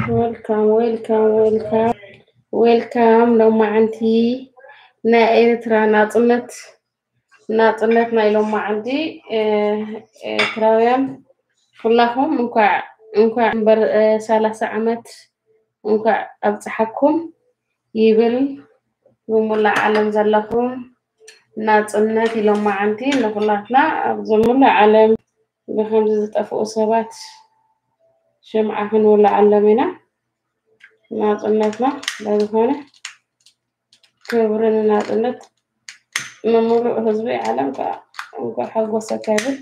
ዌልካም ዌልካም ዌልካም ዌልካም ሎማዓንቲ ናይ ኤርትራ ናፅነት ናፅነት ናይ ሎማዓንቲ ኤርትራውያን ኩላኹም እንኳዕ እንኳዕ እምበር ሰላሳ ዓመት እንኳዕ ኣብፅሓኩም ይብል ብሙላእ ዓለም ዘለኹም ናፅነት ኢሎማዓንቲ ንኩላትና ኣብ ዝሙላእ ዓለም ብከምዚ ዝጠፍኡ ሰባት ሽምዓ ክንውላዓሎም ኢና ናፅነትና ለዝኾነ ክብሪ ንናፅነት ንሙሉእ ህዝቢ ዓለም ከዓ እንኳዕ ሓጎሰካ ይብል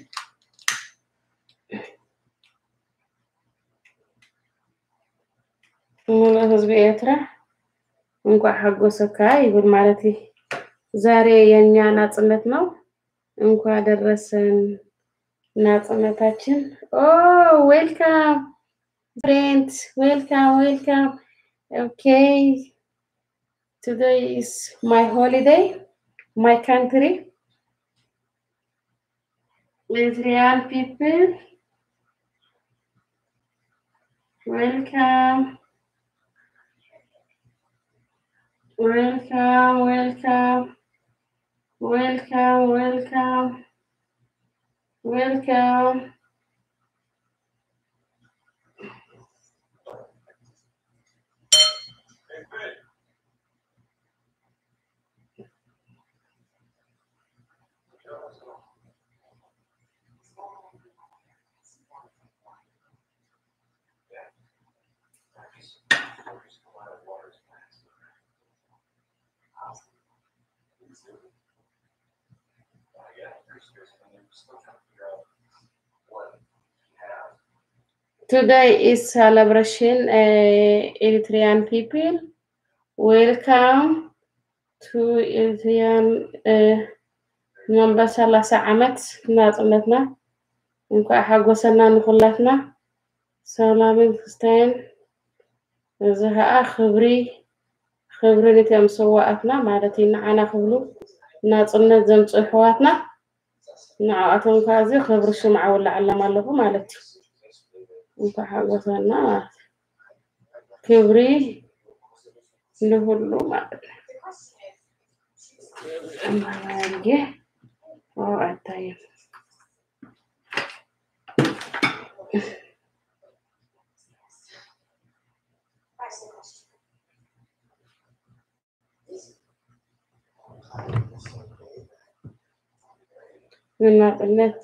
ሙሉእ ህዝቢ ኤርትራ እንኳዕ ሓጎሰካ ይብል ማለት እዩ። ዛሬ የኛ ናጽነት ነው። እንኳን ደረሰን ናጽነታችን። ኦ ዌልካም ፍሬንድስ ዌልካም ዌልካም። ኦኬ ቱዴይ ኢዝ ማይ ሆሊዴይ ማይ ካንትሪ Eritrean people welcome welcome welcome welcome welcome welcome Today is celebration, uh, Eritrean people. Welcome to Eritrean uh, መንበር ሰላሳ ዓመት ናፅነትና እንኳዕ ሓጎሰና ንኩላትና ሰላምን ክስታይን እዚ ከዓ ክብሪ ክብሪ ነቶም ሰዋእትና ማለት እዩ ንዓና ክብሉ ናፅነት ዘምፅኡ ኣሕዋትና ንዓኣቶም ከዓ እዚ ክብሪ ሽምዓ ውላዓሎም ኣለኹ ማለት እዩ እንኳዕ ሓጎሰና ማለት እዩ ክብሪ ንሁሉ ማለት ነው አማራጌ አይታይም ናጽነት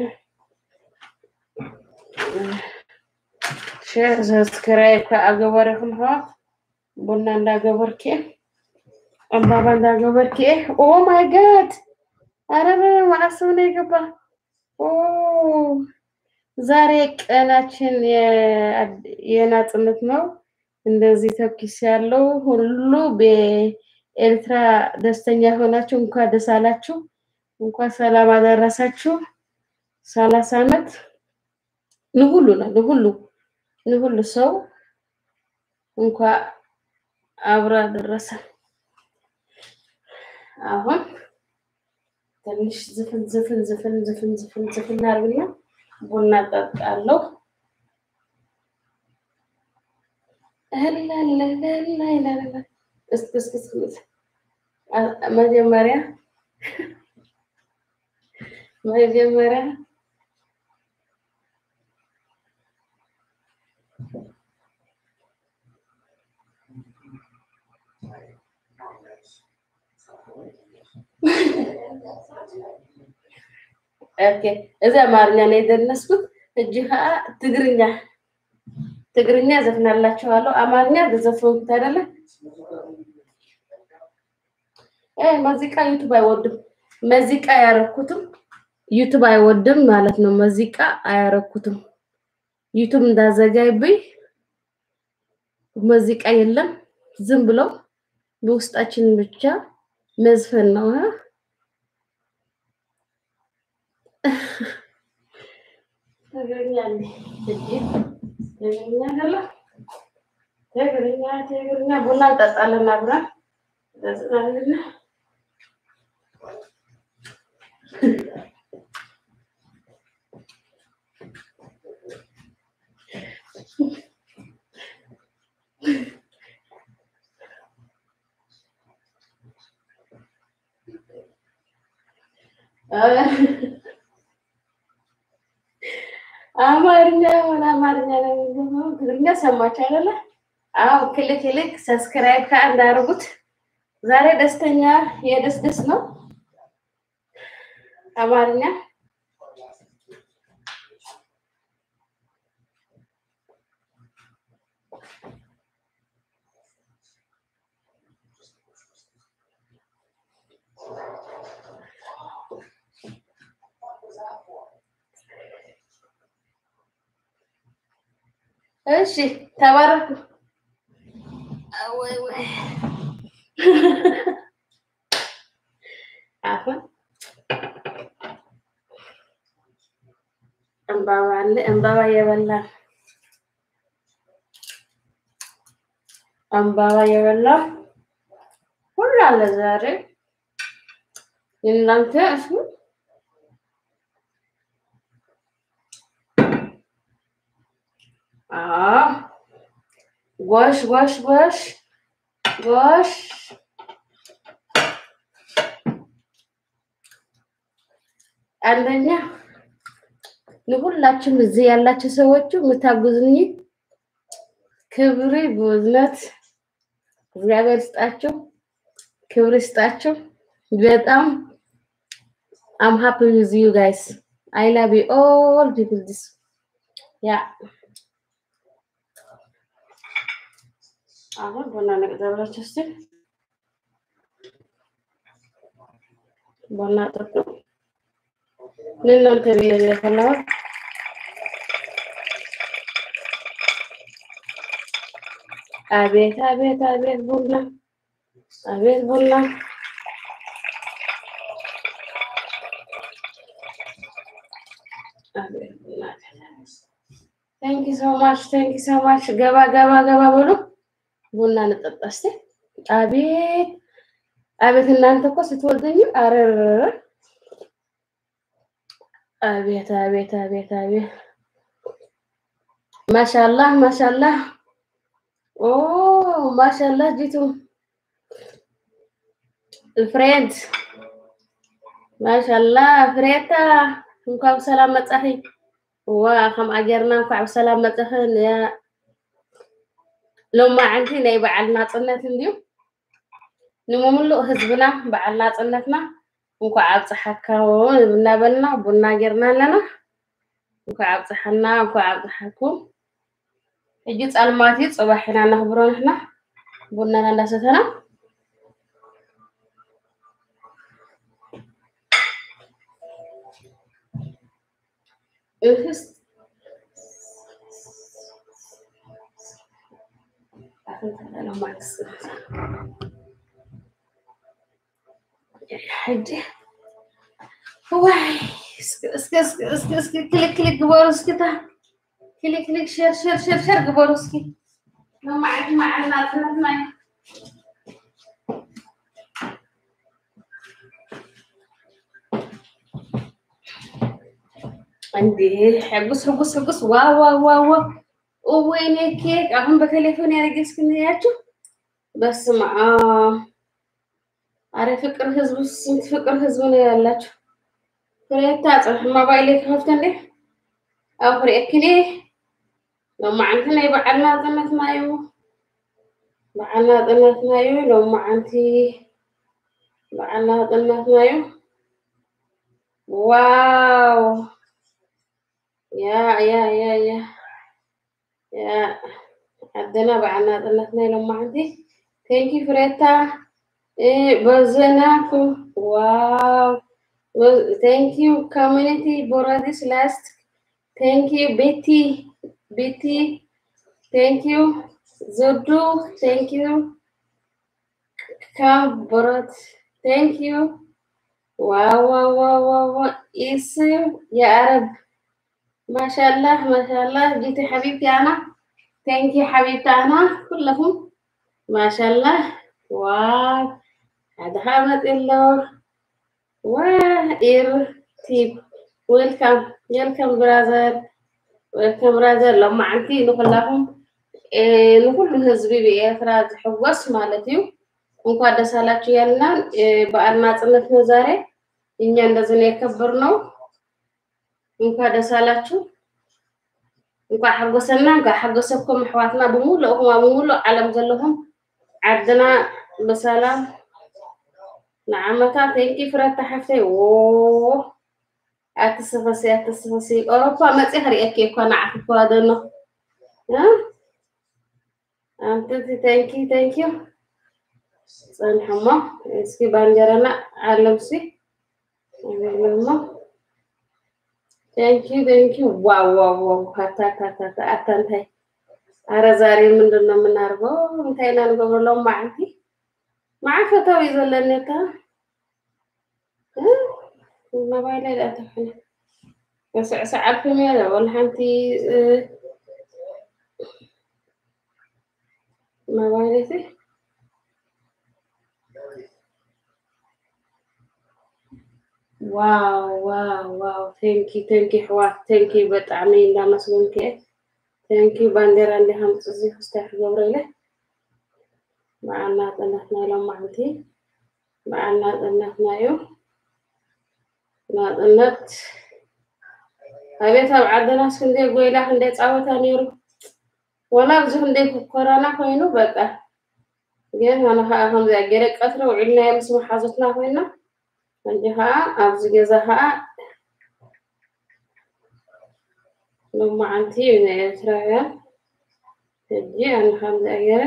ሼር ሰብስክራይብ ከአገበረክም ሀዋት ቡና እንዳገበርክ አምባባ እንዳገበርክ ኦ ማይ ጋድ አረ ማዕሰብ ነው የገባ ኦ ዛሬ ቀናችን የናጽነት ነው። እንደዚህ ተኩስ ያለው ሁሉ በኤርትራ ደስተኛ የሆናችሁ እንኳን ደስ አላችሁ፣ እንኳን ሰላም አደረሳችሁ። ሰላሳ ዓመት ንሁሉ ነው ንሁሉ ንሁሉ ሰው እንኳን አብሮ አደረሰ። አሁን ትንሽ ዝፍን ዝፍን ዝፍን ዝፍን ዝፍን ዝፍን አድርግና ቡና ጠጣለሁ። እህላላላላላላ እስክስክስ መጀመሪያ መጀመሪያ ኦኬ እዚ አማርኛ ነው የደነስኩት። እጅ ከዓ ትግርኛ ትግርኛ ዘፍናላችኋለሁ። አማርኛ ዘፈንኩት አይደለ? እ ሙዚቃ ዩቱብ አይወድም። ሙዚቃ አያረኩትም። ዩቱብ አይወድም ማለት ነው። ሙዚቃ አያረኩትም። ዩቱብ እንዳዘጋይብኝ ሙዚቃ የለም። ዝም ብሎ በውስጣችን ብቻ መዝፈን ነው። ትግርኛ ትግርኛ ገለ ትግርኛ ትግርኛ ቡና እንጠጣለን አብረን ዘጽናልና አማርኛ ሆነ አማርኛ ነው የሚገባው። ትግርኛ ሰማችሁ አይደለ? አዎ ክልክ ይልክ ሰብስክራይብ ከአንድ አድርጉት። ዛሬ ደስተኛ የደስ ደስ ነው አማርኛ እሺ ተባረኩ። ወይ ወይ አሁን እምባባ አለ እምባባ እየበላ እምባባ እየበላ ሁሉ አለ ዛሬ የእናንተ እሱ ጎሽ ጎሽ ጎሽ ጎሽ አንደኛ ለሁላችሁም እዚህ ያላችሁ ሰዎቹ የምታጉዝኝ ክብር በእውነት እግዚአብሔር ስጣችሁ፣ ክብር ስጣችሁ። በጣም አም ሃፒ ዊዝ ዩ ጋይስ አይ ላቭ ዩ ኦል ፒፕል ዲስ ያ አሁን ቡና ነቅዘብላችሁ እስቲ ቡና ጠጡ። ለእናንተ ብዬ ነው የፈላሁት። አቤት አቤት አቤት ቡና አቤት ቡና አቤት ቡና ቴንክ ሶ ማች ቴንክ ሶ ማች። ገባ ገባ ገባ ብሎ ቡና እንጠጣ እስቲ። አቤት አቤት እናንተ እኮ ስትወልደኝ አረር አቤት አቤት አቤት አቤት ማሻላህ ማሻላህ ኦ ማሻላህ ጂቱ ፍሬንድ ማሻላህ ፍሬታ እንኳን ሰላም መጻኺ ዋ ከም ኣገርና እንኳዕ ብሰላም መጻኽን ያ ሎማዓንቲ ናይ በዓል ናፅነት እንድዩ ንምሙሉእ ህዝብና በዓል ናፅነትና እንኳዕ ኣብፅሓካ እናበልና ቡና ጌርና ኣለና እንኳዕ ኣብፅሓና እንኳዕ ኣብፅሓኩም ሕጂ ፃልማት እዩ ፅባሕ ኢና ነኽብሮ ንሕና ቡናና እንዳሰተና እህስ ሕጂ ዋይ እስኪ እስኪ እስኪ እስኪ ክሊክ ክሊክ ግበሩ እስኪታ ክሊክ ክሊክ ሸር ሸር ሸር ሸር ግበሩ እስኪ ለማዓት ማዓልና ጥነትና እንዴ ሕጉስ ሕጉስ ሕጉስ ዋ ዋ ዋ ዋ ወይኔ ኬክ አሁን በቴሌፎን ያደረገስክንያችሁ በስመ አብ አረ ፍቅር ህዝብ ስንት ፍቅር ህዝብ ነው ያላችሁ ፍሬታ ፅሕ ሞባይል ከፍተ እንዴ ኣብ ክሪአክኒ ሎማዓንቲ ናይ በዓልና ጥነትና እዩ በዓልና ጥነትና እዩ ሎማዓንቲ በዓልና ጥነትና እዩ ዋው ያ ያ ያ ያ ያ ዓደና በዓልና ጥነትና እዩ ሎማዓንቲ ቴንኪ ፍሬታ በዘናኩም ዋው ቴንክ ዩ ኮሚኒቲ ቦራዲስ ላስት ቴንክ ዩ ቤቲ ቤቲ ቴንክ ዩ ዘዱ ቴንክ ዩ ካም ቦራት ቴንክ ዩ ዋው ዋው ዋው ዋው ኢስም የአረብ ማሻላህ ማሻላህ ጂቲ ሐቢብቲ አና ቴንክ ዩ ሐቢብቲ አና ኩለኩም ማሻላህ ዋው هذا መፅለው ወኢር ቲፕ ዌልካም ዌልካም ብራዘር ዌልካም ብራዘር ሎማዓንቲ ንኩላኩም ንኩሉ ህዝቢ ብኤርትራ ዝሕወስ ማለት እዩ እንኳን ደስ አላችሁ ያልና በዓል ናፅነት ነው ዛሬ እኛ እንደዚህ ነው የከበርነው። እንኳን ደስ አላችሁ፣ እንኳን ሓጎሰና፣ እንኳን ሓጎሰብኩም ኣሕዋትና ብሙሉእ እኹም ኣብ ሙሉእ ዓለም ዘለኹም ዓድና ብሰላም ንዓመታት ተንቂ ፍረታ ሓፍተይ ዎ ኣትስፈሲ ኣትስፈሲ ኣውሮፓ መፅእ ክሪአኪ እኳ ንዓኺ ክዋደኖ ኣንትቲ ተንኪ ተንኪ ፀንሐሞ እስኪ ባንጀረና ኣለምሲ እሞ ቴንኪ ቴንኪ ዋው ዋው ዋው ታታታታ አታ እንታይ አረ ዛሬ ምንድን ነው የምናደርገው? እንታይ ኢና ንገብረሎም ማዓንቲ ማዓፈታዊ ዘለኔታ ሞባይል ላይ ዳተፍነ በስዕስዕ አልኩም እየ ወላ ሓንቲ ሞባይለቲ ዋው ዋው ዋው ቴንኪ ቴንኪ ሕዋት ቴንኪ ብጣዕሚ እንዳመስገንክ እየ ቴንኪ ባንዴራ እንዲ ሃምፅ እዚ ክስታይ ክገብሮ ኢለ በዓልና ጥነትና ኢሎም ማዓንቲ በዓልና ጥነትና እዩ ናጥነት ኣቤት ኣብ ዓድናስ ክንደይ ጎይላ ክንደይ ፃወታ ነይሩ ወላ ብዙ ክንደይ ኮረና ኮይኑ በቃ ግን ኣነ ከዓ ከምዚኣ ገለ ቀትሪ ውዒልና ምስ መሓዙትና ኮይና ሕጂ ከዓ ኣብዚ ገዛ ከዓ ሎማዓንቲ ናይ ኤርትራውያን ሕጂ ኣነ ከምዚኣ ገይረ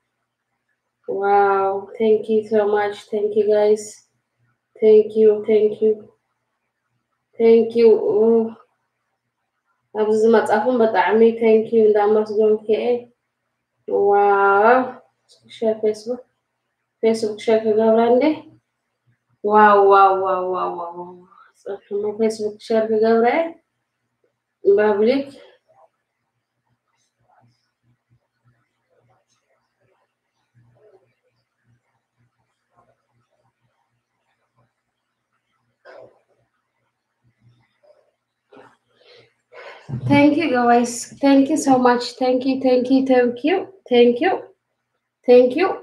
ዋው ቴንክ ዩ ሶ ማች ቴንክ ዩ ጋይስ ቴንክ ዩ ቴንክ ዩ ቴንክ ዩ ኣብዚ ዝመፃኹም ብጣዕሚ ቴንክ ዩ እንዳመስገንክ እየ ዋው ሸር ፌስቡክ ፌስቡክ ሸር ክገብራ እንዴ ዋው ዋው ዋው ዋው ዋው ፅሑሞ ፌስቡክ ሸር ክገብረ እየ ፐብሊክ Thank you guys. Thank you so much. Thank you, thank you, thank you, thank you, thank you.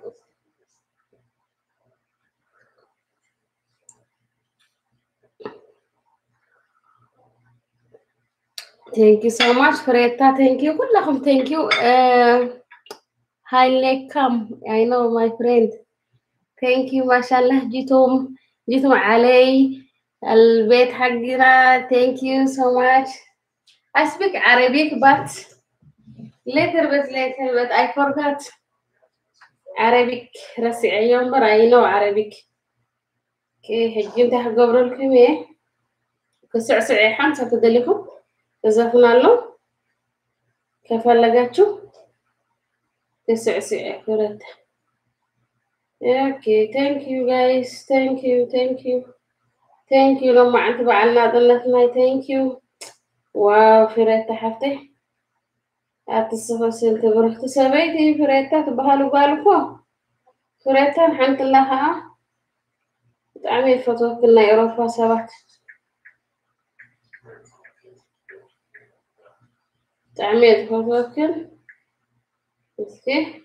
Thank you so much, Freta. Thank you. كلكم thank you. Uh, hi, Lekam. I know my friend. Thank you. ما شاء الله جيتم جيتم علي البيت حقنا. Thank you so much. I speak Arabic, but later, but later, but I forgot Arabic. رسي يوم برا I know Arabic. كي حجي انت حقبر لكم ايه كسعسع حمسة تدلكم እዘፍናለሁ ከፈለጋችሁ ተስዕስዕ ፍረት ኦኬ ቴንክ ዩ ጋይስ ቴንክ ዩ ቴንክ ዩ ቴንክ ዩ ሎማዓንቲ በዓልና ጥነትናይ ቴንክ ዩ ዋው ፍሬታ ሓፍተይ ኣትስፈስን ትብርክቲ ሰበይቲ ፍሬታ ትበሃሉ ጓል እኮ ፍሬታን ሓንትላ ከዓ ብጣዕሚ ፈትወክል ናይ ኤሮፓ ሰባት ብጣዕሚ እየ ዝፈትወክን እስኪ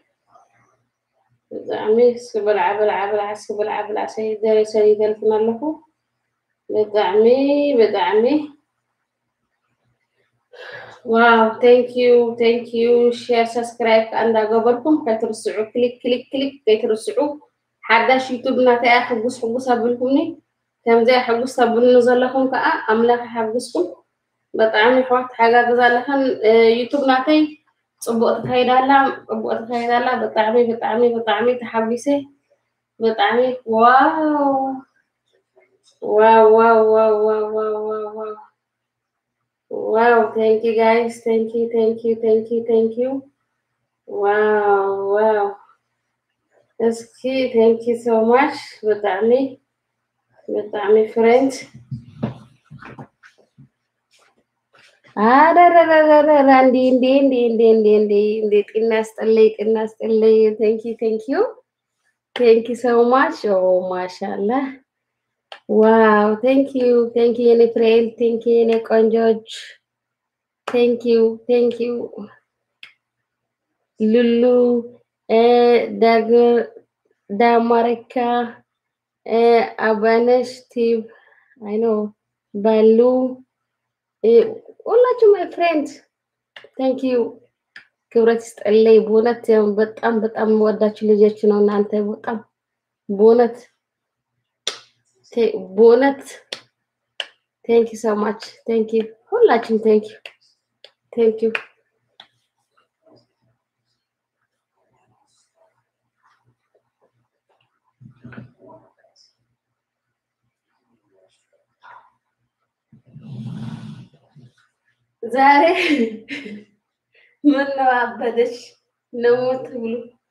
ብጣዕሚ እስኪ ብልዓ ብልዓ ብልዓ እስኪ ብልዓ ብልዓ ሰይደለ ሰይደልክን ኣለኹ ብጣዕሚ ብጣዕሚ ዋው ቴንክ ዩ ቴንክ ዩ ሼር ሰብስክራይብ ከዓ እንዳገበርኩም ከይትርስዑ ክሊክ ክሊክ ክሊክ ከይትርስዑ ሓዳሽ ዩቱብ እናተያ ሕጉስ ሕጉስ ኣቢልኩምኒ ከምዚኣ ሕጉስ ተብልኑ ዘለኹም ከዓ ኣምላኽ ሓግዝኩም ብጣዕሚ ኣሕዋት ሓጋግዝ ኣለኸን ዩቱብ ናተይ ፅቡቅ ትኸይዳላ ፅቡቅ ትኸይዳላ ብጣዕሚ ብጣዕሚ ብጣዕሚ ተሓጒሰ ብጣዕሚ ዋው ዋው ዋው ዋው ዋው ዋው ዋው ዋው ዋው ቴንክ ዩ ጋይስ ቴንክ ዩ ቴንክ ዩ ቴንክ ዩ ቴንክ ዩ ዋው ዋው እስኪ ቴንክ ዩ ሶ ማች ብጣዕሚ ብጣዕሚ ፍሬንድ አረረረረረ እንዲ እንዲ እንዲ እንዲ እንዲ እንዲ እንዲ ጤና ያስጠለይ ጤና ያስጠለይ ቴንክ ዩ ቴንክ ዩ ቴንክ ዩ ሶ ማች ኦ ማሻአላህ ዋው ቴንክ ዩ ቴንክ ዩ የኔ ፍሬንድ ቴንክ ዩ የኔ ቆንጆች ቴንክ ዩ ቴንክ ዩ ሉሉ ዳግ ዳማረካ አባነሽ ቲብ አይ ኖ ባሉ ሁላችሁም ማይ ፍሬንድ ቴንክ ዩ ክብረት ይስጠልኝ። በእውነት ያው በጣም በጣም ወዳችሁ ልጆች ነው እናንተ በጣም በእውነት ቴ- በእውነት ቴንክ ዩ ሶ ማች ቴንክ ዩ ሁላችሁም ቴንክ ዩ ቴንክ ዩ ዛሬ ምን ነው አበደሽ ነው ትብሉ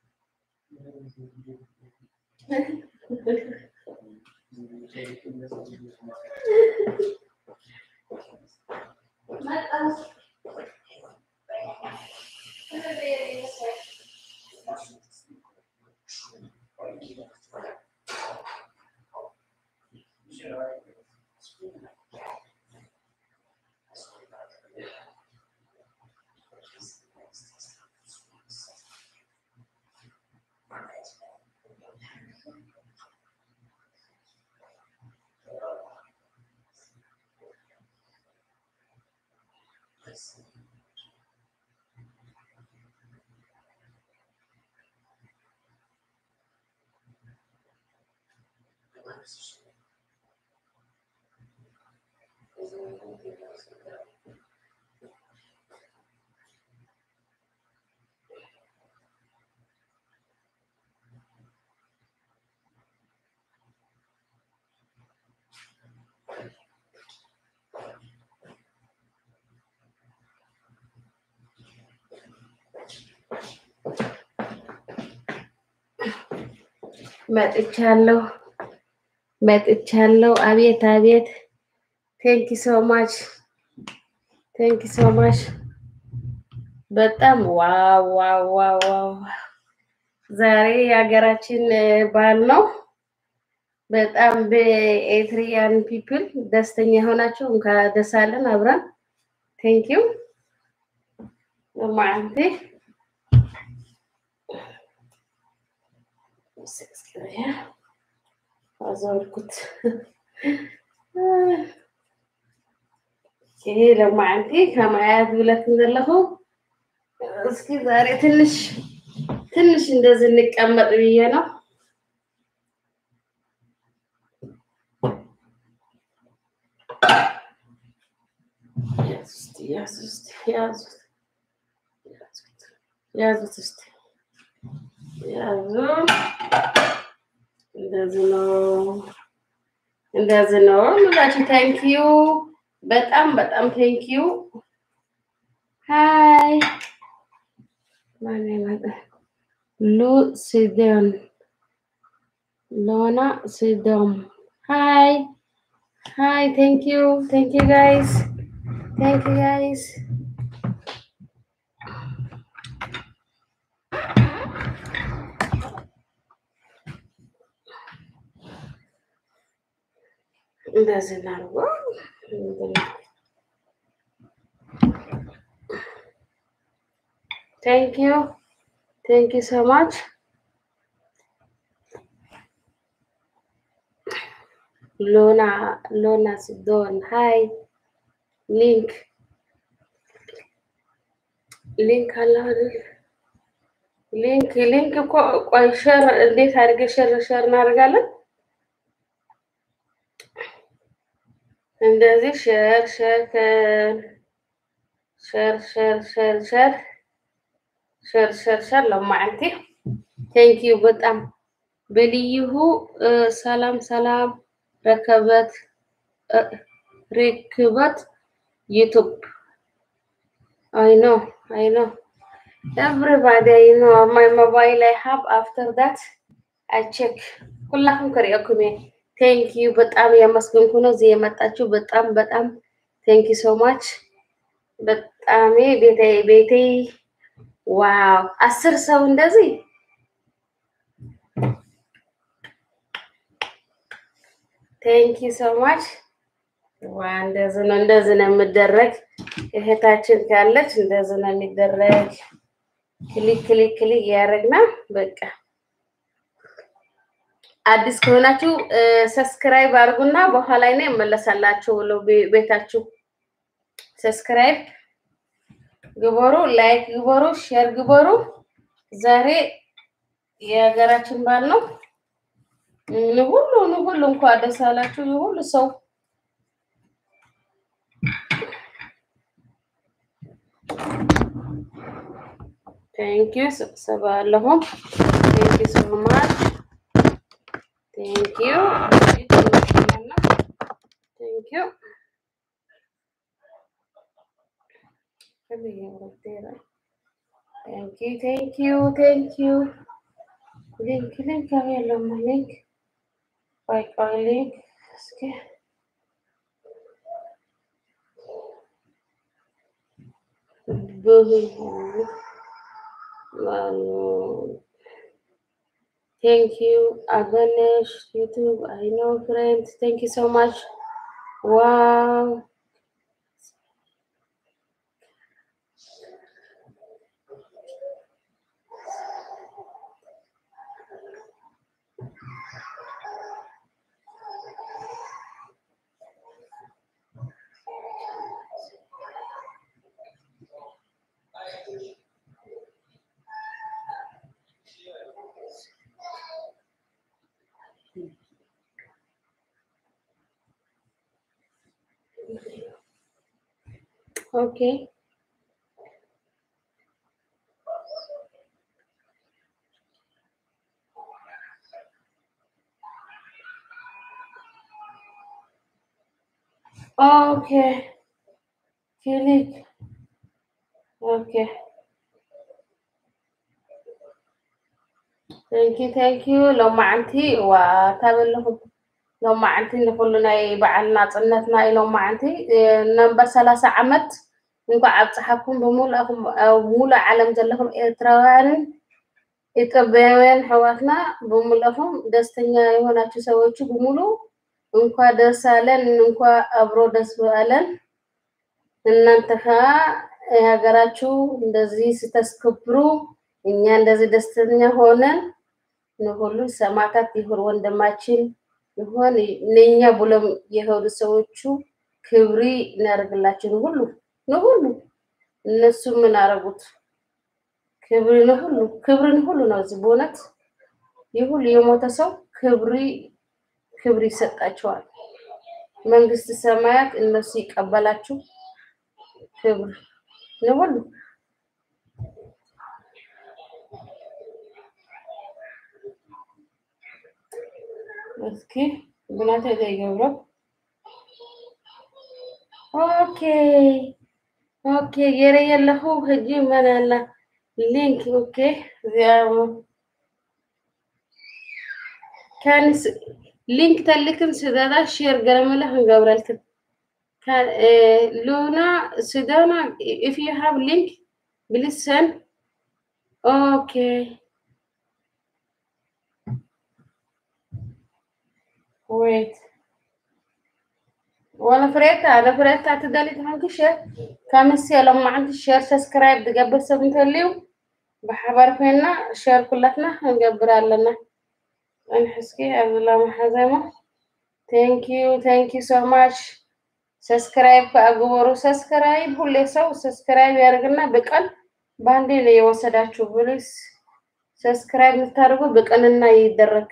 መጥቻለሁ መጥቻለሁ። አቤት አቤት። ቴንክ ሶ ማች ቴንክ ሶ ማች። በጣም ዋው ዋው ዋው ዋው። ዛሬ የሀገራችን በዓል ነው። በጣም በኤትሪያን ፒፕል ደስተኛ የሆናችሁ እንኳን ደስ አለን አብረን። ቴንክ ዩ ማዓንቲ አዘወርኩት። ይሄ ለማዓንቲ ከማያት ብለት ዘለኹ እስኪ ዛሬ ትንሽ ትንሽ እንደዚህ እንቀመጥ ብዬ ነው። ያዙት ያዙት ያዙት ያዙት እስቲ ያዙ። እንደዚህ ነው እንደዚህ ነው ምላችሁ። ታንክ ዩ በጣም በጣም ታንክ ዩ። ሃይ ማን ይመጣ? ሉ ሲዶን ሎና ሲዶም ሃይ ሃይ ታንክ ዩ ታንክ ዩ ጋይስ ታንክ ዩ ጋይስ እንደዚህ እናድርገው። ቴንክ ዩ ቴንክ ዩ ሶ ማች ሎና ሎና ሲዶን ሃይ ሊንክ ሊንክ አለ አይደል? ሊንክ ሊንክ እኮ ቆይ ሸር እንዴት አድርገህ ሸር ሸር እናደርጋለን? እንደዚህ ሸር ሸር ሸር ሸር ሸር ሸር ሸር ሸር ሸር ለማዓንቲ ቴንክ ዩ በጣም በልይሁ ሰላም ሰላም ረከበት ርክበት ዩቱብ አይ ኖ አይ ኖ ኤቭሪባዲ አይ ኖ ማይ ሞባይል አይ ሃብ አፍተር ዳት አይ ቼክ ሁላኩም ከሪአኩም ቴንክ ዩ በጣም ያመስገንኩ ነው እዚህ የመጣችሁ በጣም በጣም ቴንክ ዩ ሶ ማች በጣም ቤቴ ቤቴ ዋው አስር ሰው እንደዚህ ቴንክ ዩ ሶ ማች ዋ እንደዚህ ነው እንደዚህ ነው የሚደረግ እህታችን ካለች እንደዚህ ነው የሚደረግ ክሊክ ክሊክ ክሊክ እያደረግና በቃ አዲስ ከሆናችሁ ሰብስክራይብ አድርጉና በኋላ ላይ ነው እመለሳላችሁ ብለው ቤታችሁ ሰብስክራይብ ግበሩ፣ ላይክ ግበሩ፣ ሼር ግበሩ። ዛሬ የሀገራችን በዓል ነው። ሁሉ ሁሉ እንኳን ደስ አላችሁ ሁሉ ሰው ቴንክ ዩ ስብሰባ አለሁም ቴንክ ዩ ሶ ማች ቴንክ ዩ ቴንክ ዩ ቴንክ ዩ ቴንክ ዩ ቴንክ ዩ ሊንክ ሊንክ የለውም ሊንክ ቆይ ቆይ ሊንክ እስኪ Thank you, Aganesh, YouTube. I know, friends. Thank you so much. Wow. Okay. Okay. Click. Okay. Thank you, thank you. ሎማዓንቲ ዋታበለኹም ሎማዓንቲ ንኩሉ ናይ በዓልና ፅነትና እዩ ሎማዓንቲ ነንበር ሰላሳ ዓመት እንኳ ኣብ ፀሓፍኩም ብሙሉእኹም ኣብ ሙሉእ ዓለም ዘለኹም ኤርትራውያንን ኢትዮጵያውያን ሕዋትና ብሙሉእኹም ደስተኛ የሆናችሁ ሰዎቹ በሙሉ እንኳ ደስ አለን፣ እንኳ አብሮ ደስ አለን። እናንተ ካ የሀገራችሁ እንደዚህ ስተስከብሩ እኛ እንደዚህ ደስተኛ ሆነን ንሁሉ ሰማዕታት ይሁን ወንድማችን ይሆን እነኛ ብሎም የሄዱ ሰዎቹ ክብሪ እናደርግላችሁ ንሁሉ ንሁሉ እነሱ ምን አረጉት? ክብሪ ንሁሉ ክብሪ ንሁሉ ነው። እዚህ በእውነት ይሁሉ የሞተ ሰው ክብሪ ክብር ይሰጣቸዋል። መንግስት ሰማያት እነሱ ይቀበላችሁ ክብር ንሁሉ እስኪ ብናተ ዘይገብሮ ኦኬ ኦኬ ገረ የለኹ ሕጂ መን ኣላ ሊንክ ኦኬ እዚኣ ካንስ ሊንክ ተልክን ስደዳ ሼር ገለመለ ክንገብረልክን ሉና ስደና ኢፍ ዩ ሃቭ ሊንክ ፕሊዝ ሰን ኦኬ wait وانا فريتا انا فريتا تدالي تحنك شير كامس لما عندي شير سبسكرايب تقبل سبنت اليوم بحبر فينا شير كلتنا نقبر لنا እንሕስኪ ኣብላ ማሓዘማ ቴንክ ዩ ቴንክ ዩ ሶ ማች ሰብስክራይብ ከአግበሩ ሰብስክራይብ ሁሌ ሰው ሰብስክራይብ ያደርግና በቀን በአንዴ ነው የወሰዳችሁ ብሊስ ሰብስክራይብ የምታደርጉ በቀንና ይደረግ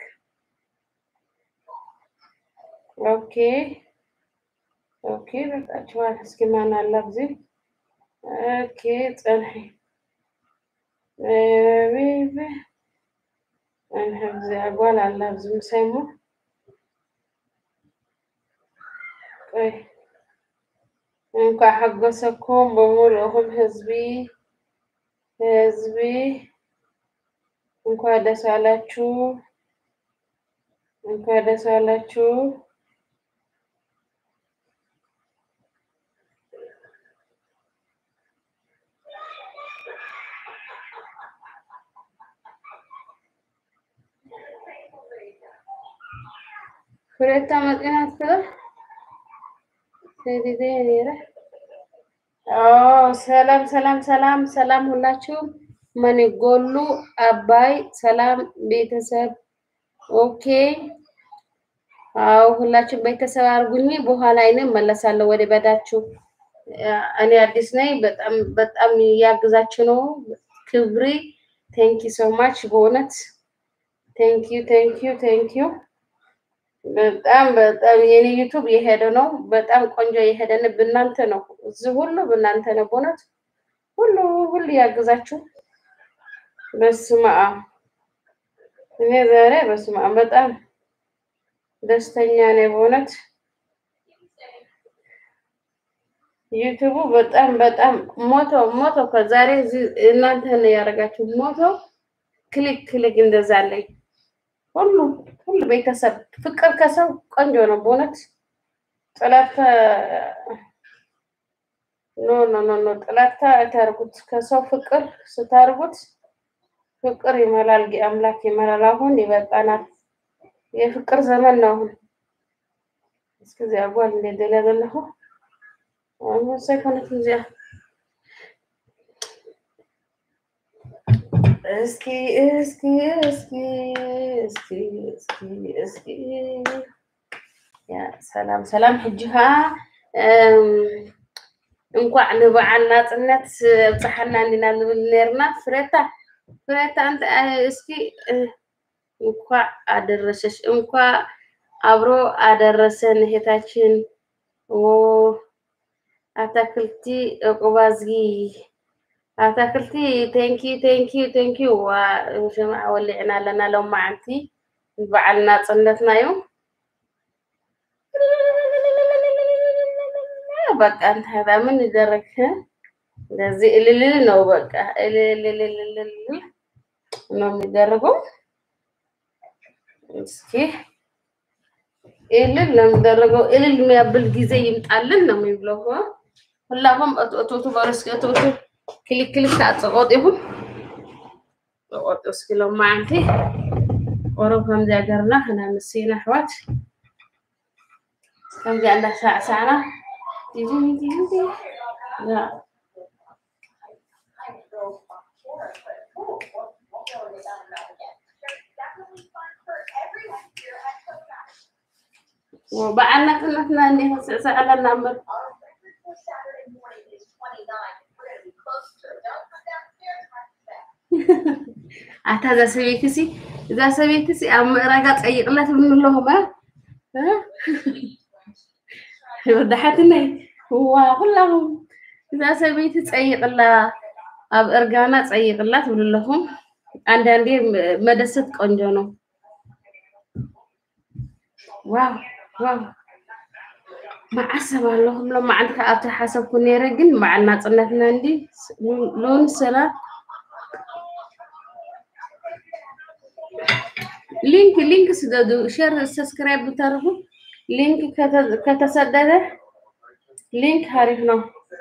ኦኬ ኦኬ በቃችኋል እስኪ ማን አለ ኣብዚ ኦኬ ፀንሒ እንህብዚ ጓል አለ ኣብዚ ምሳይሞ ቆይ እንኳ ሓጎሰኩም በሙሉእኹም ህዝቢ ህዝቢ እንኳ ደስ አላችሁ እንኳ ደስ አላችሁ ፍሬታ መጤናት ክለ ሴዲዴ ኔረ ሰላም ሰላም ሰላም ሰላም ሁላችሁም መን ጎሉ አባይ ሰላም ቤተሰብ ኦኬ አዎ ሁላችን ቤተሰብ አድርጉኝ። በኋላ አይነ መለሳለሁ ወደ በዳችሁ። እኔ አዲስ ነኝ። በጣም በጣም ያግዛችሁ ነው። ክብሪ ቴንኪ ሶ ማች በእውነት ቴንኪ ቴንኪ ቴንኪ። በጣም በጣም የኔ ዩቱብ የሄደ ነው። በጣም ቆንጆ የሄደን ብናንተ ነው። እዚህ ሁሉ ብናንተ ነው። በእውነት ሁሉ ሁሉ ያግዛችሁ። በስመ አብ እኔ ዛሬ በስመ አብ በጣም ደስተኛ ነኝ በእውነት ዩቱቡ በጣም በጣም ሞቶ ሞቶ ከዛሬ እናንተ ነው ያደረጋችሁ። ሞቶ ክሊክ ክሊክ እንደዛ አለኝ። ሁሉ ሁሉ ቤተሰብ ፍቅር ከሰው ቆንጆ ነው በእውነት ጥላታ ኖ ኖ ኖ ኖ ጥላታ አታርጉት። ከሰው ፍቅር ስታርጉት ፍቅር ይመላል፣ አምላክ ይመላል። አሁን ይበቃናል። የፍቅር ዘመን ነው አሁን። እስከዚያ ጓል እንደደለ ዘለሁ አሁን ሳይኮነት እዚያ እስኪ እስኪ እስኪ እስኪ እስኪ እስኪ ያ ሰላም ሰላም ሕጂኻ እንኳዕ ንበዓል ናፅነት ብፅሓና እንዲና ዝብል ነርና ፍሬታ ፍሬታ እንተ እስኪ እንኳዕ አደረሰሽ እንኳዕ አብሮ አደረሰን እህታችን አታክልቲ ዕቁባዝጊ አታክልቲ ቴንኪ ቴንኪ ቴንኪ ሽምዓ ወሊዕና ኣለና ሎማዓንቲ በዓል ናፅነትና እዩ በቃ እንታይ ዳ ምን ይደረግ እንደዚህ እልልል ነው በቃ እልልልልልል ነው የሚደረገው እስኪ እልል ነው የሚደረገው እልል የሚያብል ጊዜ ይምጣልን ነው የሚብለው ሁላሁም እቶቱ በረስኪ እቶቱ ክሊክ ክሊክ ታጽቆጥ ይሁን ተቆጥ እስኪ ሎማዓንቲ ቆረብ ከምዚ ሃገርና ክና ምሲና ኣሕዋት ከምዚ እንዳሳዕሳዕና በዓል ናፅነትና እንዲህ ስዕስዕ ኣለና እምበር ኣታ እዛ ሰበይቲ ሲ እዛ ሰበይቲ ሲ ኣብ ምዕራጋ ፀይቅላት ብን ኣለኹም ወዳሓትነይ ዋ ኩላኹም እዛ ሰበይቲ ፀይቅላ ኣብ እርጋና ፀይቅላ ትብሉ ኣለኹም አንዳንዴ መደሰት ቆንጆ ነው ዋው ዋው ማዓሰብ ኣለኹም ሎ መዓልቲ ኣብቲ ሓሰብኩ ነይረ ግን በዓል ናፅነትና እንዲ ሎን ሰላት ሊንክ ሊንክ ስደዱ ሼር ሰብስክራይብ ብታደርጉ ሊንክ ከተሰደደ ሊንክ አሪፍ ነው።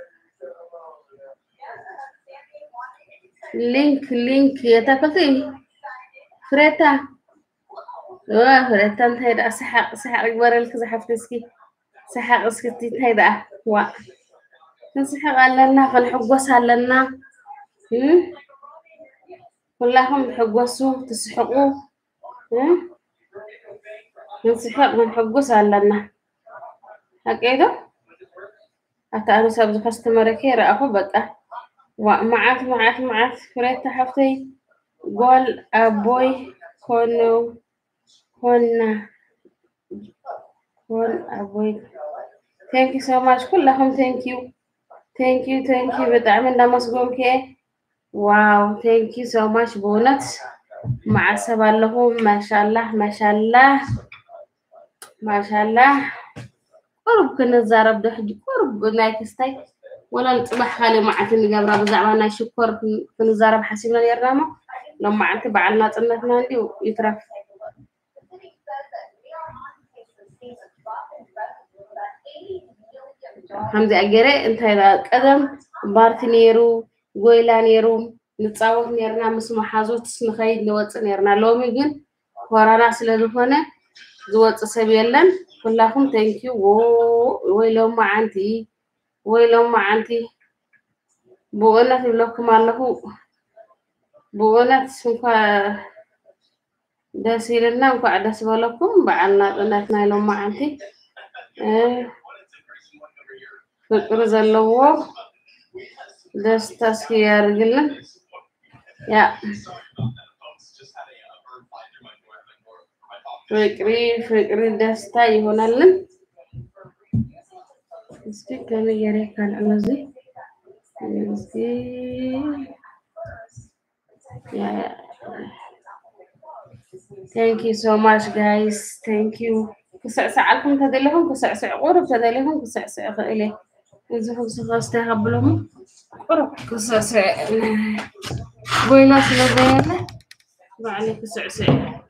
ሊንክ ሊንክ የታከልቲ ፍሬታ ፍሬታ እንታይ ደኣ ሰሓቅ ሰሓቅ ይግበረልክ ዝሓፍቲ እስኪ ሰሓቅ እስክቲ እንታይ ደኣ ዋ ክንስሕቅ ኣለና ክንሕጎስ ኣለና ኩላኹም ትሕጎሱ ትስሕቁ ንስሕቅ ክንሕጉስ ኣለና ሓቀይዶ ኣታ ኣነ ሰብ ዝከስተመረከ ይረኣኹ በቃ መዓት መዓት መዓት ፍሬታ ሓፍተይ ጓል ኣቦይ ኮኑ ኮና ኮን ኣቦይ ቴንኪ ሶ ማች ኩላኹም ቴንኪዩ ቴንኪዩ ቴንኪዩ ብጣዕሚ እንዳመስጎንከ ዋው ቴንኪ ሶ ማች ብእውነት ማዓሰብ ኣለኹም ማሻላህ ማሻላህ ማሻላህ ቁርብ ክንዛረብ ዶ ሕጂ ቁርብ ናይ ክስታይ ወላ ንፅባሕ ካሊእ መዓልቲ ንገብራ ብዛዕባ ናይ ሽኮር ክንዛረብ ሓሲብና ነርና ሞ ሎም መዓልቲ በዓል ናፅነትና እንዲ ይትረፍ ከምዚኣ ገይረ እንታይ ቀደም ባርቲ ነይሩ ጎይላ ነይሩ ንፃወት ነርና ምስ መሓዙት ንኸይድ ንወፅእ ነርና ሎሚ ግን ኮረና ስለ ዝኾነ ዝወፅእ ሰብ የለን ኩላኩም ተንኪዩ ወይ ሎማ ዓንቲ ወይ ሎማ ዓንቲ ብእውነት ይብለኩም ኣለኹ ብእውነት እንኳ ደስ ይልና እንኳዕ ደስ በለኩም በዓል ናፅነት ናይ ሎማዓንቲ ፍቅሪ ዘለዎ ደስታ እስኪ ያርግልን ያ ፍቅሪ ፍቅሪ ደስታ ይሆናልን እስኪ ከመይ ገይረ ካልዕ ነዚ እስኪ ቴንክ ዩ ሶ ማች ጋይስ ቴንክ ዩ ክስዕስዓልኩም ተደሊኹም ክስዕስዕ ቁሩብ ተደሊኹም ክስዕስዕ ክእል እየ እዚ ክስኸ ዝተኸብሎሞ ቁሩብ ክስዕስዕ ጎይና ስለዘየለ ባዕለ ክስዕስዕ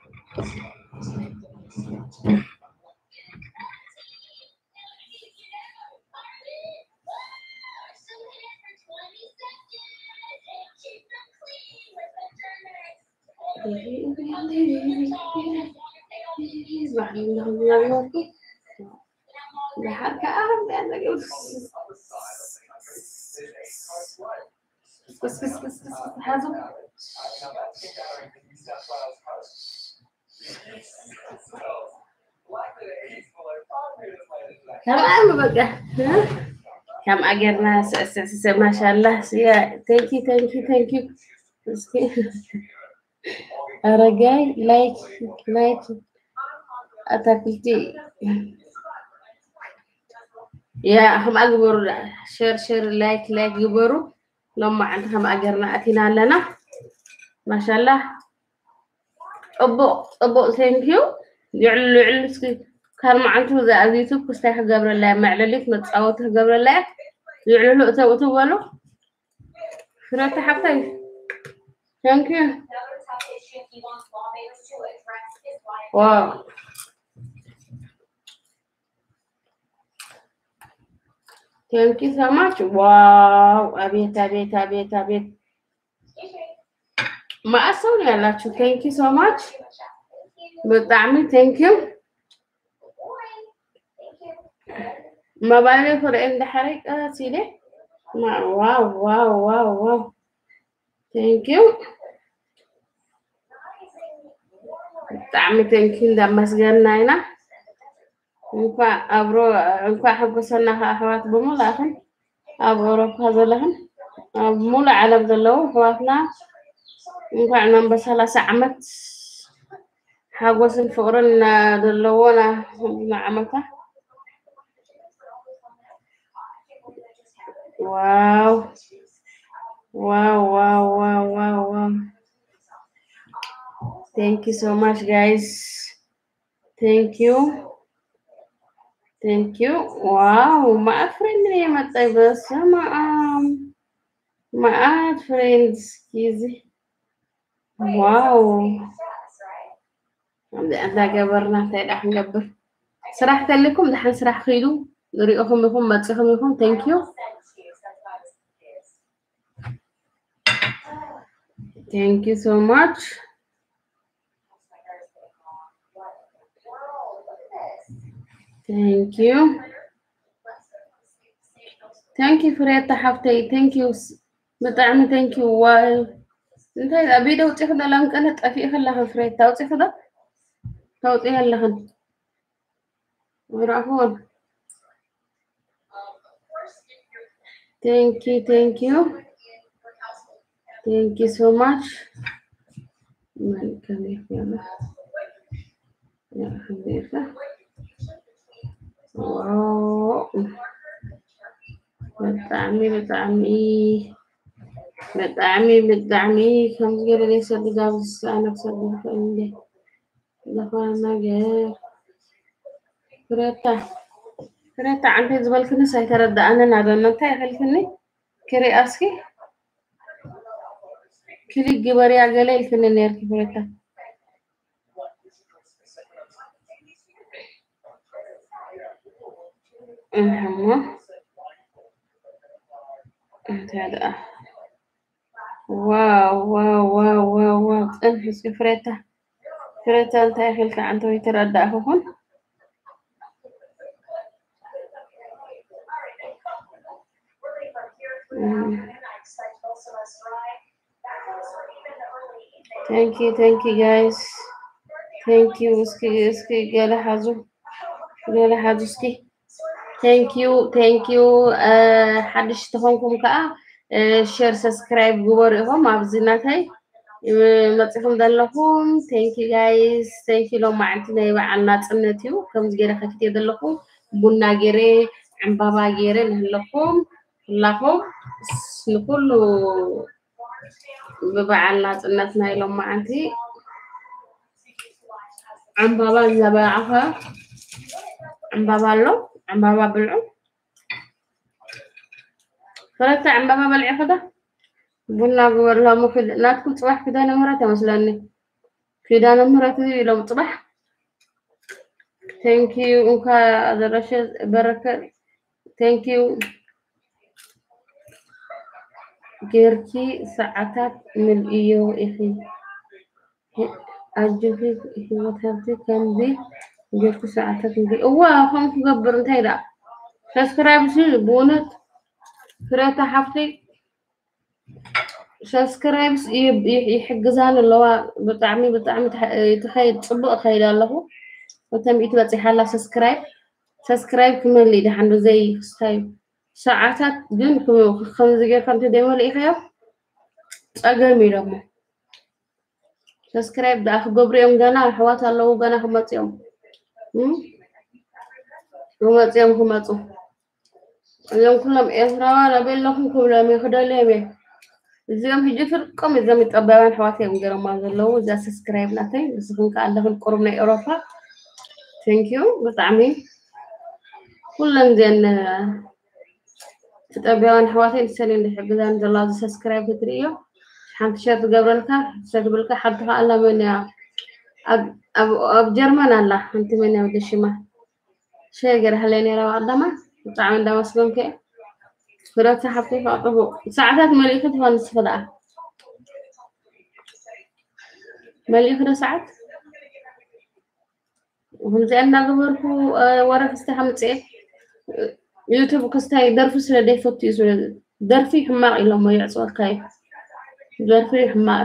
تمام بقى كم أجرنا ما شاء الله ثانك يو ثانك يو ثانك يو أرجاي لايك لايك أتاكلتي يا هم أكبر شير شير لايك لايك يبروا لما عندهم أجرنا أتينا لنا ما شاء الله أبو أبو ثانك يو يعلو يعلو سكي كان معنته ذا على اليوتيوب كستاح قبل الله معللك متصوته قبل الله يعلو أتو أتو ولو فرات حبتي ثانك يو واو ቴንክ ዩ ሶ ማች ዋው! አቤት አቤት አቤት አቤት ማዕት ሰው ነው ያላችሁ። ቴንክ ዩ ሶ ማች ብጣዕሚ ቴንክ ዩ መባሌ ፍርኤ እንዳሕረ ቀስ ኢለ ዋው ዋው ዋው ዋው ቴንክ ዩ ብጣዕሚ ቴንክ ዩ እንዳመስገና ኢና እንኳዕ አብሮ እንኳዕ ሕጉሰና ኣሕዋት ብምሉእኽን ኣብ ኤውሮፓ ዘለኽን ኣብ ሙሉእ ዓለም ዘለዉ ኣሕዋትና እንኳዕ ኖም በሰላሳ ዓመት ሓጎስን ፍቅርን ዘለዎና ዓመታ ዋው ዋው ዋው ዋው ዋው ዋው ቴንክ ዩ ሶ ማች ጋይስ ቴንክ ዩ ቴንክ ዩ ዋው ማአት ፍሬንድ ነው የመጣኝ። በስመ አብ ማአት ፍሬንድ እስኪዚ ዋው እንዳ ገበርና እንታይ ዳ ክንገብር ስራሕ ተልኩም ድሓን ስራሕ ክኢሉ ንሪኦኹም ኢኹም መፂኹም ኢኹም ቴንክ ዩ ቴንክ ዩ ሶ ማች ቴንክ ዩ ቴንክ ዩ ፍሬታ ሓፍተይ ቴንክ ዩ ብጣዕሚ ቴንክ ዩ ዋይ እንታይ ኣቢደ ውፅኢኽ ዶ ላምቀለ ጠፊእ ከለኽን ፍሬታ ውፅኢኽ ዶ ተውፅኢ ኣለኽን ረእኹን ቴንክ ዩ ቴንክ ዩ ቴንክ ዩ ሶ ማች መልካም ይሁን ያ አልሐምዱሊላህ ዋው ብጣዕሚ ብጣዕሚ ብጣዕሚ ብጣዕሚ ከምዚ ገለ ዘይሰድግ ኣብዚ ኣነ ክሰድግ ይኽእል እንደ ዝኾነ ነገር ፍሬታ ፍሬታ ዓንተይ ዝበልክንስ ኣይተረዳእንን ኣዶና እንታይ ይኽልክኒ ክሪኣ እስኪ ክሊክ ግበርያ ገለ ኢልክኒ ነርኪ ፍሬታ እሞ እንታይ ደኣ ዋው ዋው ዋው ዋው ዋው ፅንሒ እስኪ ፍሬታ ፍሬታ እንታይ ይኽልካ ዓንተ ወይ ትረዳእክኹን Thank you, thank you guys. ቴንክ ዩ እስኪ እስኪ ገለ ሓዙ ገለ ሓዙ እስኪ ቴንክ ዩ ቴንክ ዩ ሓድሽ ተኾንኩም ከዓ ሼር ሰብስክራይብ ግበሩ ኢኹም ኣብዚ ናተይ መፂኹም ዘለኹም ቴንክ ዩ ጋይስ ቴንክ ዩ ሎም መዓልቲ ናይ በዓል ናፅነት እዩ ከምዚ ገይረ ከፍትየ ዘለኹ ቡና ገይረ ዕምባባ ገይረ ንህለኩም ኩላኹም ንኩሉ ብበዓል ናፅነት ናይ ሎም መዓልቲ ዕምባባ ዘበዓኸ ዕምባባ ኣሎ ዕምባባ ብልዑ ፍረታ ዕምባባ በልዒ ኸዳ ቡና ግበርሎም ናትኩም ፅባሕ ክዳነ ምህረት ይመስለኒ ክዳነ ምህረት ኢሎም ፅባሕ ቴንክ ዩ እንኳ ዘረሸ በረከ ቴንክ ዩ ጌርኪ ሰዓታት ምልእዮ ኢኺ ኣጅኺ ሂወት ሃብቲ ከምዚ ጌርኩ ሰዓታት ምልእ እዋ ከም ክገብር እንታይ ዳ ሰብስክራይብ ሲ ብእውነት ፍረታ ሓፍተይ ሰብስክራይብስ ይሕግዛን ኣለዋ ብጣዕሚ ብጣዕሚ ትኸይድ ፅቡቅ ከይድ ኣለኹ እተን ሚእቲ በፂሓላ ሰብስክራይብ ሰብስክራይብ ክመልእ ድሓን ዘይ ክስታዩ ሰዓታት ግን ከምዚ ጌርካ እንተደይመልኢኸዮ ፀገም እዩ ደሞ ሰብስክራይብ ደኣ ክገብሩ እዮም ገና ኣሕዋት ኣለዉ ገና ክመፁ እዮም ክመፅኦም ክመፁ እዞም ኩሎም ኤርትራውያን ኣበለኹም ክብሎም እየ ክደልዮም እየ እዚኦም ሕጂ ፍርቆም እዞም ይጠበባን ኣሕዋት እዮም ገይሮማ ዘለዉ እዛ ሰብስክራይብ ናተይ ንስኹም ከዓ ኣለኹም ቁሩብ ናይ ኤውሮፓ ቴንኪዩ ብጣዕሚ ኩለን እዚአን ትጠቢያውን ኣሕዋተይ ንሰለኝ ዝሕግዛን ዘለዋ እዚ ሰብስክራይብ ክትርእዮ ሓንቲ ሸር ትገብረልካ ሸር ትብልካ ሓንቲ ከዓ ኣላ መን እያ ኣብ ጀርመን ኣላ ሓንቲ መን እያ ወደሽማ ሸር ገይራሃለይ ነይራ ባዕላማ ብጣዕሚ እንዳመስገንከ እየ ፍረታ ሓፍተይ ከዓ ፅቡቅ ሰዓታት መሊእክ ትኾን ንስኽ ደኣ መሊእክ ዶ ሰዓት ከምዚኣ እናገበርኩ ወረፍ ስታይ ከምፅአ ዩቱብ ክስታይ ደርፊ ስለ ደይፈቱ እዩ ስለ ደርፊ ሕማቅ ኢሎሞ ይዕፅወካ እዩ ደርፊ ሕማቅ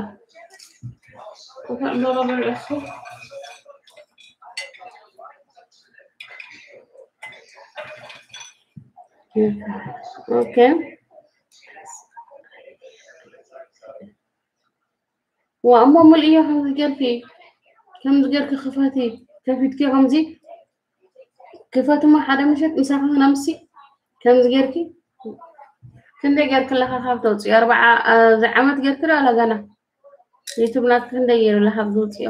ኦኬ ወእሞ ሙልእዮ ከምዚ ጌርኪ ከምዚ ጌርኪ ክፈቲ ከፊትኪ ከምዚ ክፈት እሞ ሓደ ምሸት ምሳኺ ክነምሲ ከምዚ ጌርኪ ክንደይ ጌርክ ኣለካ ካብ ተውፅዮ ኣርባዓ ዝዓመት ጌርክ ዶ ኣላ ገና ዩቱብ ናትክ ክንደይ ገይሩ ኣለካ ዝውፅዮ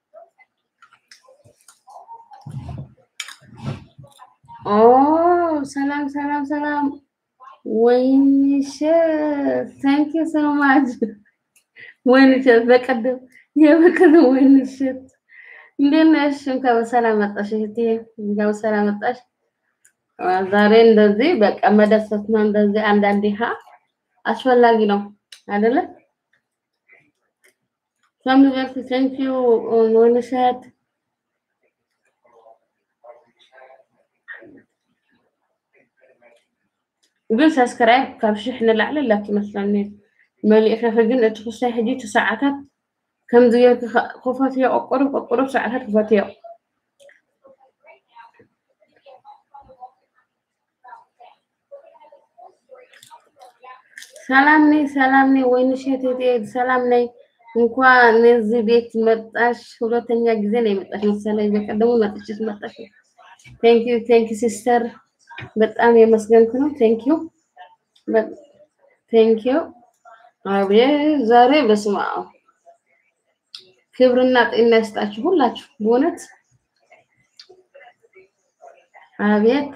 ኦ ሰላም ሰላም ሰላም ወይንሸት ታንክ ዩ ሶ ማች ወይንሸት በቀደም የበቀደም ወይንሸት እንዴት ነሽ? እንኳን በሰላም መጣሽ እህቴ፣ እንኳን በሰላም መጣሽ። ዛሬ እንደዚህ በቃ መደሰት ነው። እንደዚህ አንዳንዴ ሀ አስፈላጊ ነው አይደለ? ከምዘርፍ ቴንክ ዩ ወይንሸት ግን ሰብስክራይብ ካብ ሽሕ ንላዕሊ ኣላክ ይመስለኒ መሊእኸ ግን እቲ ክሳይ ሕጂ እቲ ሰዓታት ከምዚ ጌርክ ክፈትዮ ቆቁሩብ ቆቁሩብ ሰዓታት ክፈትዮ ሰላም ነይ ሰላም ነይ ወይንሸት እህቴ ሰላም ነይ እንኳን ነዚህ ቤት መጣሽ ሁለተኛ ጊዜ ነው የመጣሽ መሰለኝ በቀደሙ መጥቼ መጣሽ ቴንክ ዩ ቴንክ ዩ ሲስተር በጣም የመስገንኩ ነው ቴንክ ዩ ቴንክ ዩ አቤት ዛሬ በስመ አብ ክብርና ጤና ይስጣችሁ ሁላችሁ በእውነት አቤት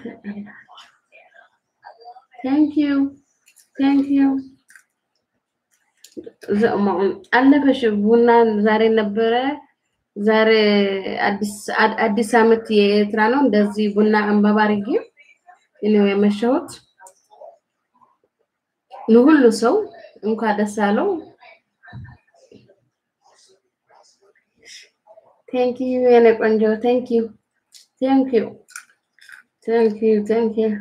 ቴንክ ዩ ቴንክ ዩ አለፈሽ ቡና ዛሬ ነበረ ዛሬ አዲስ አመት የኤርትራ ነው እንደዚህ ቡና አንባባ አድርጌ ነው የመሸሁት ለሁሉ ሰው እንኳን ደስ አለው ቴንክ ዩ የኔ ቆንጆ ቴንክ ዩ ቴንክ ዩ ቴንክ ዩ ቴንክ ዩ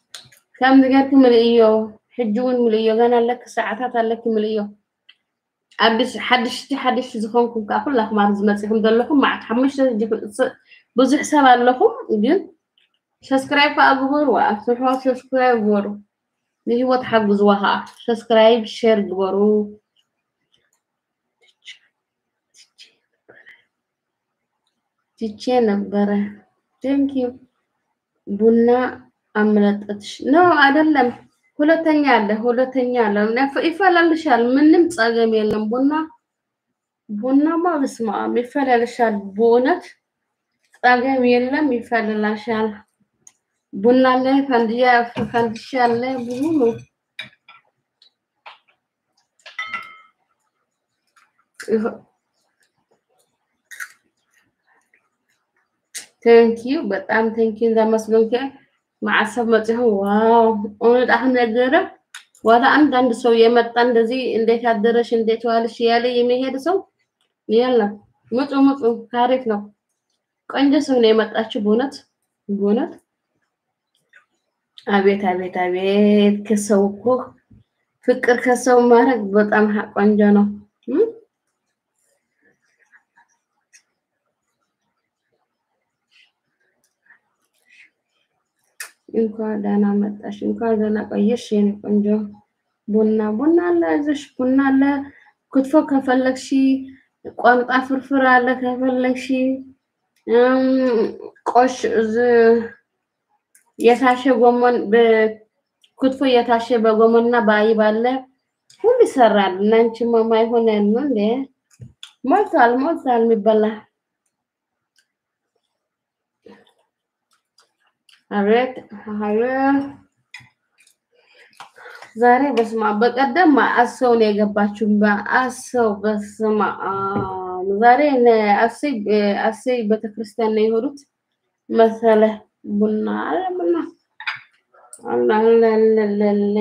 ከም ዝገርክ ምልእዮ ሕጂ እውን ምልእዮ ገና ኣለክ ሰዓታት ኣለክ ምልእዮ ኣዲስ ሓድሽቲ ሓድሽቲ ዝኾንኩም ከዓ ኩላኩም ኣብ ዝመፅኹም ዘለኹም ማዓት ሓሙሽተ ብዙሕ ሰብ ኣለኹም ግን ሰብስክራይብ ከዓ ግበሩ ኣብትሕዋት ሰብስክራይብ ግበሩ ንሂወት ሓግዝዋ ከዓ ሰብስክራይብ ሸር ግበሩ ትቼ ነበረ ቴንኪዩ ቡና አመለጠትሽ ነው አይደለም ሁለተኛ አለ ሁለተኛ አለ ይፈላልሻል ምንም ጸገም የለም ቡና ቡናማ በስመ አብ ይፈላልሻል በእውነት ጸገም የለም ይፈላልሻል ቡና አለ ፈንድያ ፈንድሻ አለ ብዙ ነው ቴንኪዩ በጣም ቴንኪዩ እንዳመስገንከ ማዕሰብ መጽሁ ዋው እውነት አሁን ነገረ ዋላ አንዳንድ ሰው የመጣ እንደዚህ እንዴት አደረሽ እንዴት ዋልሽ ያለ የሚሄድ ሰው የለም። ምጡ ምጡ ታሪክ ነው። ቆንጆ ሰው ነው የመጣችው በእውነት በእውነት አቤት አቤት አቤት ከሰው እኮ ፍቅር ከሰው ማድረግ በጣም ቆንጆ ነው። እንኳን ደህና መጣሽ፣ እንኳን ደህና ቆየሽ የኔ ቆንጆ። ቡና ቡና አለ፣ እዚሽ ቡና አለ። ክትፎ ከፈለግሽ፣ ቋንጣ ፍርፍር አለ ከፈለግሽ፣ ቆሽ የታሸ ጎመን ክትፎ የታሸ በጎመንና በአይብ አለ። ሁሉ ይሰራል። እናንቺ ማማ ይሆን ያሉ እንዴ? ሞልቷል፣ ሞልቷል የሚበላ አቤት አቤት ዛሬ በስማ በቀደም አሰው ነው የገባችው። አሰው በስማ ዛሬ አሰይ አሰይ ቤተክርስቲያን ነው የሄዱት መሰለ ቡና አለ ቡና አላላላላ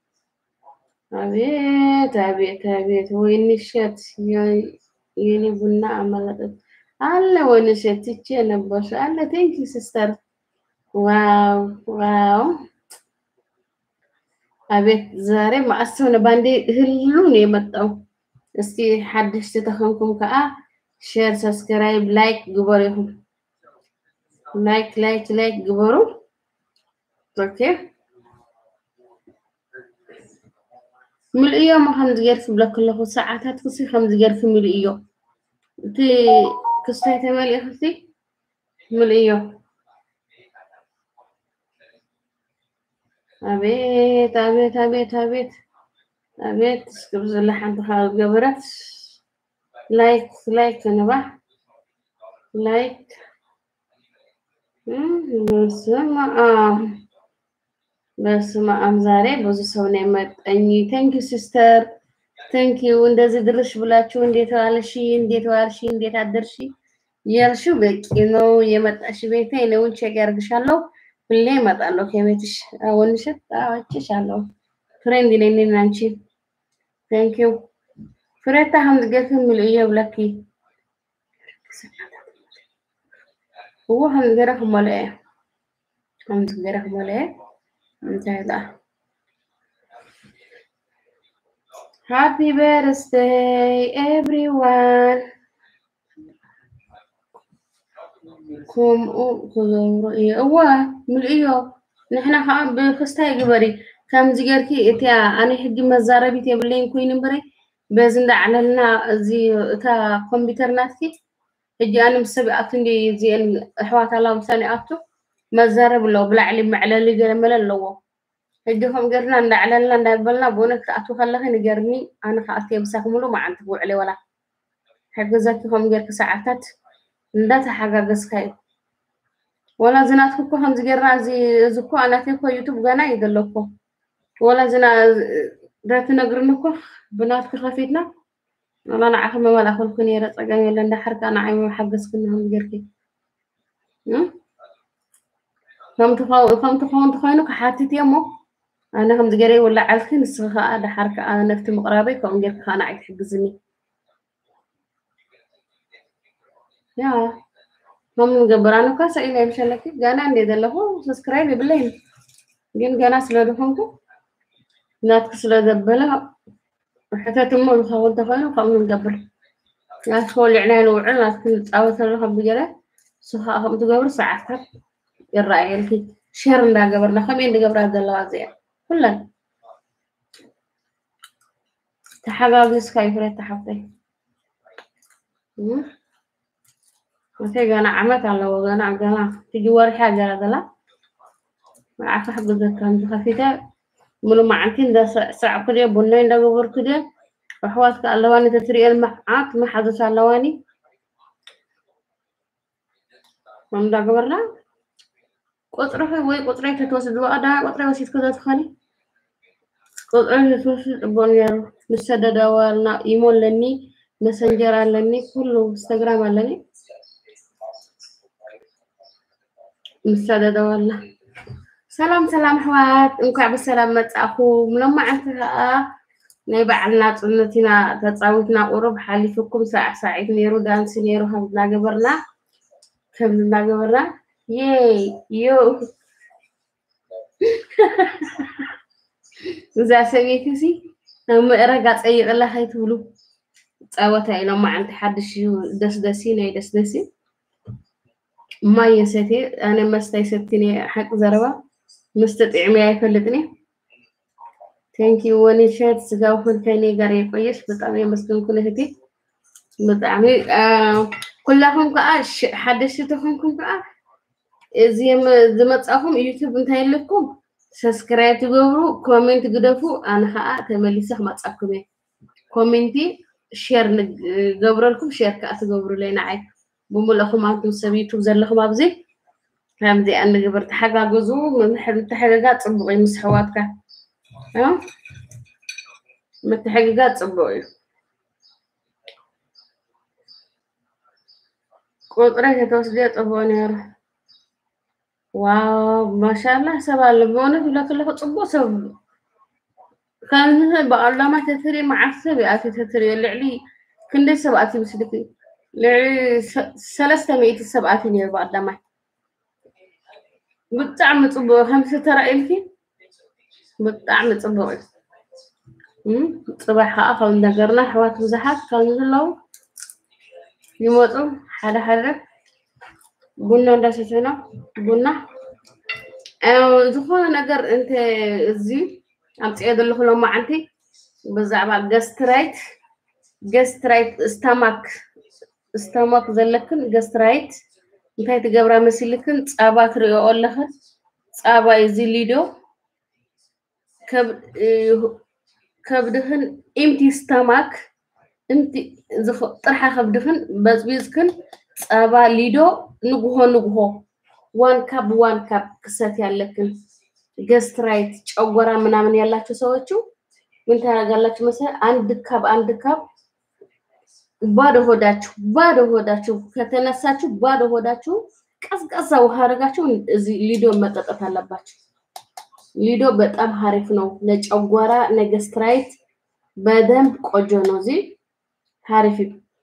አቤት አቤት አቤት ወይን እሸት የኔ ቡና አመለጠት አለ ወይን እሸት ትቼ ነበር አለ ቴንኪ ሲስተር ዋው ዋው አቤት ዛሬ ማዕሰብ ነው ባንዴ ህሉ ነው የመጣው። እስቲ ሓድሽቲ ተኸንኩም ከዓ ሼር ሰብስክራይብ ላይክ ግበሩ ይኹም ላይክ ላይክ ላይክ ግበሩ ኦኬ ምልእ እዮም ከምዚ ገርፊ ብለክ ኣለኹ ሰዓታት ክሲ ከምዚ ገርፊ ምልእ እዮም እቲ ክስታይ ተመሊእ ክሲ ምልእ እዮም አቤት አቤት አቤት አቤት አቤት እስክብ ዘላ ሓንቲ ካብ ገበረት ላይክ ላይክ ንባ ላይክ በስመ አብ በስመ አብ ዛሬ ብዙ ሰው ነው የመጣኝ። ቴንክ ዩ ሲስተር ቴንክ ዩ። እንደዚህ ድርሽ ብላችሁ እንዴት ዋልሽ፣ እንዴት ዋልሽ፣ እንዴት አደርሽ ያልሽው በቂ ነው። የመጣሽ ቤቴ ነውን ቼክ ያርግሻለሁ። ሁሌ እመጣለሁ ከቤትሽ ወንሽት አወጭሻለሁ። ፍሬንድ ነኝ እኔና አንቺ። ቴንክ ዩ ፍሬታ ሀምዝ ገፍ የሚል እየ ብለኪ هو هم جرح ملأ هم جرح ملأ انتهى ده Happy birthday everyone ከምኡ ክገብሩ እየ እዋ ምልእዮ ንሕና ከዓ ብክስታይ ግበሪ ከምዚ ጌርኪ እቲ ኣነ ሕጂ መዛረቢት የብለይን ኮይኑ እምበረ በዚ እንዳዕለልና እዚ እታ ኮምፒተር ናትኪ ሕጂ ኣነ ምስ ሰብ ኣቱ እንዲ እዚአን ኣሕዋት ኣላ ምሳኒ ኣቱ መዛረብ ኣለዎ ብላዕሊ መዕለሊ ገለመለ ኣለዎ ሕጂ ከም ጌርና እንዳዕለልና እንዳበልና ብእውነት ክኣቱ ከለኺ ንገርኒ ኣነ ከኣቱ የብሳክ ሙሉ መዓልቲ ክውዕለ ወላ ሕገዛኪ ከም ጌርኪ ሰዓታት እንዳተሓጋገዝካ እዩ ወላ ዝናትኩ እኮ ከምዚ ጌርና እዚ እዚ እኮ ኣናተይ እኮ ዩቱብ ገና እዩ ዘሎ እኮ ወላ ዝና ዳትነግርኒ እኮ ብናትክ ከፊትና ወላ ንዓኸ መመላኸልኩ ነይረ ፀገም የለ እንዳሓርካ ንዓይ መሓገዝክኒ ከም ጌርኪ ከምቲ ክኸውን ተኮይኑ ክሓትት እየ እሞ ኣነ ከምዚ ገይረ ይውላዓልኪ ንስኺ ከዓ ድሓር ከዓ ነፍቲ ምቕራበይ ከምኡ ጌርካ ከዓ ንዓይ ትሕግዝኒ ያ ከም ንገብር ኣነ እኳ ሰኢለ ይምሸለኪ ገና እንዴ ዘለኹ ሰብስክራይብ የብለይን ግን ገና ስለ ድኾንኩ ናትክ ስለ ዘበለ ሕተት እሞ ዝኸውን ተኮይኑ ከምኡ ንገብር ናትኮ ልዕና ንውዕል ናትክ ንፃወት ኣለኹ ብገለ ንስኻ ከምኡ ትገብር ሰዓትታት ይረኣየልኪ ሸር እንዳገበርና ከመይ እንድገብራ ዘለዋ እዚኣ ኩለን ተሓጋጊዝካ እዩ ፍሬት ተሓፍተይ እተይ ገና ዓመት ኣለዎ ገና ገና ትጂ ወሪሓ ገላ ዘላ መዓካ ሕግዘካ እንተኸፊተ ሙሉእ መዓልቲ እንዳስዕስዕኩ ድየ ቡናይ እንዳገበርኩ ድየ ኣሕዋትካ ኣለዋኒ ተትሪኤን መዓት መሓዘት ኣለዋኒ እንዳገበርና ቁፅሪ ወይ ቁፅረይ ተትወስድ በቐዳ ቁፅረይ ወሲድኩ ዘትኸኒ ቁፅረይ ተትወስድ ፅቡቅ ነይሩ ምስ ተደዳወልና ኢሞ ኣለኒ መሰንጀር ኣለኒ ኩሉ ኢንስተግራም ኣለኒ ምስ ተደዳወልና ሰላም ሰላም ኣሕዋት እንኳዕ ብሰላም መፃእኹም ሎማዓንቲ ከዓ ናይ በዓልና ፅነት ኢና ተፃዊትና ቁሩብ ሓሊፍኩም ሳዕ ሳዒት ነይሩ ዳንሲ ነይሩ ከም እናገበርና ከም እናገበርና የይ ዮ እዛ ሰበይቲ እዚ ናብ ምዕረጋ ፀይቕላ ከይትብሉ ፃወታ እዩ ሎማዓንቲ ሓድሽ እዩ ደስ ደሲ ናይ ደስ ደሲ ማይ የሰቲ ኣነ መስታይ ሰቲኒ ሓቂ ዘረባ መስተ ጥዕመያ አይፈልጥኒ ቴንኪ ወኒ ሸት ስጋው ከኔ ጋር የቆየሽ በጣም የመስገንኩን እህቴ ብጣዕሚ ኩላኩም ከዓ ሓደሽቲ ተኮንኩም ከዓ እዚ ዝመፃኹም ዩቱብ እንታይ ኣለኩም ሰብስክራይብ ትገብሩ ኮሜንት ግደፉ ኣነ ከዓ ተመሊሰ ክመፃኩም እየ ኮሜንቲ ሼር ገብረልኩም ሼር ከዓ ትገብሩለይ ንዓይ ብምሉእኹም ኣንቱም ሰብ ዩቱብ ዘለኹም ኣብዚ ከምዚኣ ንግብር ተሓጋገዙ ምትሕግጋዝ ፅቡቅ እዩ ምስ ኣሕዋትካ ምትሕግጋዝ ፅቡቅ እዩ ቁፅረይ ከተወስድዮ ፅቡቅ ነይሩ ዋው ማሻላ ሰብ ኣሎ ብእውነት ብለ ከለኩ ፅቡቅ ሰብ ከምዚ ብኣላማ ተትሪኦ መዓት ሰብ ይኣትዩ ተትሪኦ ልዕሊ ክንደይ ሰብ ኣትዩ ምስልክ ልዕሊ ሰለስተ ሚእቲ ሰብ ኣትዩ ነይሩ ብኣላማይ ብጣዕሚ ፅቡቅ ከምዚ ተራእልኪ ብጣዕሚ ፅቡቅ እዩ ፅባሕ ከዓ ከም ነገርና ኣሕዋት ብዙሓት ከም ዘለው ይመፁ ሓደ ሓደ ቡና እንዳሰተና ቡና ዝኾነ ነገር እንተ እዚ ኣምፅኦ ዘለኹ ሎማዓንቲ ብዛዕባ ገስትራይት ገስትራይት ስታማክ ስታማክ ዘለክን ገስትራይት እንታይ ትገብራ መሲልክን ፃባ ትሪኦ ኣለኽን ፃባ እዚ ሊዶ ከብድኽን ኢምቲ ስታማክ ጥርሓ ከብድኽን በፅቢዝክን ፃባ ሊዶ ንጉሆ ንጉሆ ዋን ካፕ ዋን ካፕ ክሰት ያለክን ገስትራይት ጨጎራ ምናምን ያላቸው ሰዎቹ ምን ታደርጋላችሁ መሰለህ? አንድ ካብ አንድ ካብ ባዶ ሆዳችሁ ባዶ ሆዳችሁ ከተነሳችሁ ባዶ ሆዳችሁ ቀዝቀዛ ውሃ አድርጋችሁ እዚህ ሊዶ መጠጠት አለባችሁ። ሊዶ በጣም ሀሪፍ ነው ለጨጓራ ለገስትራይት በደንብ ቆጆ ነው። እዚህ ሀሪፍ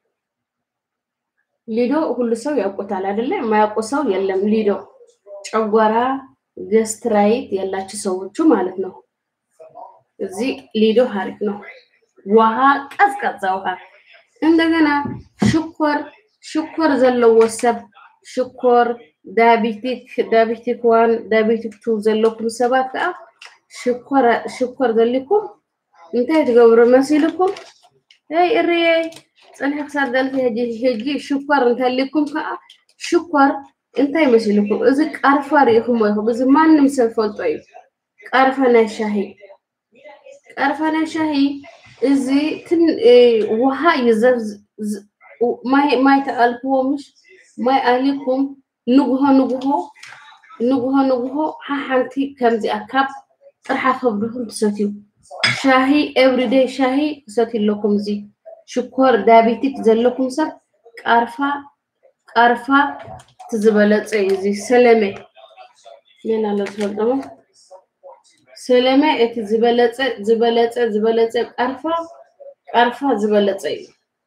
ሊዶ ሁሉ ሰው ያውቁታል አይደለ? የማያውቁ ሰው የለም። ሊዶ ጨጓራ ገስትራይት ያላችሁ ሰዎቹ ማለት ነው። እዚህ ሊዶ ሀሪፍ ነው። ውሃ ቀዝቀዛ ውሃ እንደገና ሽኮር ሽኮር ዘለዎ ሰብ ሽኮር ዳያቤቲክ ዳያቤቲክ ዋን ዳያቤቲክ ቱ ዘለኩም ሰባት ከዓ ሽኮር ሽኮር ዘሊኩም እንታይ ትገብሩ መሲልኩም ይ እርየ ፅንሒ ክሳብ ዘልፊ ሕጂ ሕጂ ሽኮር እንተሊኩም ከዓ ሽኮር እንታይ መሲልኩም እዚ ቃርፋ ሪኢኹሞ ኢኹም እዚ ማንም ሰብ ፈልጦ እዩ ቃርፋ ናይ ሻሂ ቃርፋ ናይ ሻሂ እዚ ትን ውሃ ይዘብ ማይ ማይ ተኣልክዎ ምሽ ማይ ኣሊኩም ንጉሆ ንጉሆ ንጉሆ ንጉሆ ሓሓንቲ ከምዚኣ ካብ ጥርሓ ከብድኩም ትሰትዩ ሻሂ ኤቭሪዴይ ሻሂ ትሰትዩ ኣለኩም እዚ ሽኮር ዳያቤቲክ ዘለኩም ሰብ ቃርፋ ቃርፋ ትዝበለፀ እዩ እዚ ሰለመ መን ኣሎ ዝፈልጦሞ ሰለመ እቲ ዝበለፀ ዝበለፀ ዝበለፀ ቃርፋ ቃርፋ ዝበለፀ እዩ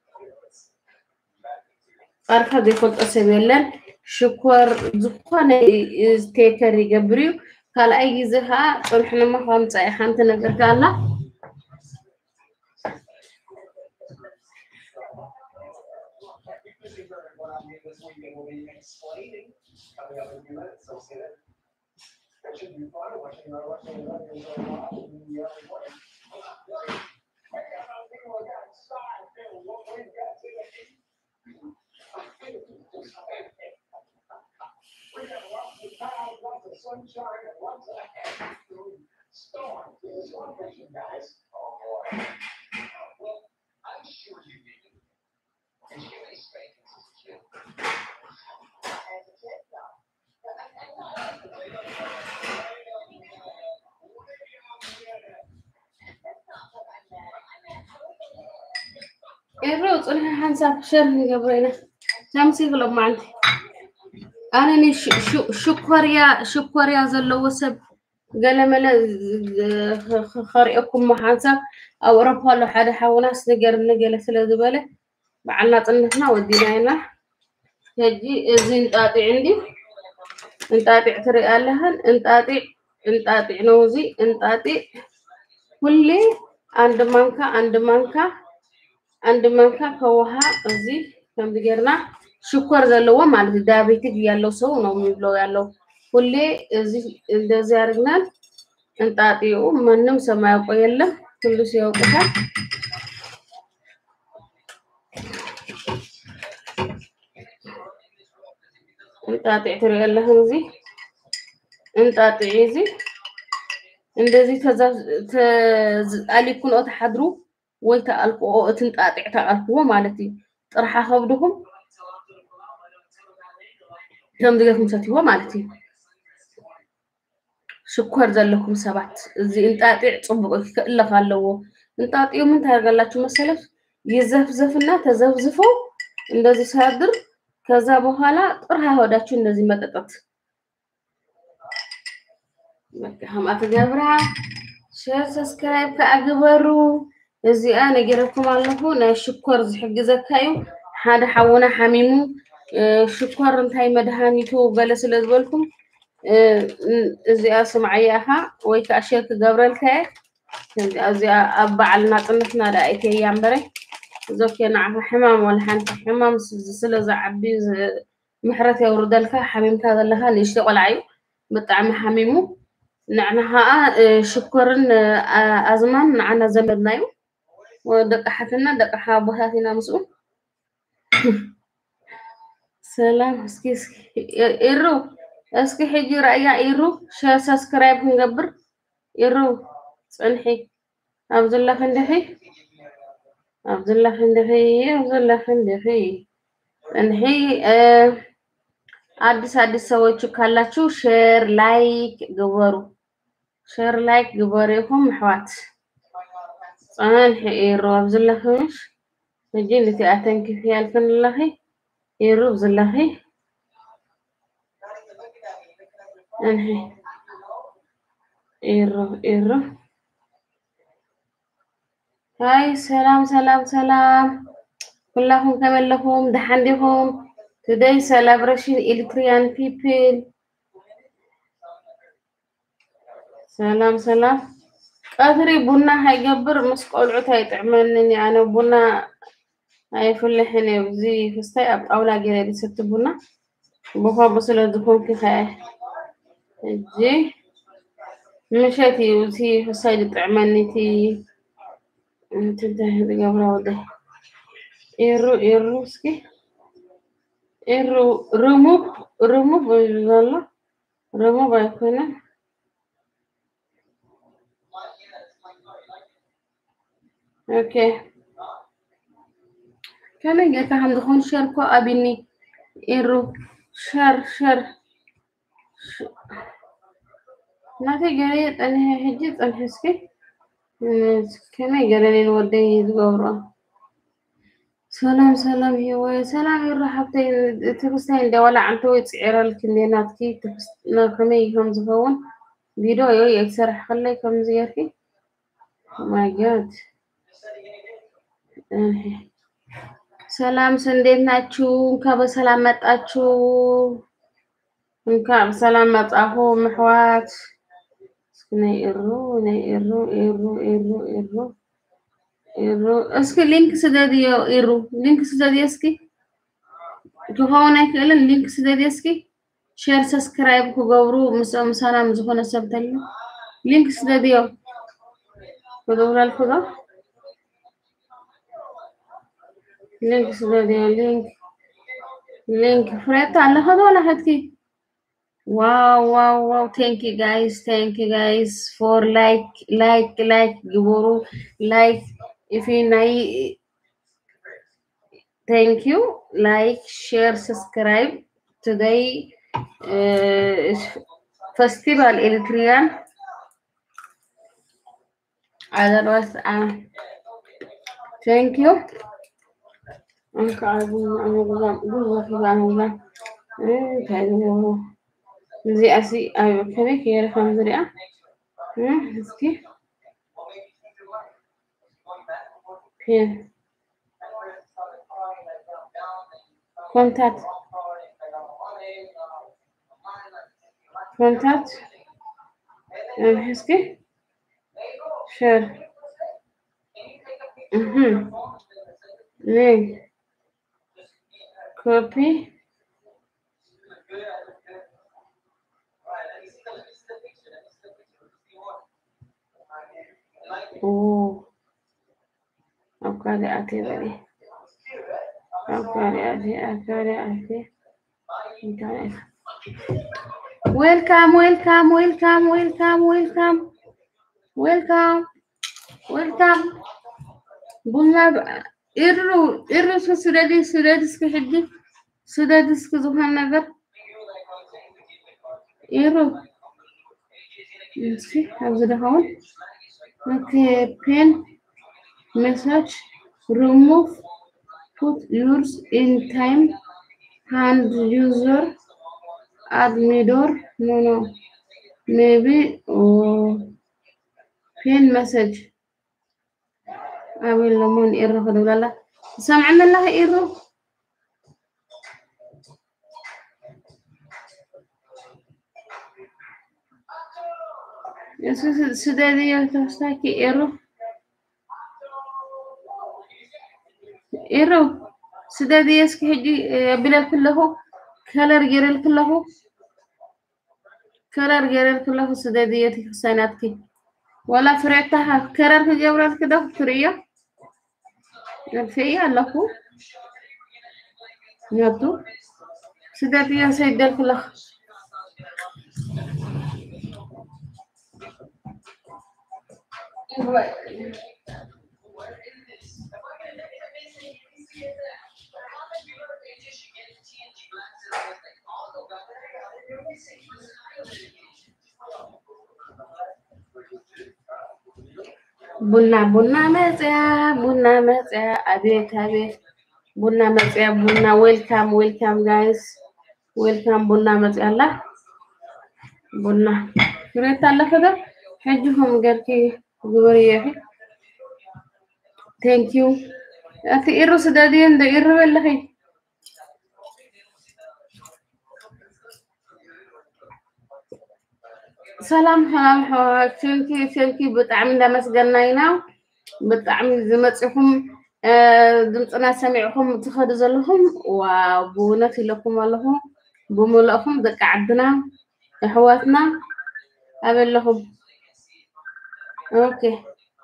ቃርፋ ዘይፈልጦ ሰብ የለን ሽኮር ዝኾነ ቴከር ይገብር እዩ ካልኣይ ግዜ ከዓ ፅንሕ ንማ ከምፃ ሓንቲ ነገር ከኣላ weekend will be explaining coming up in a few minutes, so see that. That should be fun, watching, uh, watching the Lakers, uh, live in the, uh, recording. We got lots of clouds, lots of sunshine, and lots of storm. Here's one question, guys. Oh, boy. Well, I'm sure you need it. Did you get any spankings as a kid? As a kid, no. But I, I know I was a kid. That's not what I meant. I meant I was a little. إيرو ጽንሐ ሓንሳብ ሸር ንገብረና ከምሲ ክሎም ማዓንቲ ኣነ ኒ ሽ- ሽ- ሽኮርያ ሽኮርያ ዘለዎ ሰብ ገለመለ ከሪአኩም ሓንሳብ ኣብ ኤሮፓ ኣሎ ሓደ ሓውናስ ነገር ንገለ ስለ ዝበለ በዓልና ጥነትና ወዲና ኢና ሕጂ እዚ እንጣጢዕ እንዲ እንጣጢዕ ትሪኢ ኣለኸን እንጣጢዕ እንጣጢዕ ነው እዚ እንጣጢዕ ሁሌ አንድ ማንካ አንድ ማንካ አንድ ማንካ ከውሃ እዚህ ከምዚ ጌርና ሽኮር ዘለዎ ማለት እዩ ዳያቤቲክ ያለው ሰው ነው የሚብለው ያለው ሁሌ እዚህ እንደዚህ አድርገናል። እንጣጢኡ ማንም ሰማያውቀ የለም ሁሉ ሲያውቁታል። እንጣጢዕ ትሪኦ ኣለኽን እዚ እንጣጢዕ እዚ እንደዚህ ተኣሊኩንኦ ተሓድሩ ወይ ተኣልክኦ እቲ እንጣጢዕ ተኣልክዎ ማለት እዩ ጥርሓ ከብድኩም ከምዚ ጌርኩም ሰትይዎ ማለት እዩ ሽኮር ዘለኩም ሰባት እዚ እንጣጢዕ ፅቡቅ እዩ ክእለኽ ኣለዎ እንጣጢዑ ምን ታደርጋላችሁ መሰለች ይዘፍዘፍና ተዘፍዝፎ እንደዚህ ሲያድር ከዛ በኋላ ጥርሃ ሆዳችሁ እንደዚህ መጠጠት በቃ ከምኣት ገብራ ሸር ሰብስክራይብ ከዓ ግበሩ እዚኣ ነጊረኩም ኣለኹ ናይ ሽኮር ዝሕግዘካ እዩ ሓደ ሓውና ሓሚሙ እ፣ ሽኮር እንታይ መድሃኒቱ ገለ ስለ ዝበልኩም እ፣ እ- እዚኣ ስምዓያ ኢኻ ወይ ከዓ ሸር ክገብረልካ እየ ከምዚኣ እዚኣ ኣብ በዓል ናፅነትና ዳ ኣይተያ እምበረ ዞኬ ንዓኻ ሕማም ወላ ሓንቲ ሕማም ስ- ስለ ዝዓቢ ዝ- ምሕረት የውርደልካ ሓሚምካ ዘለካ ንእሽተይ ቆልዓ እዩ ብጣዕሚ ሓሚሙ ንዕና ከዓ እ፣ ሽኮርን እ፣ አ- ኣዝማን ንዓና ዘመድና እዩ ደቂ ሓትና ደቂ ሓቦታት ኢና ምስኡ ሰላም እስኪ እስኪ ኢ- ኢሩ እስኪ ሕጂ ራእያ ኢሩ ሸር ሰብስክራይብ ክንገብር ኢሩ ፅንሒ ኣብዘላ ክንድኺ ኣብዘላ ክንድኺ ኣብዘላ ክንድኺ ፅንሒ እ፣ አዲስ አዲስ ሰዎች ካላችሁ ሼር ላይክ ግበሩ ሼር ላይክ ግበሩ ኢኹም ኣሕዋት ፀናንሒ ኢሩ ኣብዘለኽምሽ ሕጂ ነቲ ኣተንኪፍ ያልክን ኣለኺ ኢሩ ብዘለኺ እንሒ ኢሩ ኢሩ ሃይ ሰላም ሰላም ሰላም ኩላኩም ከመለኩም ደሓን ዲኹም ቱደይ ሴሌብሬሽን ኤሪትሪያን ፒፕል ሰላም ሰላም ቀትሪ ቡና ሃይገብር ምስ ቆልዑት ኣይጥዕመንን እየ ኣነ ቡና ኣይፍልሕን እየ እዚ ክስታይ ኣብ ጣውላ ገይረ ዝሰቲ ቡና ብከምኡ ስለ ዝኮንክ ከ ሕጂ ምሸት እዩ እቲ ክሳይ ዝጥዕመኒ እቲ እቲ እንታይ ዝገብራ ወደይ ኢሩ ኢሩ እስኪ ኢሩ ሪሙቭ ሪሙቭ እዩ ዘሎ ሪሙቭ ኣይኮነን ኦኬ ከመይ ጌርካ ከም ዝኮን ሸር ኮ ኣብኒ ኢሩ ሸር ሸር ናተይ ገለ ፀንሐ ሕጂ ፀንሐ እስኪ ከመይ ገለኒ ንወደይ ዝገብሮ ሰላም ሰላም ሂወይ ሰላም ይሩ ሓብተይ ትክስታይ እንደ ዋላ ዓንተ ወይ ፅዒረልክ እንዴ ናትኪ ትክስ- ና- ከመይ ከም ዝኸውን ቪድዮ ዮ የክሰርሕ ከለይ ከምዚ ጌርኪ ማይ ጋድ ሰላም እንዴት ናችሁ? እንኳ በሰላም መጣችሁ። እንኳ በሰላም መጻኹ ምሕዋት እስኪ ናይ ኢሩ ናይ ኢሩ ኢሩ ኢሩ ኢሩ ኢሩ እስኪ ሊንክ ስደድዮ ኢሩ ሊንክ ስደድዮ እስኪ ክኸውን ኣይክእልን ሊንክ ስደድየ እስኪ ሼር ሰብስክራይብ ክገብሩ ምስኦም ሰላም ዝኾነ ሰብ እንተሎ ሊንክ ስደድዮ ክገብረልኩ ዶ ሊንክ ስደድዮ ሊንክ ሊንክ ፍሬታ ኣለኸ ዶ ወላ ሕትኪ ዋው ዋው ዋው ቴንክ ዩ ጋይስ ቴንክ ዩ ጋይስ ፎር ላይክ ላይክ ላይክ ግበሩ ላይክ ኢፍ ናይ ቴንክ ዩ ላይክ ሼር ሰብስክራይብ ቱዴይ ፌስቲቫል ኤሪትሪያን otherwise uh, thank you أنك عارفين أنا بقول بقول في بعمل إيه كذا زي أسي أيوة كذا كير خم زريعة إيه هسكي كير contact contact إيه هسكي share mhm link copy oh أفكاري أتي بني أفكاري أتي أفكاري أتي إنترنت Welcome, welcome, welcome, welcome, welcome, welcome, welcome. ቡና ኢሩ ኢሩ እስከ ስደዲ ስደዲ እስከ ሕጂ ስደዲ እስከ ዝኾነ ነገር ኢሩ እስኪ ኣብዚ ድኸውን ኦኬ ፔን ሜሳጅ ሪሙቭ ፑት ዩርስ ኢን ታይም ሃንድ ዩዘር admidor no no maybe oh pin message أبي لمون إيرو خدوا لا لا سمعنا الله إيرو يسوس سدادية تستاكي إيرو إيرو سدادية سكي هجي بلال كله كلر جيرل كله كرر جيرل كله سدادية حسيناتك ولا فرعتها كرر جبرت كده فرية الفية لكو يدو سدادية سيدل كله ቡና ቡና መጽያ ቡና መጽያ አቤት አቤት ቡና መጽያ ቡና ዌልካም ዌልካም ጋይስ ዌልካም ቡና መጽያ አላ ቡና ፍሬት አለ ከዛ ሕጂኹም ገርኪ ግበሩ የፊ ቴንክ ዩ እቲ ኢሩ ስደድየ እንደ ኢሩ በለኺ ሰላም ሰላም ሕዋት ቴንኪ ቴንኪ ብጣዕሚ እንዳመስገና ኢና ብጣዕሚ ዝመፅኹም ድምፅና ሰሚዕኹም ትኸዱ ዘለኹም ዋው ብእውነት ኢለኩም ኣለኹም ብምልእኹም ደቂ ዓድና ኣሕዋትና ኣበለኹም ኦኬ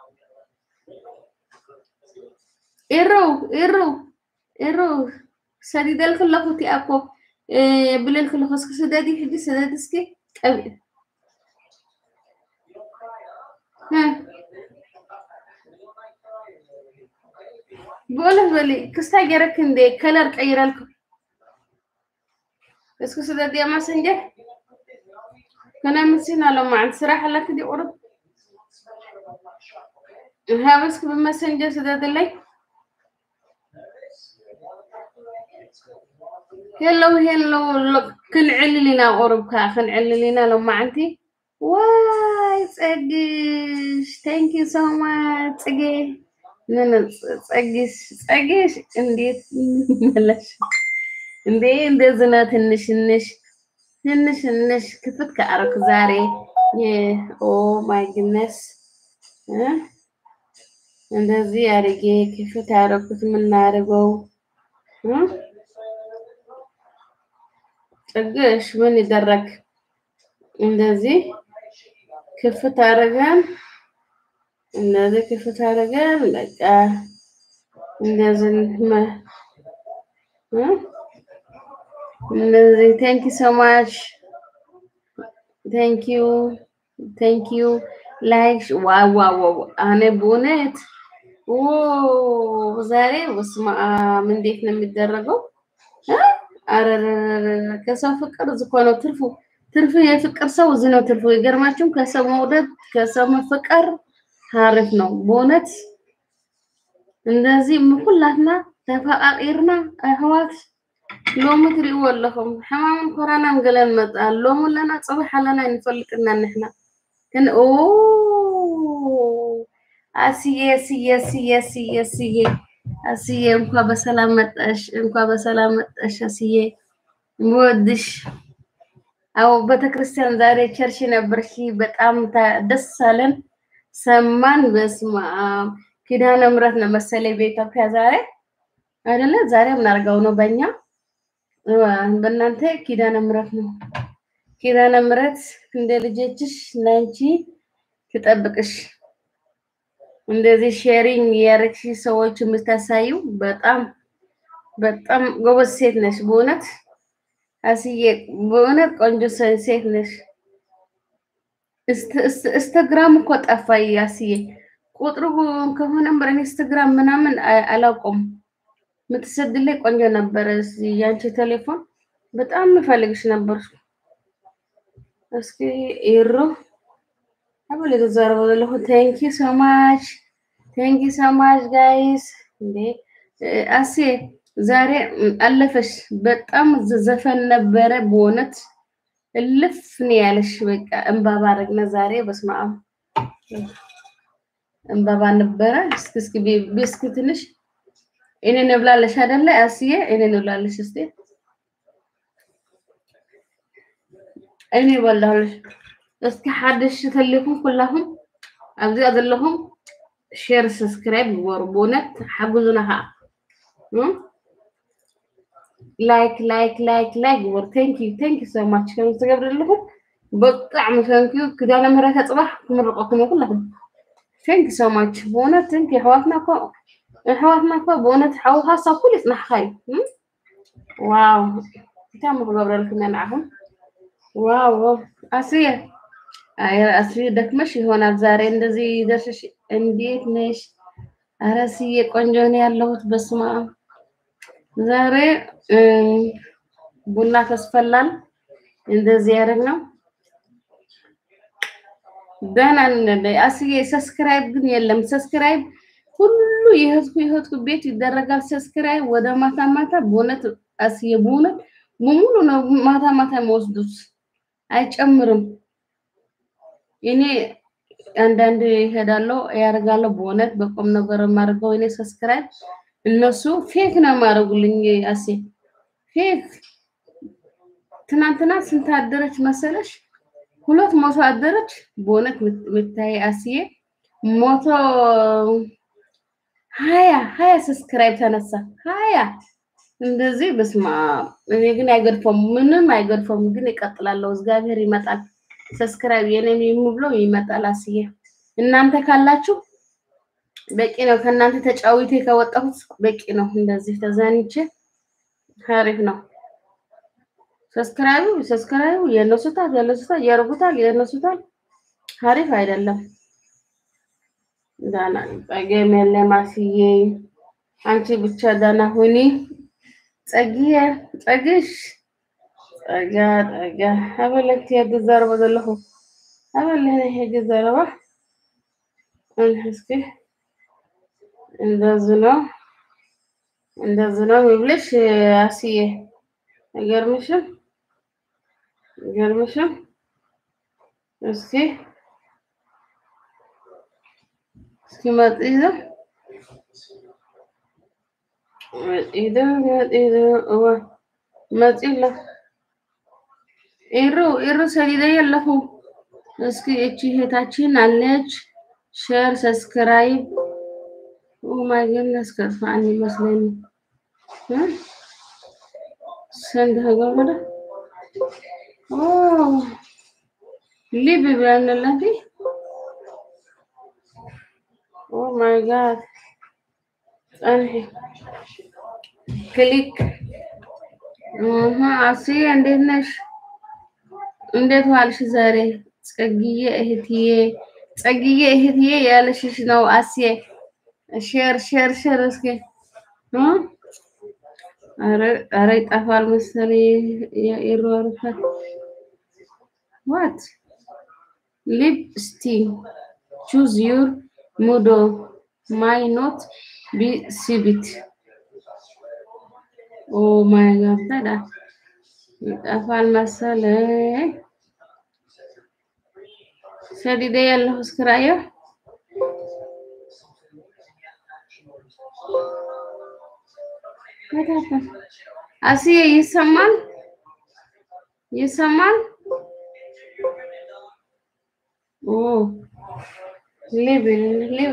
ኢሩ ኢሩ ኢሩ ሰዲደል ከለኹ እቲኣ እኮ የብለል ከለኹ እስኪ ስደዲ ሕጂ ስደዲ እስኪ ቀብኢ بقوله بلي كستا جرك اندي كلر قيرالكم اسكو سدا دي ما سنجه كنا مسينا لما عند صراحة لك دي قرب ها بس بمسنجر سدا دلي هلو هلو كن عللنا قرب كا خن عللنا لما عندي واي تسقش ثانك يو سو ماتش تسقي ምን ጸጊሽ ጸጊሽ እንዴት መለሽ እንዴ እንደዚህ ነው ትንሽ ትንሽ ትንሽ ትንሽ ክፍት ከአረኩ ዛሬ ኦ ማይ ግነስ እንደዚህ አድርጌ ክፍት ያደረኩት የምናደርገው ጥግሽ ምን ይደረግ እንደዚህ ክፍት አድርገን እንደዚህ ክፍት አድርገን በቃ እንደዚህ መ- እ? እንደዚህ ቴንክ ዩ ሶ ማች ቴንክ ዩ ቴንክ ዩ ላይክ ዋው ዋው ዋው እኔ በእውነት ኦ ዛሬ በስመ አብ እንዴት ነው የሚደረገው? እ? አረረረረ ከሰው ፍቅር እዚህ እኮ ነው ትርፉ። ትርፉ የፍቅር ሰው እዚህ ነው ትርፉ። ይገርማችሁም ከሰው መውደድ ከሰው መፈቀር አሪፍ ነው በእውነት እንደዚህ ምኩላትና ተፈቃቂርና ኣሕዋት ሎሚ ትሪእዎ ኣለኹም ሕማምን ኮራናን ገለን መጣ ሎሚ ለና ፅባሕ ኣለና ይንፈልጥና ንሕና ግን ኦ አስዬ ስዬ ስዬ ስዬ ስዬ አስዬ እንኳ በሰላም መጣሽ፣ እንኳ በሰላም መጣሽ አስዬ ምወድሽ። አዎ ቤተክርስቲያን ዛሬ ቸርች ነበርሽ፣ በጣም ታ- ደስ አለን ሰማን። በስመ አብ ኪዳነ ምሕረት ነው መሰለኝ በኢትዮጵያ ዛሬ አይደለ? ዛሬ ምናርገው ነው በእኛ በእናንተ ኪዳነ ምሕረት ነው። ኪዳነ ምሕረት እንደ ልጆችሽ ለአንቺ ትጠብቅሽ። እንደዚህ ሼሪንግ ያረግሽ ሰዎች የምታሳዩ በጣም በጣም ጎበዝ ሴት ነሽ። በእውነት አስዬ በእውነት ቆንጆ ሰ- ሴት ነሽ። እስተ- እስተ- ኢንስታግራም እኮ ጠፋይ አስዬ። ቁጥሩ ከሆነም ኢንስታግራም ምናምን አ- አላውቀውም። የምትሰድልኝ ቆንጆ ነበረ። እስኪ ያንቺ ቴሌፎን በጣም የምፈልግሽ ነበር። እስኪ ይሩ አበል የተዛረበ ዘለኹ ቴንክ ዩ ሶ ማች ቴንክ ዩ ሶ ማች ጋይስ። እንዴ እ፣ አሴ ዛሬ ም፣ አለፈሽ። በጣም ዘ- ዘፈን ነበረ በእውነት እልፍ ነው ያለሽ። በቃ እንባባ አረግነ ዛሬ። በስመ አብ እንባባ ነበረ። እስኪ እስኪ ቢ- ቢ- እስኪ ትንሽ እኔ ንብላለሽ አይደለ አስዬ? እኔ ንብላለሽ እስቲ እኔ በላሁልሽ። እስኪ ሓድሽ ተሊኩም ኩላኩም ኣብዚኣ ዘለኹም ሼር ሰብስክራይብ ግበሩ። ብእውነት ሓግዙና ከዓ እ? ላይክ ላይክ ላይክ ላይክ ግበሩ። ቴንክ ዩ ቴንክ ዩ ሶ ማች ከም ዝትገብር ዘለኹም ብጣዕሚ ቴንክ ዩ ክዳነ ምህረት ፅባሕ ክምርቀኩም እየ ኩላኩም ቴንክ ዩ ሶ ማች ብእውነት ቴንክ ዩ ኣሕዋትና እኮ ኣሕዋትና እኮ ብእውነት ሓውካ ሳብ ኩሉ ይፅናሕካ እዩ እ? ዋው እንታይ ሞ ክገብረልኩም እየ ንዓኹም ዋው ዋው አስዬ አይ አስዬ ደክመሽ ይሆናል ዛሬ እንደዚህ ደርሰሽ። እንዴት ነሽ? ኧረ አስዬ ቆንጆ ነው ያለሁት። በስመ አብ ዛሬ እም፣ ቡና ተስፈላል እንደዚህ ያደረግነው ደህና ነን። አስዬ ሰብስክራይብ ግን የለም። ሰብስክራይብ ሁሉ የህዝቡ የህዝቡ ቤት ይደረጋል። ሰብስክራይብ ወደ ማታ ማታ በእውነት አስዬ በእውነት ሙሉ ነው ማታ ማታ የሚወስዱት አይጨምርም። እኔ አንዳንድ ይሄዳለሁ ያደርጋለሁ። በእውነት በቁም ነገር የማደርገው እኔ ሰብስክራይብ እነሱ ፌክ ነው የማደርጉልኝ። አሴ ፌክ ትናንትና ስንት አደረች መሰለሽ? ሁለት መቶ አደረች። በእውነት የምታይ አስዬ ሞቶ ሀያ ሀያ ሰብስክራይብ ተነሳ ሀያ እንደዚህ በስማ እኔ ግን አይገድፈውም፣ ምንም አይገድፈውም። ግን ይቀጥላለሁ። እግዚአብሔር ይመጣል። ሰብስክራይብ የኔ የሚብለው ይመጣል። አስዬ እናንተ ካላችሁ በቂ ነው። ከእናንተ ተጫዊቴ ከወጣሁት በቂ ነው። እንደዚህ ተዛንቼ አሪፍ ነው። ሰብስክራይቡ ሰብስክራይቡ የነሱታል የነሱታል ያርጉታል የነሱታል አሪፍ አይደለም። ዳና ጠገም የለም አስዬ አንቺ ብቻ ዳና ሁኒ። ፀጊየ ፀግሽ ፀጋ ፀጋ ኣበለቲ የግዛረበ ዘለኹ ኣበለነ የግዛረባ እስኪ እንደዚህ ነው እንደዚህ ነው የሚብልሽ አስዬ አይገርምሽም? አይገርምሽም? እስኪ እስኪ መጢዘ መጢዘ መጢዘ እወ መፂለ ኢሩ ኢሩ ሰሊደ የለኹ እስኪ እቺ እህታችን አለች ሼር ሰብስክራይብ ኦማይ ጎድነስ ከፋን ይመስለኝ ስንት ገመደ ኦ ሊብ ብለንላት ኦ ማይ ጋድ ጸንሒ ክሊክ እህ አስዬ እንዴት ነሽ? እንዴት ዋልሽ ዛሬ? ጸግዬ እህትዬ ጸግዬ እህትዬ ያለሽሽ ነው አስዬ ሼር ሼር ሼር እስኪ እ ኧረ ኧረ ይጠፋል መሰለኝ ይሯሩታል ዋት ሊፕ ስቲ ቹዝ ዩር ሙዶ ማይ ኖት ቢ ሲቢት ኦ ማይ ጋድ ታዲያ ይጠፋል መሰለኝ ሰዲደ ያለሁ እስክራየው አስዬ ይሰማል ይሰማል ኦ ሊቭ ሊቭ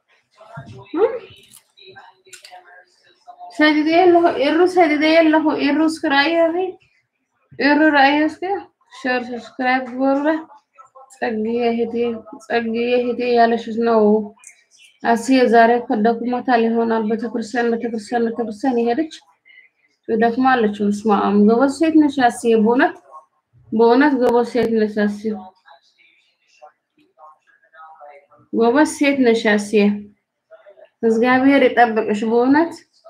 ሰዲደ ያለሁ ኢሩ ሰዲደ ያለሁ ኢሩ እስክራየው ኢሩ ራእየስከ ሸር ሰብስክራይብ ጎሩራ ጸግዬ እህቴ ጸግዬ እህቴ ያለሽስ ነው አስዬ ዛሬ ከደክሞታል ይሆናል። ቤተክርስቲያን ቤተክርስቲያን ቤተክርስቲያን የሄደች ደክማለች። በስመ አብ ጎበዝ ሴት ነሽ አስዬ፣ በእውነት በእውነት ጎበዝ ሴት ነሽ አስዬ፣ ጎበዝ ሴት ነሽ አስዬ። እግዚአብሔር ይጠብቅሽ በእውነት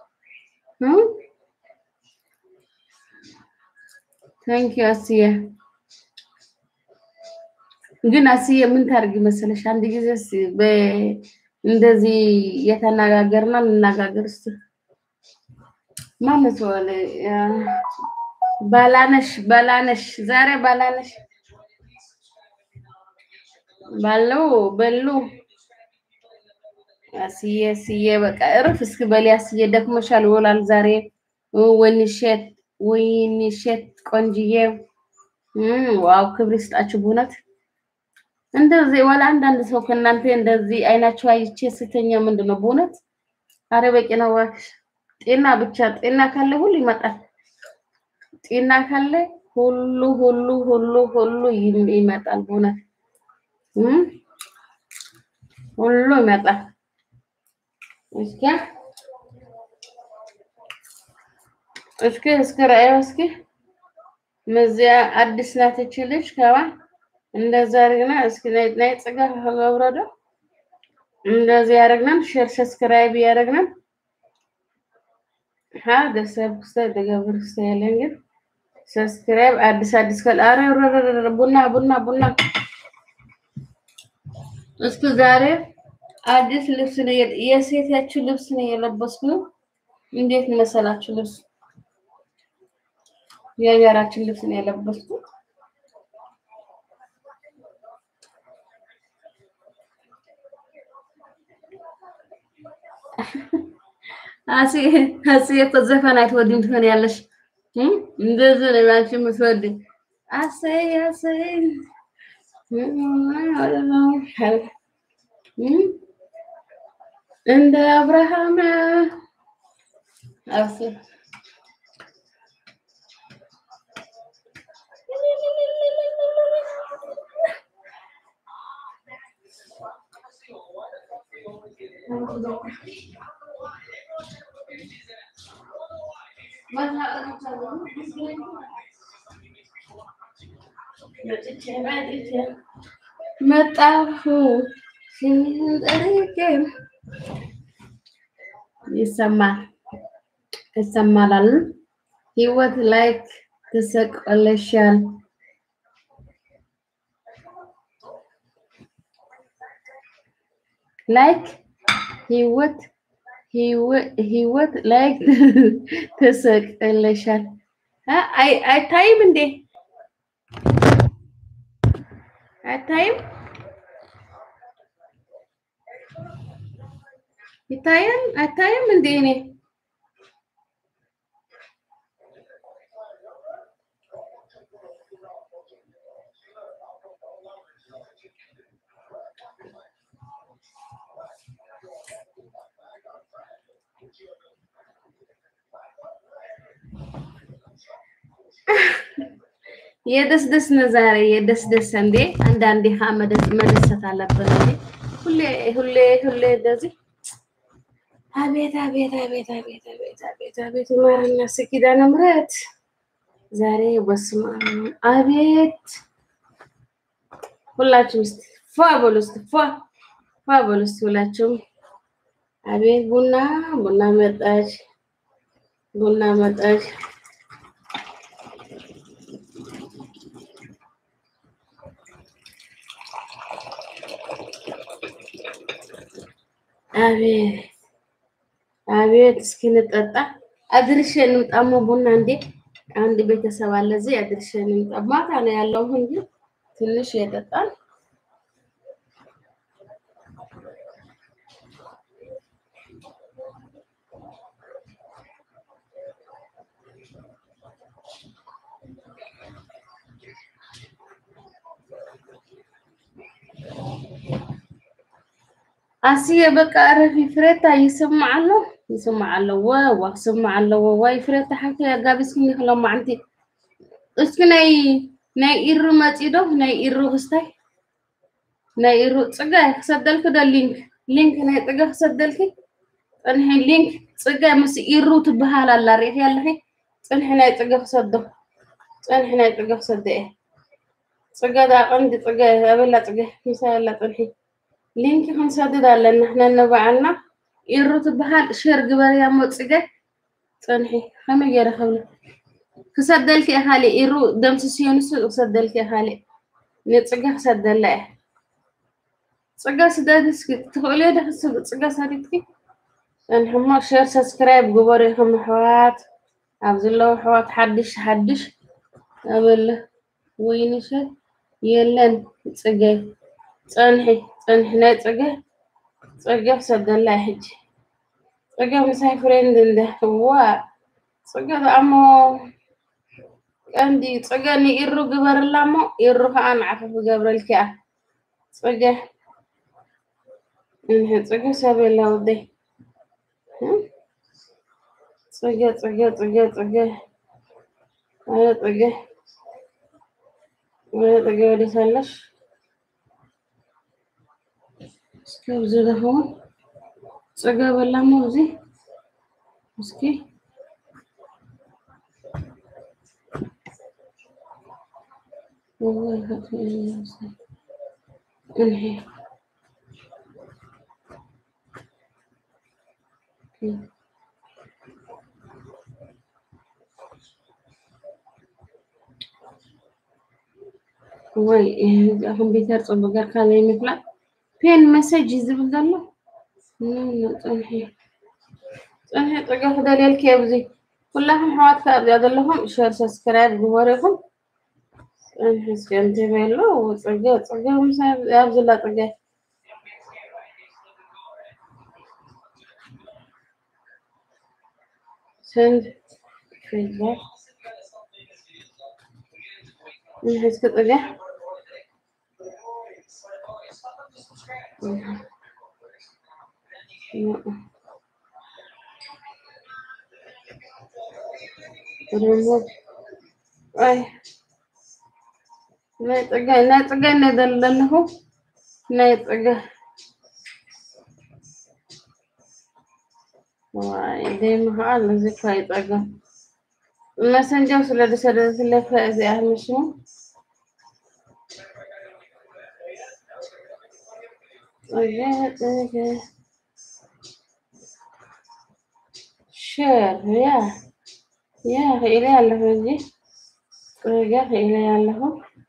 ታንኪ አስዬ። ግን አስዬ ምን ታርጊ መሰለሽ፣ አንድ ጊዜ እንደዚህ የተነጋገርና እንነጋገር እስቲ ማለት ወለ ባላነሽ ባላነሽ ዛሬ ባላነሽ ባለው በሉ አስዬ አስዬ በቃ እርፍ እስኪ በሊ አስዬ ደክሞሻል ይውላል ዛሬ ወይንሸት ወይንሸት ቆንጅዬ ዋው ክብር ይስጣችሁ በእውነት እንደዚህ ወላ አንዳንድ ሰው ከእናንተ እንደዚህ አይናቸው አይቼ ስተኛ ምንድን ነው በእውነት አረ በቂ ነው እባክሽ ጤና ብቻ ጤና ካለ ሁሉ ይመጣል ጤና ካለ ሁሉ ሁሉ ሁሉ ሁሉ ይመጣል በእውነት ሁሉ ይመጣል እስኪ እስኪ እስኪ ራእዩ እስኪ መዚያ አዲስ ናት እቺ ልጅ ከባ እንደዛ አድርግና እስኪ ናይ ናይ ጽጋ ከገብረዶ እንደዚህ ያደረግናል። ሼር ሰብስክራይብ ያደረግናል። ሀ ደሰብ ክስተ ደገብር ክስተ ያለን ግን ሰብስክራይብ አዲስ አዲስ ከል አረ ቡና ቡና ቡና እስኪ ዛሬ አዲስ ልብስ ነው የሴታችሁ ልብስ ነው የለበስኩ። እንዴት መሰላችሁ? ልብስ የሀገራችን ልብስ ነው የለበስኩ። አሲ አሲ እኮ ዘፈን አትወድም ትሆኛለሽ። እንደዚህ ነው አንቺ የምትወድ አሰይ አሰይ እንደ አብርሃም አሰይ መጣሁ ስምህን ጠርቼ ይሰማል ይሰማላል። ህይወት ላይክ ትሰቀለሻል። ላይክ ህይወት ህይወት ላይክ ተሰቅለሻል። አይታይም እንዴ? አይታይም? ይታያል? አይታይም እንዴ? እኔ የደስደስ ነው ዛሬ የደስደስ እንዴ አንዳንዴ ሀ መደሰት አለብን እንዴ ሁሌ ሁሌ ሁሌ እንደዚህ አቤት አቤት አቤት አቤት አቤት አቤት አቤት ማርና ኪዳነ ምሕረት ዛሬ በስመ አብ አቤት ሁላችሁም እስቲ ፏ በሉ እስቲ ፏ ፏ በሉ እስቲ ሁላችሁም አቤት ቡና ቡና መጣች ቡና መጣች አቤት አቤት እስኪ እንጠጣ አድርሼ እንምጣሞ ቡና እንዴ አንድ ቤተሰብ አለ እዚህ አድርሼ እንምጣ ማታ ነው ያለው እንጂ ትንሽ የጠጣል አስዬ በቃ ረፊ ፍሬታ ይስማዓሎ ይስማዓሎ ወዋ ይስማዓሎ ዋይ ፍሬታ ሓንቲ ኣጋቢስክኒ ክለማዓንቲ እስኪ ናይ ናይ ኢሩ መፂዶ ናይ ኢሩ ክስታይ ናይ ኢሩ ፅጋይ ክሰደልክ ዶ ሊንክ ሊንክ ናይ ፅገ ክሰደልኪ ፅንሒ ሊንክ ፅገ ምስ ኢሩ ትበሃል ኣላ ሪእኺ ኣለኺ ፅንሒ ናይ ፅገ ክሰዶ ፅንሒ ናይ ፅገ ክሰደ እየ ፅገ ዳ ቀንዲ ፅገ ኣበላ ፅገ ምሳይ ኣላ ፅንሒ ሊንክ ክንሰድድ ኣለና ነንባዓልና ኢሩ ትበሃል ሼር ግበርያ ሞፅገ ፅንሒ ከመይ ገይረ ክብሎ ክሰደልክ እየ ካሊእ ኢሩ ደምስስዮ ንሱ ክሰደልክ እየ ካሊእ ንፅገ ክሰደላ እየ ፅገ ስደድ እስኪ ትኽእልዮ ዶ ፅገ ሰዲድኪ ፅንሒ እሞ ሼር ሰብስክራይብ ግበሩ ኢኹም ኣሕዋት ኣብ ዘለዉ ኣሕዋት ሓድሽ ሓድሽ ኣበለ ወይንሸት የለን ፅገይ ፀንሒ ፀንሒ ናይ ፅገ ፅገ ክሰደላ እየ ሕጂ ፅገ ምሳይ ፍሬንድ እንደ ዋ ፅገ እሞ ቀንዲ ፅገ ንኢሩ ግበርላ እሞ ኢሩ ከዓ ንዓፈፍ ገብረልኪ እያ ፅገ እንሕ ፅገ ሰብ የላ ውደይ ፅገ ፅገ ፅገ ፅገ ኣረ ፅገ ኣረ ፅገ ወዴት ኣለሽ እስኪ ኣብዚ ዝኸውን ፅገ በላ እሞ እዚ እስኪ እንሄ ወይ ኮምፒተር ፅቡቅ ጌርካ ዘይምፍላጥ ፔን መሰጅ ዝብል ዘሎ ፀንሒ ፀንሒ ፅገ ክደልየልክ ኣብዚ ኩላኩም ኣሕዋትካ ኣብዚኣ ዘለኹም ሸር ሰብስክራይብ ግበሩ ኢኹም ፀንሒ እስኪ እንትበሎ ፅገ ፅገ ምሳይ ኣብ ዘላ ፅገ ስንት ፌስቡክ እንሕ እስኪ ፅገ ሪሞት አይ ናይ ፅገ ናይ ፅገ ናይ ዘለኹ ናይ ፅገ ዋይ ደይማ ከዓ እዚ እኳ ይፀገም መሰንጀር ስለ ዝሰለፈ እዚኣ ምስሙ ፅገ ፅገ ሸር ያ ያ ክኢለ ኣለኹ እዚ ፅገ ክኢለ ኣለኹ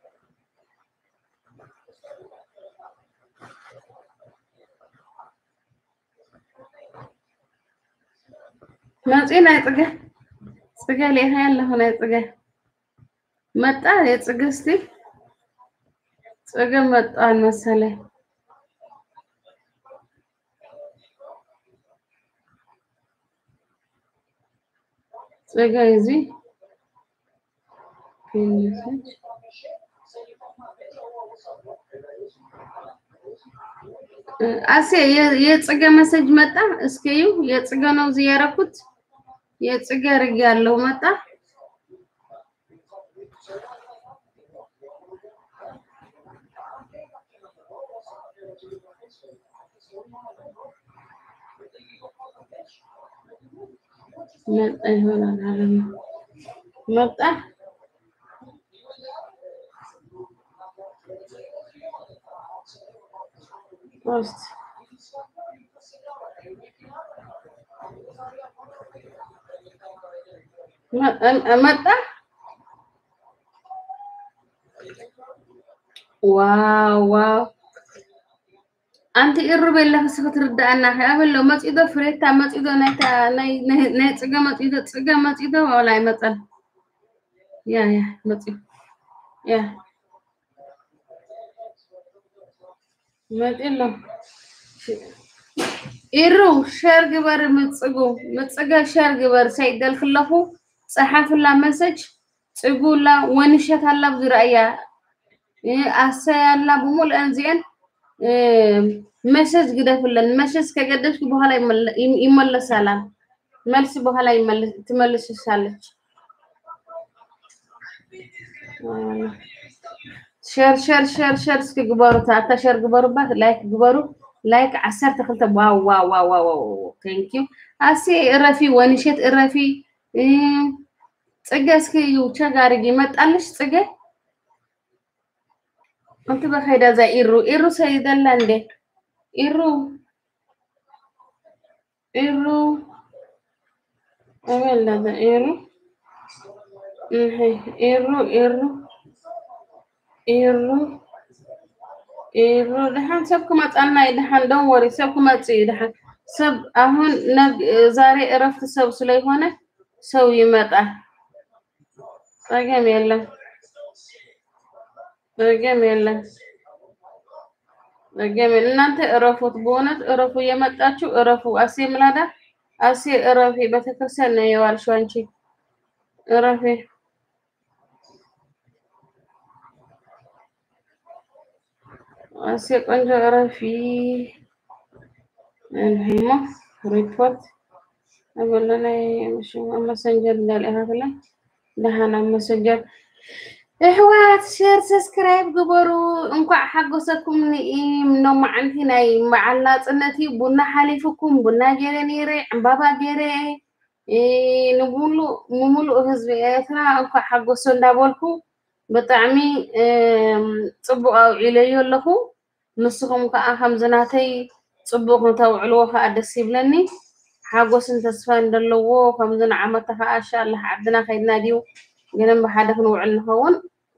መፂ ናይ ፅገ ፅገ ሊኢኸ ኣለኹ ናይ ፅገ መጣ የፅገ እስቲ ፅገ መጣን መሰለይ ፅገ እዚ አሴ የፅገ መሰጅ መጣ። እስኪ እዩ የፅገ ነው እዚህ ያደረኩት። የፅገ ርግ ያለው መጣ። መጣ ይሆናል አለም መጣ ውስጥ መጣ ዋው ዋው ኣንቲ ኢሩ ቤላ ክስ ክትርዳእና ኣበሎ መፂዶ ፍሬታ መፂዶ ናይታ ናይ ፅገ መፂዶ ፅገ መፂዶ ዋላ ይመፀን ያ ያ መፂ ያ መፂሎ ኢሩ ሸር ግበር ምፅጉ ምፅገ ሸር ግበር ሰይደል ክለኹ ፀሓፍላ መሰጅ ፅጉላ ወንሸት ኣላ ብዝረአያ ኣሰያላ ብሙሉአን እዚአን መሰጅ ግደፍለን መሰጅ ከገደፍሽ በኋላ ይመለሳላል መልስ በኋላ ትመልስሻለች ሸር ሸር ሸር ሸር እስኪ ግበሩ ታታ ሸር ግበሩባት ላይክ ግበሩ ላይክ ዓሰርተ ክልተ ዋው ዋው ዋው ዋው ቴንክ ዩ ኣሴ እረፊ ወንሸት እረፊ ፅገ እስኪ እዩ ቸግ አድርጊ መጣልሽ ፅገ እንት በኸይዳ እዛ ኢሩ ኢሩ ሰይደላ እንዴ ኢሩ ኢሩ አበላ እዛ ኢሩ ኢሩ ኢሩ ኢሩ ኢሩ ድሓን ሰብ ክመጣና እዩ ድሓን ደን ወሪ ሰብ ክመፅ እዩ ድሓን ሰብ አሁን ዛሬ እረፍት ሰብ ስለሆነ ሰው ይመጣል ጸገም የለም ጸገም የለም ጸገም እናንተ እረፉት በእውነት እረፉ እየመጣችሁ እረፉ አሴ ምላዳ አሴ እረፊ ቤተክርስቲያን ነው የዋልሽው አንቺ እረፊ አሴ ቆንጆ እረፊ እንሂሞ ሪፖርት አበለላይ መሰንጀር እንዳልኢሃትለ ደሃና መሰንጀር እሕዋት ሸር ሰብስክራይብ ግበሩ እንኳዕ ሓጎሰኩም ንኢም ኖማዓንቲ ናይ በዓል ናፅነት እዩ ቡና ሓሊፍኩም ቡና ገይረ ነይረ ዕምባባ ገይረ ንሙሉእ ምሙሉእ ህዝቢ ኤርትራ እንኳዕ ሓጎሶ እንዳበልኩ ብጣዕሚ ፅቡቅ ኣውዒለዮ ኣለኹ ንስኹም ከዓ ከምዝናተይ ፅቡቅ ክተውዕልዎ ከዓ ደስ ይብለኒ ሓጎስን ተስፋን ዘለዎ ከምዚ ንዓመተ ከዓ እንሻላ ዓድና ከይድና ድዩ ገለን ብሓደ ክንውዕል ንኸውን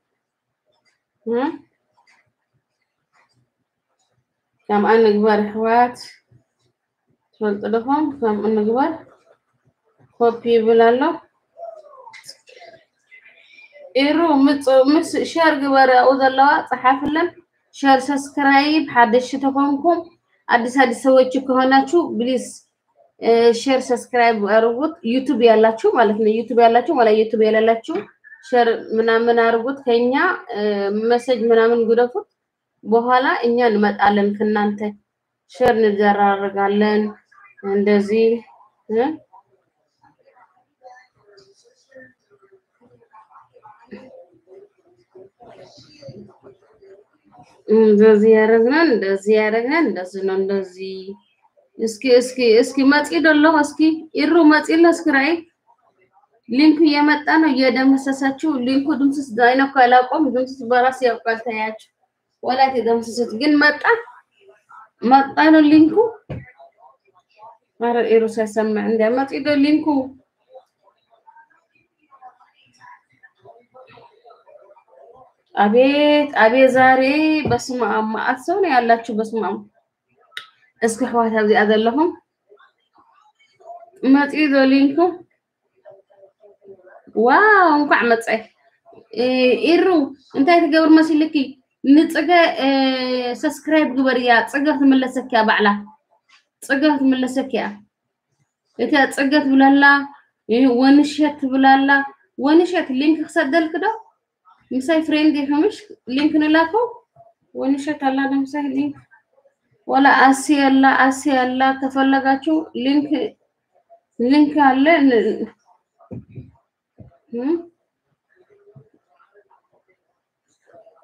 ከምኣ ንግበር ኣሕዋት ትፈልጡ ድኹም ከምኡ ንግበር ኮፒ ይብል ኣሎ ኢሩ ምስ ሸር ግበር ኣብኡ ዘለዋ ፀሓፍለን ሸር ሰብስክራይብ ሓደሽቲ ተኮንኩም አዲስ አዲስ ሰዎች ከሆናችሁ ፕሊዝ ሼር ሰብስክራይብ አድርጉት። ዩቱብ ያላችሁ ማለት ነው። ዩቱብ ያላችሁ ማለት ዩቱብ የሌላችሁ ሼር ምናምን አድርጉት። ከኛ መሰጅ ምናምን ጉደፉት። በኋላ እኛ እንመጣለን ከእናንተ ሼር እንደራረጋለን። እንደዚህ እንደዚህ ያደረግነን እንደዚህ ያደረግነን እንደዚህ ነው እንደዚህ እስኪ እስኪ እስኪ መፂ ደሎ እስኪ ኢሩ መፂለ እስኪ ራይ ሊንኩ እየመጣ ነው እየደመሰሳችሁ ሊንኩ ድምስስ አይነኩ አላቆም ድምስስ በራስ ያውቃል ታያችሁ ወላት የደመሰሱት ግን መጣ መጣ ነው ሊንኩ ኧረ ኢሩ ሳይሰማዕ እንደ መፂ ዶ ሊንኩ አቤት አቤት ዛሬ በስመ አብ መዓት ሰው ነው ያላችሁ በስመ አብ እስኪ ኣሕዋት ኣብዚኣ ዘለኹም መፂኡ ዶ ሊንኩ ዋው እንኳዕ መፀ ኢሩ እንታይ ትገብር መሲልኪ ንፅገ ሰብስክራይብ ግበር እያ ፅገ ትምለሰክ እያ ባዕላ ፅገ ትምለሰክ እያ እታ ፅገ ትብላላ ወንሸት ትብላላ ወንሸት ሊንክ ክሰደልክ ዶ ምሳይ ፍሬንድ ይኸምሽ ሊንክ ንላኮ ወንሸት አላ ምሳይ ሊንክ ወላ አሲ ያላ አሲ ያላ ከፈለጋችሁ ሊንክ ሊንክ አለ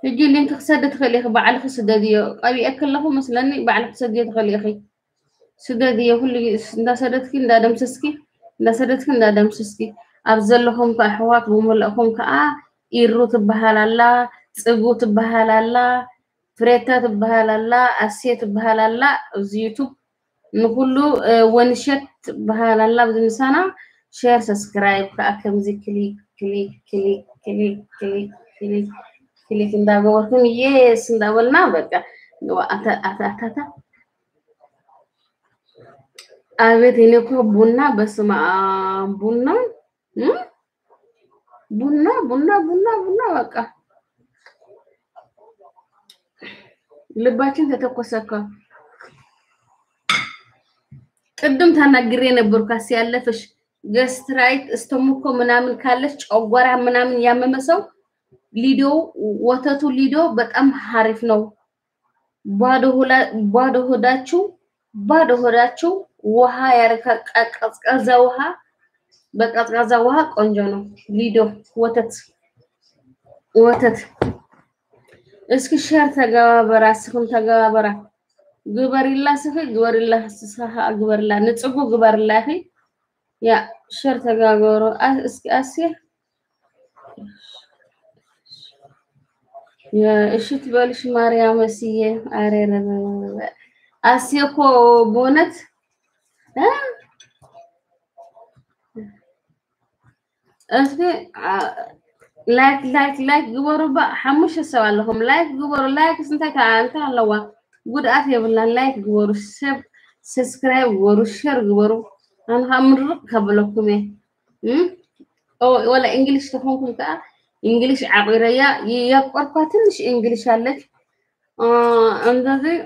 ሕጂ ሊንክ ክሰድ ትኽእል ኢኺ ባዕልኺ ስደድ እዮ ቀቢአ ከለኹ መስለኒ ባዕልኺ ክሰድዮ ትኽእል ኢኺ ስደድ እዮ ኩሉ ግዜ እንዳሰደድኪ እንዳደምሰስኪ እንዳሰደድኪ እንዳደምሰስኪ ኣብ ዘለኹም ኣሕዋት ብምልእኹም ከዓ ኢሩ ትበሃል ኣላ ፅጉ ትበሃል ኣላ ፍሬታ ትበሃል ኣላ ኣሴ ትበሃል ኣላ ኣብዚ ዩቱብ ንኩሉ ወንሸት ትበሃል ኣላ ኣብዚ ምሳና ሼር ሰብስክራይብ ከዓ ከምዚ ክሊክ ክሊክ ክሊክ ክሊክ ክሊክ ክሊክ ክሊክ እንዳገበርኩም የስ እንዳበልና በቃ አታታታ አቤት እኔ እኮ ቡና በስመ አብ ቡና እም? ቡና ቡና ቡና ቡና በቃ ልባችን ተተኮሰ እኮ። ቅድም ተናግሬ ነበር ካስ ያለፈሽ ገስትራይት እስተሙኮ ምናምን ካለሽ ጨጓራ ምናምን ያመመ ሰው ሊዶ ወተቱ ሊዶ በጣም ሀሪፍ ነው። ባዶ ሆላ- ባዶ ሆዳችሁ ባዶ ሆዳችሁ ውሃ ያረካ ቀዝቃዛ ውሃ በቀዝቃዛ ውሃ ቆንጆ ነው። ሊዶ ወተት ወተት እስኪ ሸር ተገባበራ እስኩም ተገባበራ ግበሪላ ስኺ ግበሪላ ስኻ ግበሪላ ንፅጉ ግበሪላ ኺ ያ ሸር ተጋገሩ አ- እስኪ ኣስየ እሺ ትበልሽ ማርያም እስዬ አሬረረ አስየ እኮ በእውነት እ? እስኪ አ- ላይክ ላይክ ላይክ ግበሩ ባ ሓሙሽተ ሰብ ኣለኹም ላይክ ግበሩ ላይክ እንታይ ከዓ እንታይ ኣለዋ ጉድኣት የብላን ላይክ ግበሩ ሰብ ሰብስክራይብ ግበሩ ሸር ግበሩ ኣነ ከዓ ምርቕ ከበለኩም እየ እም? ኦ- ወላ እንግሊሽ ተኾንኩም ከዓ እንግሊሽ ዓቂረያ የቆርኳ ትንሽ እንግሊሽ አለች አ፣ እንደዚህ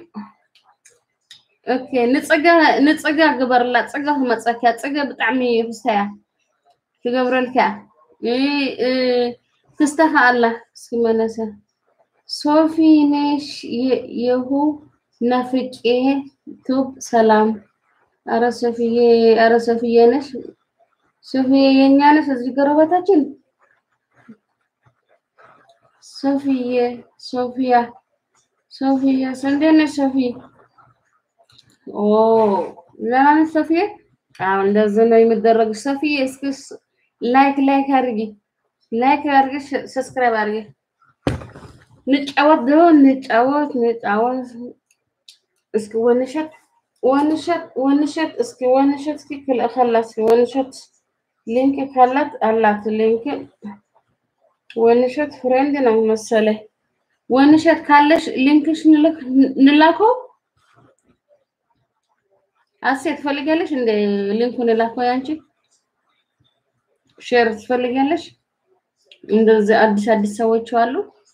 ኦኬ ንፅጋ ንፅጋ ግበርላ ፅጋ ክመፀኪያ ፅጋ ብጣዕሚ ፍስታያ ትገብረልካ እ እ ክስተኻ ኣላ እስኪ መለሰ ሶፊ ነሽ የ- የሁ ናፍቄ ቱብ ሰላም አረ ሶፊዬ አረ ሶፊዬ ነሽ ሶፊዬ የኛ ነሽ እዚህ ጎረቤታችን ሶፊዬ ሶፊያ ሶፊያ እንዴት ነሽ ሶፊ ኦ ደህና ነሽ ሶፊዬ አዎ እንደዚህ ነው የሚደረግ ሶፊዬ እስኪ ስ- ላይክ ላይክ አድርጊ ላይክ አድርጊ ሽ- ሰብስክራይብ አድርጊ ንጫወት ዶ ንጫወት ንጫወት እስኪ ወንሸት ወንሸት ወንሸት እስኪ ወንሸት እስኪ ክልእ ከላ እስኪ ወንሸት ሊንክ ካላት አላት ሊንክ ወንሸት ፍሬንድ ነው መሰለኝ ወንሸት ካለሽ ሊንክሽ ንልክ ንላከው አሴ ትፈልጊያለሽ እንደ ሊንኩን ላከው ያንቺ ሼር ትፈልጊያለሽ እንደዚህ አዲስ አዲስ ሰዎች አሉ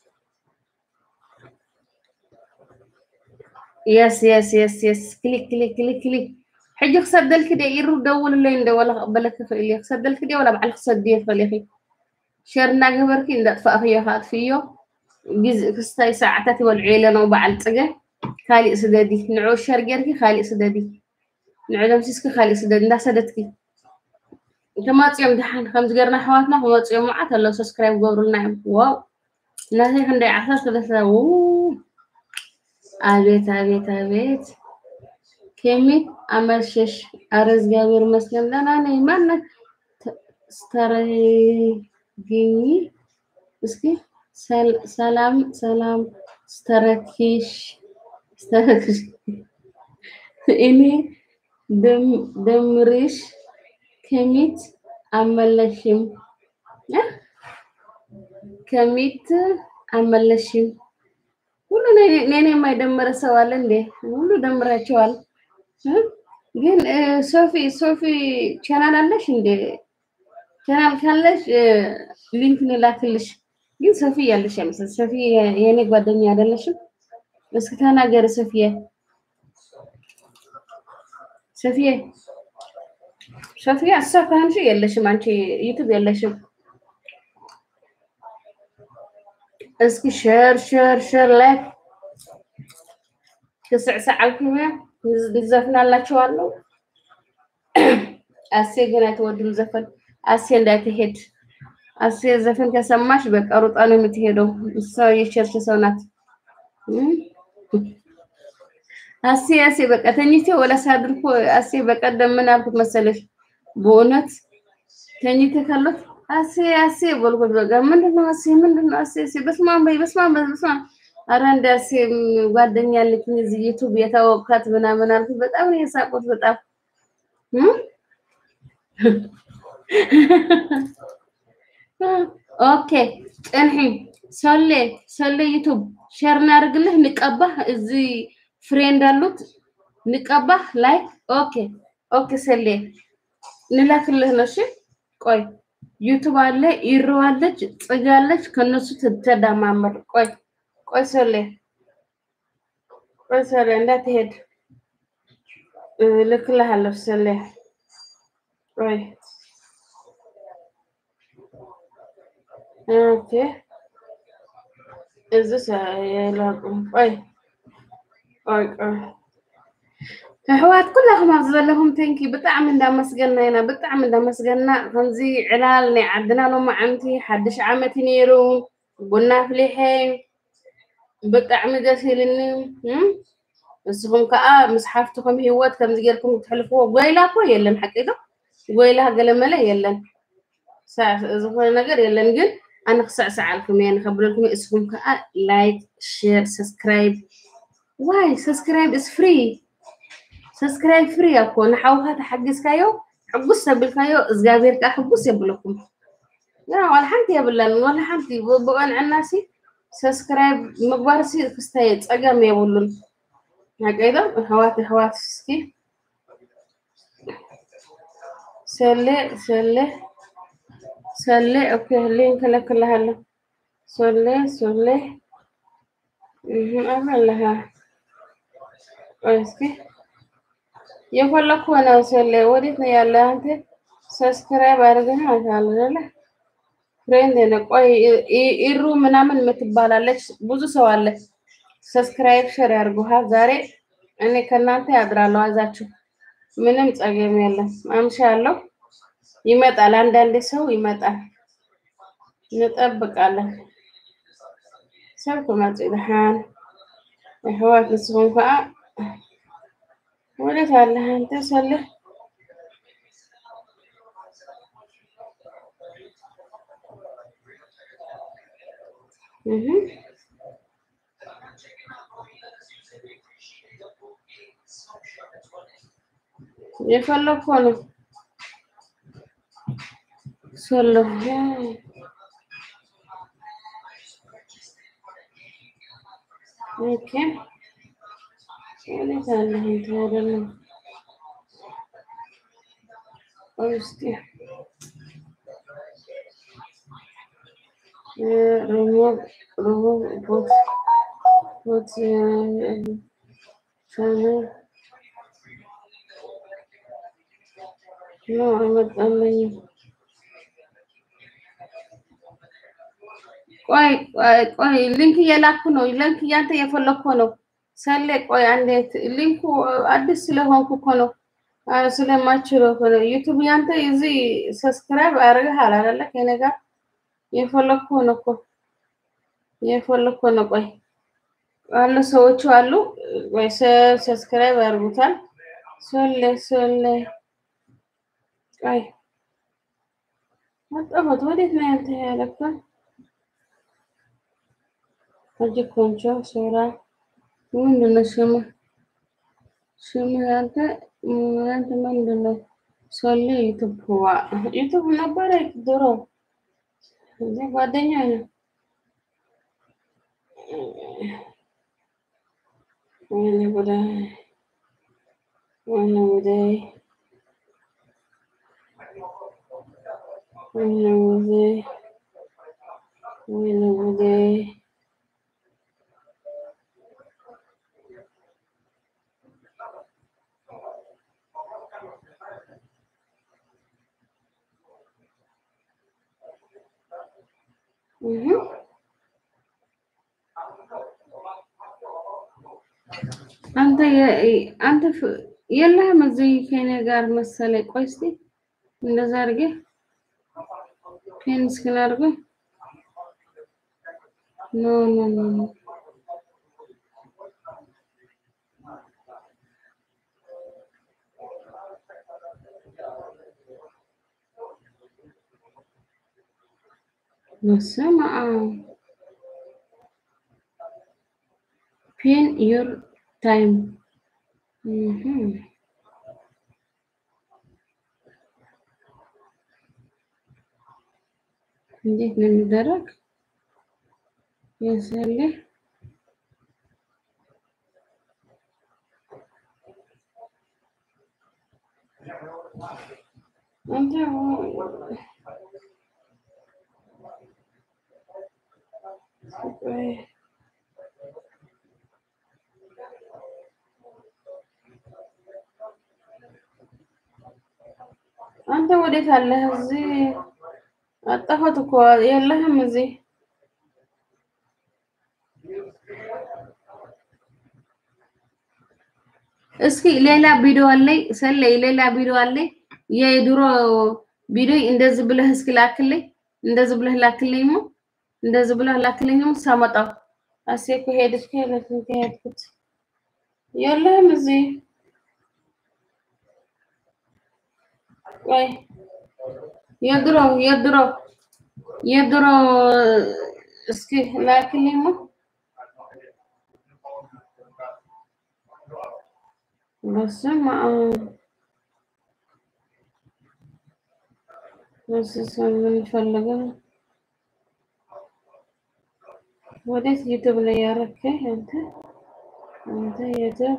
የስ የስ የስ የስ ክሊክ ክሊክ ክሊክ ክሊክ ሕጂ ክሰደልክ ደ ኢሩ ደውልለይ እንደ ወላ ክቕበለክ ክኽእል እየ ክሰደልክ ደ ወላ በዓል ክሰድዮ ትኽእል ኢኺ ሸር እናገበርኪ እንዳጥፋእኽዮ ካጥፍዮ ግዜ ክስታይ ሰዓታት ይበልዑ የለነው በዓል ፅገ ካሊእ ስደዲ ንዑ ሸር ጌርኪ ካሊእ ስደዲ ንዑ ደምሲስኪ ካሊእ ስደዲ እንዳሰደድኪ ተመፂኦም ድሓን ከምዚ ገርና ኣሕዋትና ክመፂኦም መዓት ኣለዉ ሰብስክራይብ ገብሩልና እዮም ዋው እናተይ ክንደይ ዓሰርተ ሰለስተ ው አቤት አቤት አቤት ከሚት አመሸሽ አረ እግዚአብሔር ይመስገን ደህና ነኝ ማነህ ተ- ስተረግኝ እስኪ ሰል- ሰላም ሰላም ስተረኪሽ ስተረኪሽ እኔ ደም- ደምርሽ ከሚት አመለሽም እ? ከሚት አመለሽም ሁሉ እኔ- እኔን የማይደምረ ሰው አለ እንዴ? ሁሉ ደምራቸዋል። እ? ግን እ፣ ሶፊ ሶፊ ቻናል አለሽ እንዴ? ቻናል ካለሽ እ፣ ሊንክ ንላክልሽ። ግን ሶፊ ያለሽ አይመስል ሶፊ የ- የእኔ ጓደኛ አይደለሽም? እስኪ ተናገሪ ሶፊዬ። ሶፊዬ ሶፊያ እሷ ከሆንሽ የለሽም፣ አንቺ ዩቱብ የለሽም። እስኪ ሸር ሸር ሸር ላይክ ክስዕስዓልኩም እያ ንዘፍናላችኋለሁ። አሴ ግን አይተወድም ዘፈን። አሴ እንዳትሄድ አሴ ዘፈን ከሰማሽ በቃ ሩጣ ነው የምትሄደው። እሷ የቸርች ሰው ናት። እም? አሴ አሴ በቃ ተኝቼ ወላ ሳድር እኮ አሴ በቀደም ምን አልኩት መሰለሽ? በእውነት ተኝቼ ካለት አሴ አሴ በልኩት። በቃ ምንድነው አሴ ምንድነው አሴ አሴ በስመ አብ በይ በስመ አብ በይ በስመ አብ ኧረ እንደ አሴ ጓደኛ አለችኝ እዚህ ዩቱብ የተዋወቅኳት ምናምን አልኩት። በጣም ነው የሳቁት በጣም እም? ኦኬ ጥንሒ ሰሌ ሰሌ ዩቱብ ሼር እናደርግልህ ንቀባህ እዚህ ፍሬንድ አሉት ንቀባህ ላይክ ኦኬ ኦኬ ሰሌ ንላክልህ ነው እሺ ቆይ ዩቱብ አለ ኢሮ አለች ጽጋ አለች ከነሱ ትተዳማመር ቆይ ቆይ ሰሌ ቆይ ሰሌ እንዳትሄድ እ፣ ልክልሃለሁ ሰሌ ቆይ ኦኬ እዚህ ሰ- የላቁ ቆይ ቆይ ቆይ ኣሕዋት ኩላኹም ኣብ ዘለኹም ተንኪ ብጣዕሚ እንዳመስገና ኢና ብጣዕሚ እንዳመስገና ከምዚ ዕላል ናይ ዓድና ሎማዓንቲ ሓድሽ ዓመት እዩ ነይሩ ቡና ኣፍሊሐ ብጣዕሚ ደስ ኢልኒ እም? ንስኹም ከዓ ምስ ሓፍትኩም ሂወት ከምዚ ጌርኩም ትሕልፍዎ ጎይላ እኮ የለን ሓቂቶ ጎይላ ገለመለ የለን ሳ- ዝኾነ ነገር የለን ግን ኣነ ክሳዕሳዓልኩም እየ ንከብለልኩም እየ። እስኹም ከዓ ላይክ ሼር ሰብስክራይብ ዋይ ሰብስክራይብ ኢስ ፍሪ ሰብስክራይብ ፍሪ እኮ ንሓውካ ተሓጊዝካዮ ሕጉስ ተብልካዮ እግዚኣብሔር ከዓ ሕጉስ የብለኩም ያ ዋላ ሓንቲ የብለን ዋላ ሓንቲ ብቀንዕናሲ ሰብስክራይብ ምግባርሲ ክስታይ ፀገም የብሉን ሓቀይዶ ኣሕዋት ኣሕዋት እስኪ ሰሌ ሰሌ ሰሌ ኦኬ ሊንክ እልክልሃለሁ ሰሌ ሰሌ እህ አለሃ ቆይ እስኪ የፈለኩ ነው ሰሌ ወዴት ነው ያለ አንተ ሰብስክራይብ አድርገህ አታለ አይደለ ፍሬንድ ነው ቆይ ኢ- ኢሩ ምናምን የምትባላለች ብዙ ሰው አለ ሰብስክራይብ ሸር ያድርጉሃ ዛሬ እኔ ከእናንተ ያድራለሁ አዛችሁ ምንም ጸገም የለም አምሻለሁ ይመጣል አንዳንዴ ሰው ይመጣል እንጠብቃለን ሰብ ክመጽ ይልሃን ኣሕዋት ንስኹም ከዓ ወዴት ኣለህ አንተ ሰልህ እህ የፈለግኩ ነው ሰለሁ ኦኬ ወዴት አለህ አንተ አይደለም ቆይ እስኪ ሪሞቭ ሪሞቭ ቦት ቦት ቻናል ኖ አልመጣልኝም። ቆይ ቆይ ቆይ ሊንክ እየላኩ ነው። ሊንክ እያንተ እየፈለኩ ነው። ሰሌ ቆይ አንዴት ሊንኩ አዲስ ስለሆንኩ እኮ ነው አ፣ ስለማችለው እኮ ነው። ዩቱብ ያንተ እዚህ ሰብስክራይብ አድርገሃል አይደለ? ከእኔ ጋር የፈለኩ ነው እኮ የፈለኩ ነው። ቆይ አሉ ሰዎቹ አሉ። ወይ ሰብስክራይብ ያርጉታል። ሶሌ ሶሌ ቆይ መጣሁት። ወዴት ነው ያንተ ያለከው? አጅ ኮንቾ ሶራ ምንድን ነው ስሙ? ስሙ ያንተ ያንተ ምንድን ነው? ሶሌ ዩቱብ ዋ ዩቱብ ነበረ ድሮ እዚህ ጓደኛ ነው። ወይኔ ጉዳይ ወይኔ ጉዳይ ወይኔ ጉዳይ ወይኔ ጉዳይ እህ አንተ የ- አንተ ፍ- የለህም እዚህ ከእኔ ጋር መሰለኝ። ቆይ እስኪ እንደዛ አድርጌ ፒን እስክን አድርገው ኖ ኖ ኖ ኖ በስመ አብ ፒን ዩር ታይም እንዴት ነው የሚደረግ? ያሳለ አንተ አንተ ወዴት አለህ? እዚህ አጣሁት እኮ የለህም እዚህ እስኪ ሌላ ቪዲዮ አለኝ ሰለይ ሌላ ቪዲዮ አለኝ የድሮ ቪዲዮ እንደዚህ ብለህ እስኪ ላክልኝ እንደዚህ ብለህ ላክልኝ ሞ እንደዚህ ብለህ ላክልኝ ሞ ሳመጣው አሴ እኮ ሄድሽ ከሄደት ከሄድኩት የለህም እዚህ ወይ የድሮ የድሮ የድሮ እስኪ ላክልኝ ሞ በስመ አብ በስመ አብ ምን ፈልገህ ነው? ወዴት ዩቱብ ላይ ያረከኝ አንተ አንተ ዩቱብ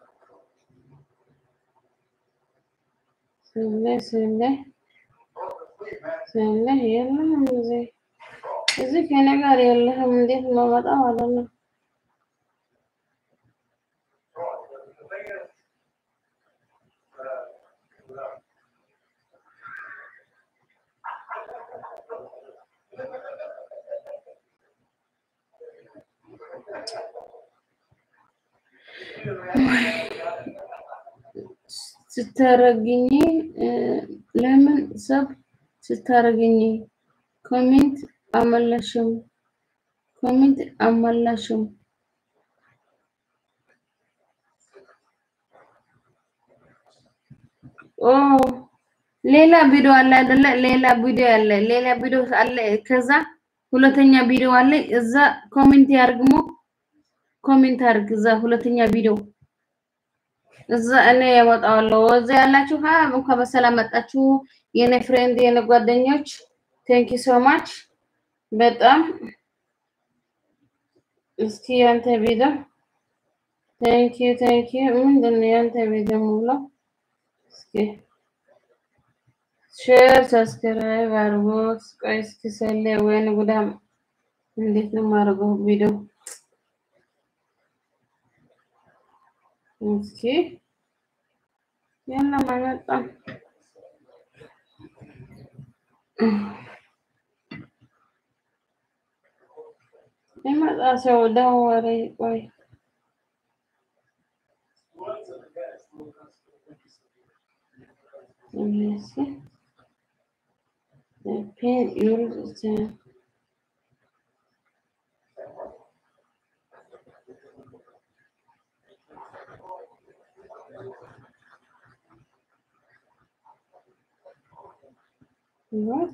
ስለ ስለ ስለ የለህም እዚህ እዚህ ከእኔ ጋር የለህም። እንዴት ማመጣ ማለት ነው? ስታረግኝ ለምን ሰብ ስታረግኝ ኮሜንት አመላሽም ኮሜንት አመላሽም ኦ ሌላ ቪዲዮ አለ አይደለ? ሌላ ቪዲዮ አለ፣ ሌላ ቪዲዮ አለ። ከዛ ሁለተኛ ቪዲዮ አለ። እዛ ኮሜንት ያርግሞ ኮሜንት አርግ። እዛ ሁለተኛ ቪዲዮ እዛ እኔ ያወጣዋለሁ። እዛ ያላችሁ ሀ እንኳን በሰላም መጣችሁ የኔ ፍሬንድ የኔ ጓደኞች፣ ቴንክ ዩ ሶ ማች በጣም እስኪ ያንተ ቪዲዮ ቴንክ ዩ ቴንክ ዩ ምንድን ነው ያንተ ቪዲዮ ሙሉ እስኪ ሼር ሰብስክራይብ አድርጎ ቆይ እስኪ ሰሌ ወይን ጉዳም እንዴት ነው የማደርገው ቪዲዮ እስኪ የለም አይመጣም። ይመጣ ሰው ደወለ። ቆይ እስኪ ፔን ዩር What?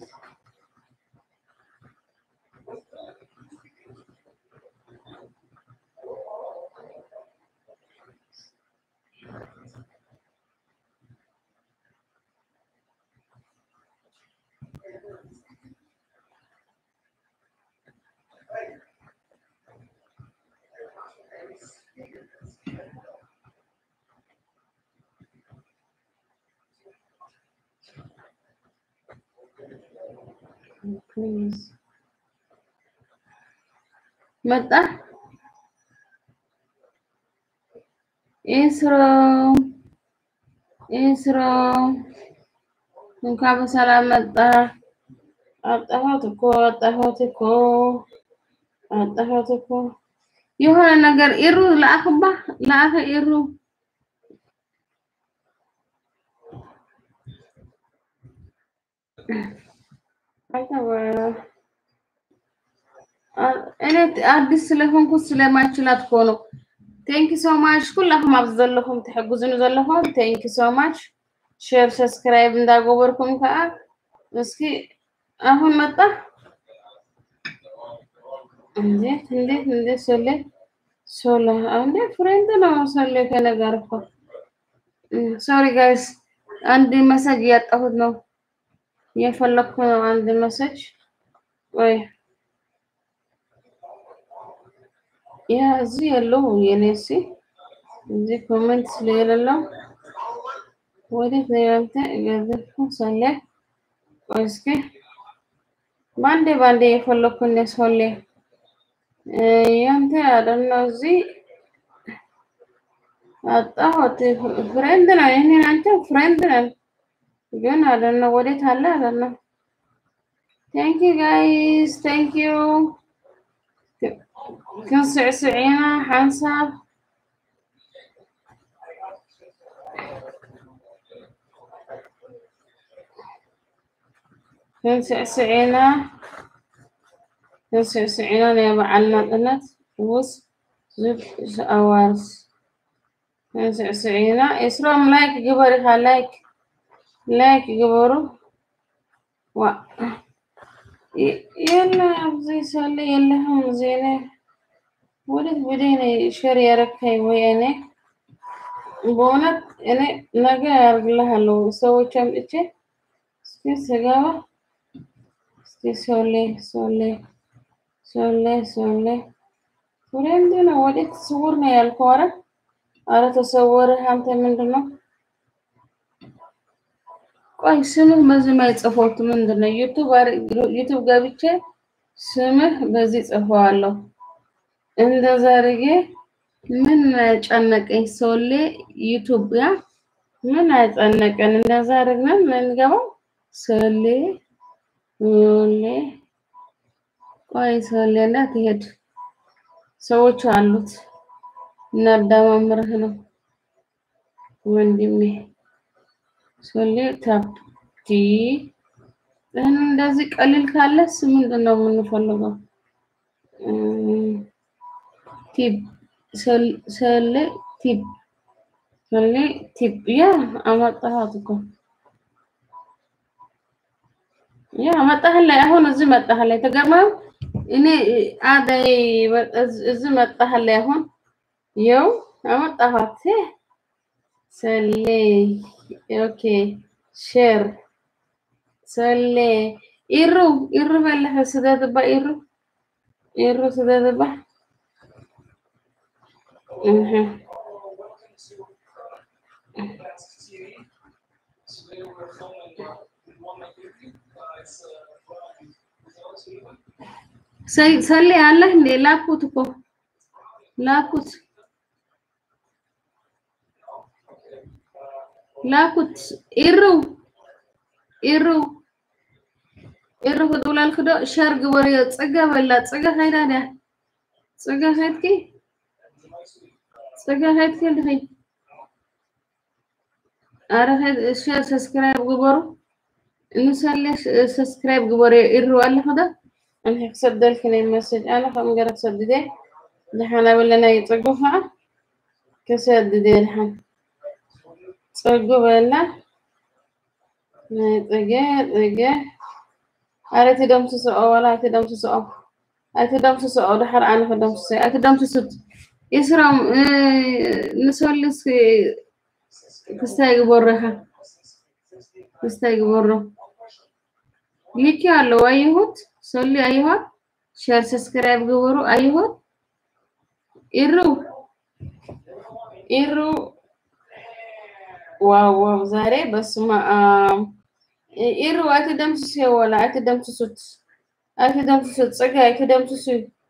Please. መጣ ኢስሮ ኢስሮ እንኳን በሰላም መጣ። አጣሁት እኮ አጣሁት እኮ አጣሁት እኮ የሆነ ነገር ኢሩ ለአክባ ለአከ ኢሩ አንተ ወ- አ- እኔ አዲስ ስለሆንኩ ስለማይችላት እኮ ነው። ቴንክ ሶ ማች ኩላኩም ኣብ ዘለኹም ትሕግዙኒ ዘለኹም ቴንክ ሶ ማች ሼር ሰብስክራይብ እንዳገበርኩም ከዓ እስኪ አሁን መጣ እንዴት እንዴት እንዴት ሶሌ ሶላ እንዴ ፍሬንድ ነው ሶሌ ከነገር እኮ ሶሪ ጋይስ አንድ መሰጅ እያጣሁት ነው እየፈለኩ ነው አንድ መሰጅ ወይ ያ እዚህ ያለው የኔ ሲ እዚህ ኮሜንት ስለሌለው ወዴት ነው ያንተ ገዘፍኩ ሶሌ ቆይ እስኪ ባንዴ ባንዴ የፈለኩ ነው ሶሌ ያንተ አይደለም እዚህ አጣሁት ፍሬንድ ነው ይሄን አንተ ፍሬንድ ነን ግን አይደለም ወዴት አለ አይደለም ቴንክ ዩ ጋይስ ቴንክ ዩ ክንስዕስዒና ሓንሳብ ክንስዕስዒና ክንስዕስዒና ናይ በዓልና ጥነት ውስ ዝብ ኣዋርስ ክንስዕስዒና እስሮም ላይክ ግበር ኢኻ ላይክ ላይክ ግበሩ ዋ የለ ኣብዚ ሰለ የለህም ዜና ወዴት ብዴነ ሸር ያረካኝ ወይ እኔ በእውነት እኔ ነገ ያርግልሃለሁ ሰዎች አምጥቼ እስኪ ስገባ እስኪ ሶሌ ሶሌ ሶሌ ሶሌ ፍሬንድ ነው ወዴት ስውር ነው ያልከው ኧረ ኧረ ተሰወርህ አንተ ምንድን ነው ቆይ ስምህ በዚህ ማይጽፎት ምንድን ነው ዩቱብ ዩቱብ ገብቼ ስምህ በዚህ ጽፈዋለሁ እንደዛ አድርጌ ምን ጨነቀኝ ሶሌ ዩቱብ ያ ምን አጨነቀን እንደዛ አድርገን ምንገባው ሶሌ ሶሌ ቆይ ሶሌ እንዳትሄድ ሰዎች አሉት እናዳማምርህ ነው ወንድሜ ሶሌ ታፕቲ እንደዚህ ቀሊል ካለስ ምንድን ነው የምንፈልገው? ቲፕ ሶሌ ቲፕ ሶሌ ቲፕ ያ አመጣሃት እኮ ያ መጣህላይ አሁን እዚህ መጣህላይ ተገርመው እኔ አዳይ እዚህ መጣህላይ አሁን የው አመጣሃት ሶሌ ኦኬ ሼር ሶሌ ኢሩ ኢሩ በለፈ ስደትባ ኢሩ ኢሩ ስደትባ እህ ሰሌ አለህ እንዴ? ላኩት እኮ ላኩት ላኩት ኢሩ ኢሩ ኢሩ ክጥብላል ክዶ ሸር ግበር ፅገ በላ ፅገ ኸይዳ ድያ ፅገ ኸይድኪ ፅገ ኸይድኪ ድኸይ ኣረ ሸር ሰብስክራይብ ግበሩ እንሰለ ሰብስክራይብ ግበሩ ኢሩ ኣለኸ ዶ أنا هكسدلك لي مسج أنا خم جرت سددي لحنا ولا ناي تصقو ها كسددي لحن تصقو ولا ناي تجي تجي أريت دم تسوق ولا أريت دم تسوق أريت دم تسوق دحر أنا في دم تسوق أريت دم تسوق يسرم نسولس كستايق برها كستايق برا ليكي على وايهوت ሶሊ አይሆን ሼር ሰብስክራይብ ግበሩ አይሆን ኢሩ ኢሩ ዋው ዋው ዛሬ በስመ አብ ኢሩ አትደምስሱ ወላ አትደምስሱት አትደምስሱት ጽጋ አትደምስሱ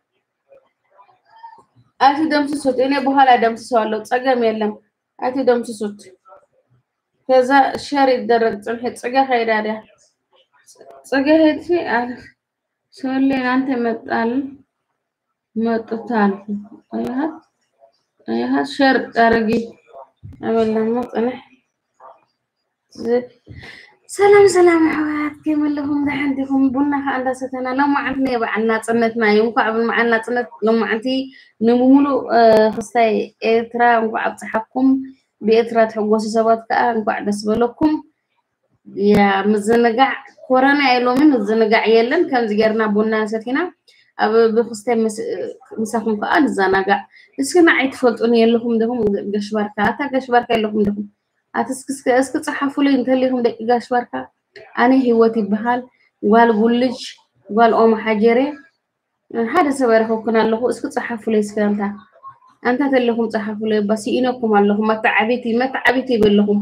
አትደምስሱት እኔ በኋላ ደምስሰዋለሁ ጸገም የለም አትደምስሱት ከዛ ሸር ይደረግ ጽንሕ ጽጋ ኸይዳድያ ጽጋ ሄድሲ አለፍ ሶሌ አንተ መጣል መጥታል አያት አያት ሸር አረጊ አበላማ ጽንሕ ሰላም ሰላም ኣሕዋት ከመይ ኣለኹም ድሓን ዲኹም ቡና ከዓ እንዳሰተና ሎማዓንቲ ናይ በዓል ናፅነትና እዩ እንኳዕ ብበዓል ናፅነት ሎማዓንቲ ንምሙሉእ ክስታይ ኤርትራ እንኳዕ ኣብፅሓኩም ብኤርትራ ትሕጎሱ ሰባት ከዓ እንኳዕ ደስ በለኩም ያ ምዝንጋዕ ኮረና እየ ሎሚ ምዝንጋዕ የለን ከምዚ ጌርና ቡና ሰቲና ኣብ ብክስታይ ምሳኩም ከዓ ንዘናጋዕ እስኪ ንዓይ ትፈልጡን የለኩም ዲኹም ገሽባርካ እታ ገሽባርካ የለኩም ዲኹም ኣቲ እስኪ ፀሓፉለይ እንተለይኩም ደቂ ጋሽባርካ ኣነ ሂወት ይበሃል ጓል ጉልጅ ጓል ኦሞ ሓጀሬ ሓደ ሰብ ይረኸብኩን ኣለኹ እስኪ ፀሓፉለይ እስኪ እንታ እንታ ተለኹም ፀሓፉለይ ባ ሲኢነኩም ኣለኹም መተዓቢቲ መተዓቢቲ ይበለኹም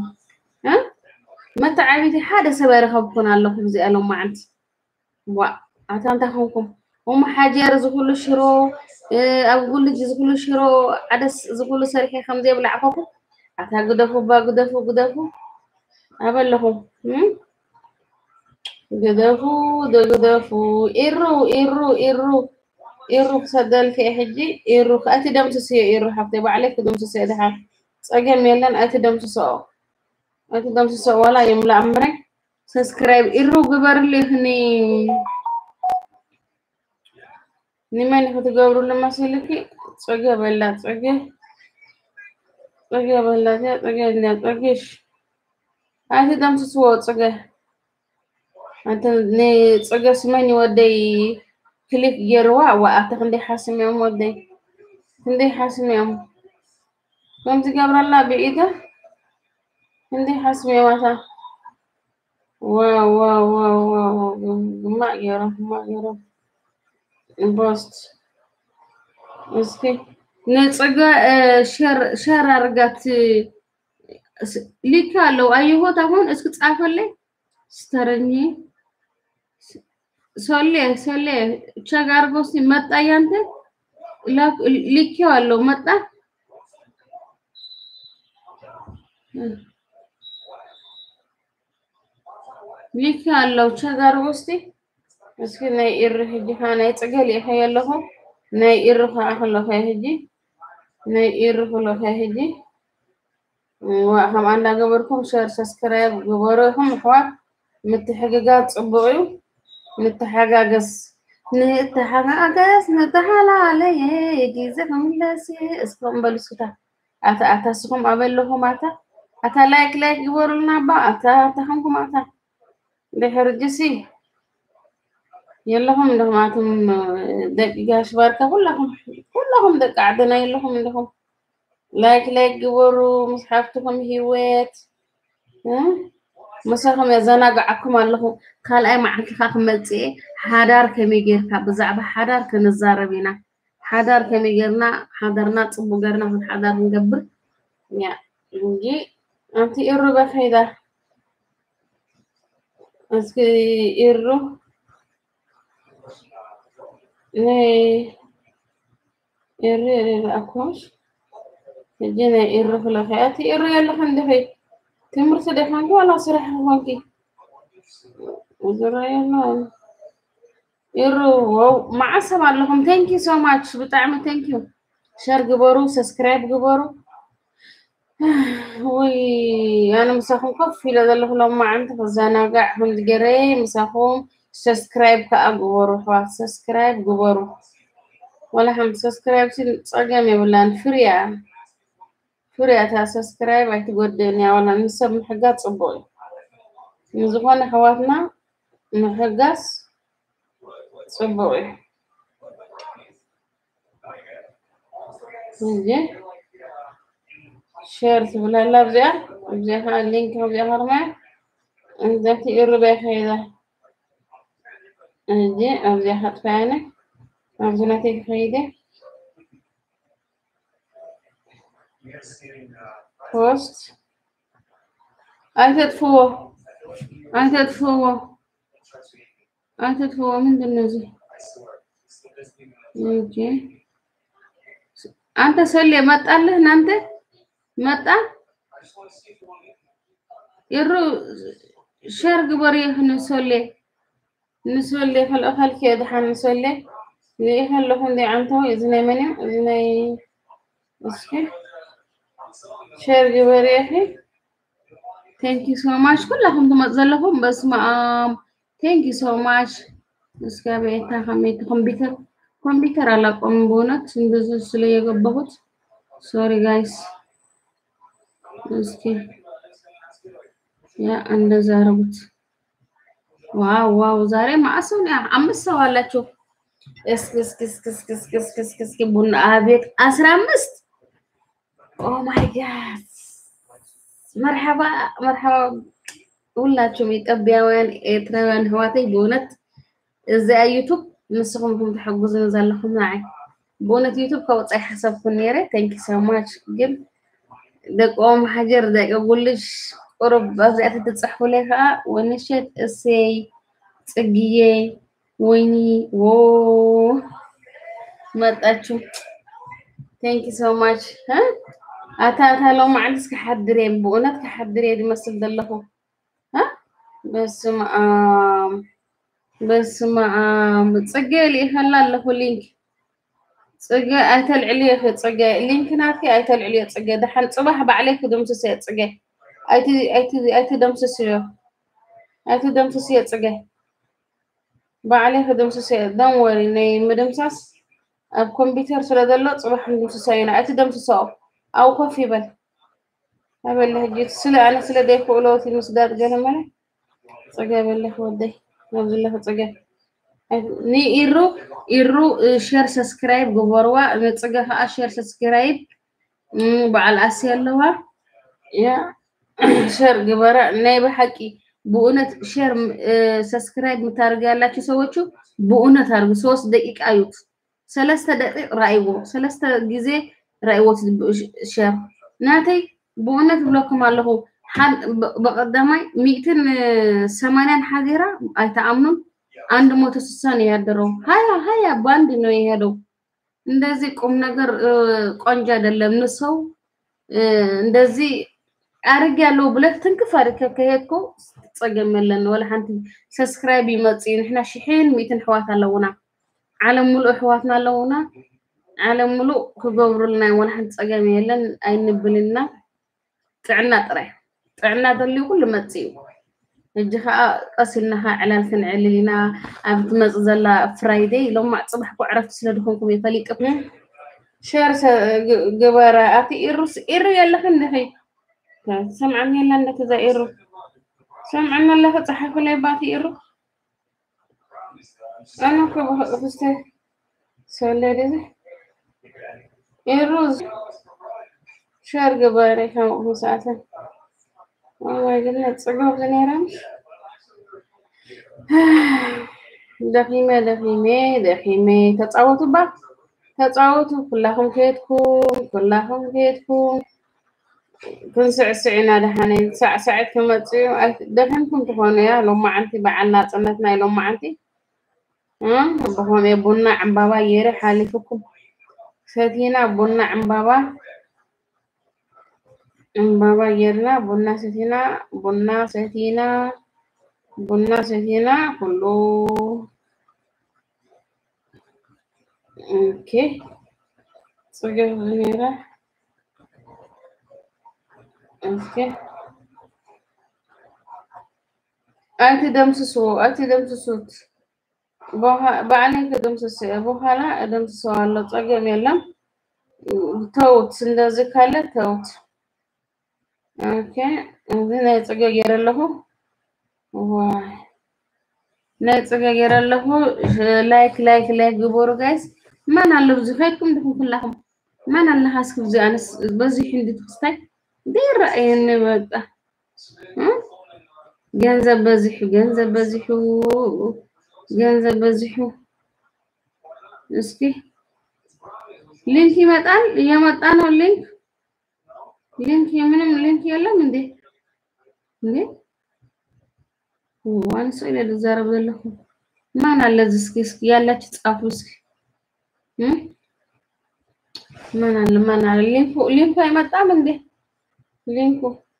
መተዓቢቲ ሓደ ሰብ ይረኸብኩን ኣለኹ እዚኣ ሎማዓንቲ ዋ ኣታ እንታይ ኮንኩም ኦሞ ሓጀር ዝኩሉ ሽሮ ኣብ ጉልጅ ዝኩሉ ሽሮ ዓደስ ዝኩሉ ሰሪሐ ከምዘይብላዕኸኩም ኣታ ግደፉ ባ ግደፉ ግደፉ ኣበለኹም ግደፉ ግደፉ ኢሩ ኢሩ ኢሩ ኢሩ ክሰደልክ ሕጂ ኢሩ እቲ ደምስስዮ ኢሩ ሓፍተይ ባዕለይ ክደምስስዮ ድሓ ፀገም የለን እቲ ደምስስኦ እቲ ደምስስኦ ዋላ የምላእ እምረ ሰብስክራይብ ኢሩ ግበርልይኽኒ ንመን ክትገብሩሉ መሲልኪ ፀገ በላ ፀገ ፀገ በላት እያ ፀገ እያ ፀገሽ ኣቲ ደምስስዎ ፀገ ኣንተ ንፀገ ስመኝ ወደይ ክሊክ ገይርዋ ዋኣተ ክንደይ ሓስም እዮም ወደይ ክንደይ ሓስም እዮም ከምዚ ገብረላ ብኢደ ክንደይ ሓስም እዮም ኣታ ዋው ዋው ዋው ዋው ግማዕ ገይሮም ግማዕ ገይሮም ፖስት እስኪ ንፀጋ ሸር አርጋት ሊክ አለው አየሆት አሁን እስኪ ጻፈልኝ ስተረኝ ሶሌ ሶሌ ቸግ አርጎ እስኪ መጣ ያንተ ሊኬው አለው መጣ ሊክ አለው ቸግ አርጎ እስኪ እስኪ ናይ ኢሪ ሕጂ ከዓ ናይ ፅገል ኢኸ ኣለኹ ናይ ኢሪ ከዓ ከለኸ ሕጂ ናይ ኢሪ ከለኸ ሕጂ ከምኣ እንዳገበርኩም ሸር ሰብስክራይብ ግበሩ ኢኹም ኣሕዋት ምትሕግጋዝ ፅቡቅ እዩ ንተሓጋገዝ ንተሓጋገዝ ንተሓላለየ ግዜ ክምለስ እስኩም በሉ እስክታ ኣታ ኣታ እስኹም ኣበለኹም ኣታ ኣታ ላይክ ላይክ ግበሩልና ባ ኣታ ኣታ ከምኩም ኣታ ድሕርጅሲ የለኹም እንደኹማትም ደቂ ጋሽባርካ ኩላኹም ኩላኹም ደቂ ዓድና የለኹም እንደኹም ላይክ ላይክ ግበሩ ምስ ሓፍትኩም ሂወት መሰኹም የዘናግዓኩም ኣለኹ ካልኣይ መዓልትካ ክመፅእ ሓዳር ከመይ ጌርካ ብዛዕባ ሓዳር ክንዛረብ ኢና ሓዳር ከመይ ጌርና ሓዳርና ፅቡቅ ጌርና ሓዳር ክንገብር ያ እንጂ ኣንቲ ኢሩ በኸይዳ እስኪ ኢሩ ናይ ኢሪ ረኣኩምሽ ሕጂ ናይ ኢሪ ክለኸ እቲ ኢሪ የለኸ እንድኸይ ትምህርቲ ደኻንኪ ዋላ ስራሕ ኮንኪ ዝራ የለ ኢሩ መዓት ሰብ ኣለኹም ቴንኪ ሶ ማች ብጣዕሚ ቴንኪ ሸር ግበሩ ሰብስክራይብ ግበሩ ወይ ኣነ ምሳኹም ኮፍ ኢለ ዘለኹ ሎማዓንቲ ክዘናጋዕ ከምዚ ገይረ ምሳኹም ሰብስክራይብ ከዓ ግበሩ ኣሕዋት ሰብስክራይብ ግበሩ ወላ ሓምቲ ሰብስክራይብ ሲ ፀገም የብላን ፍርያ ፍርያ እታ ሰብስክራይብ ኣይትጎድእን እያ ዋላ ንሰብ ምሕጋዝ ፅቡቅ እዩ ንዝኾነ ኣሕዋትና ምሕጋዝ ፅቡቅ እዩ እንጂ ሸር ትብላላ ብዚኣ እዚኣ ከዓ ሊንክ ከምዚኣ ከርማያ እዛቲ ይርበይ ከይዳ እንጂ ኣብዚኣ ከጥፋያነ ኣብዚ ናተይ ክኸይደ ፖስት ኣይተጥፍዎ ኣይተጥፍዎ ኣይተጥፍዎ ምንድን ነው እዚህ እንጂ አንተ ሰሌ መጣልህ እናንተ መጣ ይሩ ሸር ግበር ይህ ንሶሌ ንሶሌ ከልኦ ካልኪ ድሓን ንሶሌ ንርኢ ከለኹ እንዲ ዓንተው እዚ ናይ መን እዩ እዚ ናይ እስኪ ሸር ግበር ይኺ ቴንኪ ሶ ማች ኩላኩም ትመፁ ዘለኹም በስመ አብ ቴንኪ ሶ ማች እስከ ቤታ ከመይት ኮምፒውተር ኮምፒውተር አላቆም በእውነት እንደዚህ ስለ የገባሁት ሶሪ ጋይስ እስኪ ያ እንደዛ አረጉት ዋው ዋው ዛሬ ማዕሰው አምስት ሰው አላቸው እስኪ እስኪ እስኪ እስኪ እስኪ እስኪ እስኪ እስኪ ቡና አቤት አስራ አምስት ኦ ማይ ጋድ መርሐባ መርሐባ ሁላችሁም ኢትዮጵያውያን ኤርትራውያን ህዋተይ በእውነት እዚኣ ዩቱብ ንስኹምኩም ትሕግዙን ዘለኹም ንዓይ ብእውነት ዩቱብ ከውፃይ ሓሰብኩን ነይረ ታንኪ ሶ ማች ግን ደቆም ሃጀር ደቂ ጉልሽ ቁሩብ ኣብዚኣተ ትፅሕፉለይ ከዓ ወንሸት እሰይ ፅግዬ ወይኒ ዎ መጣችሁ ታንኪ ሶ ማች ኣታ ኣታ ሎሚ መዓልትስ ክሓድር እየ ብእውነት ክሓድር እየ ዝመስል ዘለኹ በስመ አብ በስመ አብ ፅጌ ልኢኸላ ኣለኹ ሊንክ ፅጌ ኣይተልዕልዮ ኸ ፅጌ ሊንክ ናትኪ ኣይተልዕልዮ ፅጌ ድሓን ፅባሕ ባዕለይ ክድምስስ እየ ፅጌ ኣይትደምስስ እዮ ኣይትደምስስ እየ ፅጌ ባዕለይ ክድምስስ እየ ደም ወሪ ናይ ምድምሳስ ኣብ ኮምፒተር ስለ ዘሎ ፅባሕ ንድምስሳ ኢና ኣይትደምስሶ ኣብኡ ኮፍ ይበል ኣበለ ሕጂ ስለ ኣነ ስለ ዘይክእሎ እቲ ምስዳድ ገለ መለ ፀገ በለክ ወደይ ኣብዝለኽ ፀገ ንኢሩ ኢሩ ሸር ሰብስክራይብ ግበርዋ ንፅገ ከዓ ሸር ሰብስክራይብ በዓል ኣሲ ኣለዋ ያ ሸር ግበራ ናይ ብሓቂ ብእውነት ሸር ሰብስክራይብ ምታደርግ ያላችሁ ሰዎቹ ብእውነት አድርጉ። ሶስት ደቂቃ እዩት። ሰለስተ ደቂቅ ራእይዎ ሰለስተ ጊዜ ራእይዎት ሸር ናተይ ብእውነት ብለኩም ኣለኹ በቀዳማይ ሚእትን ሰማንያን ሓዚራ አይተአምኑም አንድ ሞቶ ስሳ ነው ያደረው። ሀያ ሀያ በአንድ ነው የሄደው። እንደዚህ ቁም ነገር ቆንጆ አይደለም። ንሰው እንደዚህ አርግ ያለው ብለህ ትንክፍ አድርገህ ከሄድኮ ትፀገም የለን ወላ ሓንቲ ሰብስክራይብ ይመፅእ ንሕና ሽሕን ሚእትን ኣሕዋት ኣለውና ዓለም ሙሉእ ኣሕዋትና ኣለውና ዓለም ሙሉእ ክገብሩልና ወላ ሓንቲ ፀገም የለን ኣይንብልና ጥዕና ጥራይ ጥዕና ዘልዩ ኩሉ መፅእ እዩ ሕጂ ከዓ ቀሲልና ከዓ ዕላል ክንዕልል ኢና ኣብ ትመፅእ ዘላ ፍራይደይ ሎማዕ ፅባሕ ኮ ዕረፍቲ ስለ ድኮንኩም እየ ፈሊጥኩም ሸር ግበረ ኣብቲ ኢሩስ ኢሩ የለኽን ንኸይ ሰምዐኒ የላ እንደተዛ ኢሩ ሰምዐኒ ኣለኸ ፀሓፍለይ ባቲ ኢሩ ኣነ ኮ ብፍስተ ሰለድ እዚ ኢሩ ሸር ግበረ ከምኡ ሰዓተን ኦማይ ግድነት ፅገብ ዝነይረም ደኺመ ደኺሜ ደኺሜ ተፃወቱ ባ ተፃወቱ ኩላኹም ከየድኩም ኩላኹም ከየድኩም ክንስዕስዕ ኢና ድሓነ ሳዕሳዕት ክመፅኡ ደኺምኩም ትኾኑ እያ ሎማዓንቲ በዓል ናፅነት ናይ ሎማዓንቲ ብኸምኡ ቡና ዕምባባ ገይረ ሓሊፍኩም ሰቲና ቡና ዕምባባ ዕምባባ ጌርና ቡና ሰቲና ቡና ሰቲና ቡና ሰቲና ኩሉ ኦኬ ፅገብ ነይራ ኦኬ ኣይቲ ደምስስዎ ኣይቲ ደምስሱት ባዕለይ ክደምስስ እየ በኋላ እደምስሰዋለሁ ፀገም የለም ተውት እንደዚህ ካለ ተውት ኦኬ እዚ ናይ ፅገ ገይረ ኣለኹ ዋይ ናይ ፅገ ገይረ ኣለኹ ላይክ ላይክ ላይክ ግበሩ ጋይስ ማን ኣሎ ብዙ ከይድኩም ድኩም ኩላኩም ማን ኣለካ እስኪ ብዙ ኣነስ በዚሑ እንዲት ክስታይ ዘይረኣየኒ በቃ ገንዘብ በዚሑ ገንዘብ በዚሑ ገንዘብ በዚሑ እስኪ ሊንክ ይመጣል እየመጣ ነው ሊንክ ሊንክ ምንም ሊንክ የለም እንዴ እንዴ ዋን ሰው ኢለ ልዛረብ ዘለኹ ማን አለ እዚ እስኪ እስኪ ያላችሁ ጻፉ እስኪ ማን አለ ማን አለ ሊንኩ ሊንኩ አይመጣም እንዴ ሊንኩ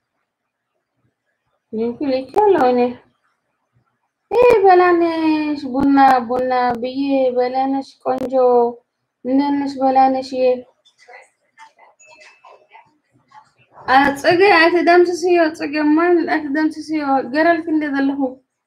ሊንኩ ልኬያለሁ እኔ ይህ በላነሽ ቡና ቡና ብዬ በላነሽ ቆንጆ እንደት ነሽ በላነሽዬ ፅገ ኣይትደምስስዮ ፅገማን ኣይትደምስስዮ ገረልክ እንደ ዘለኹ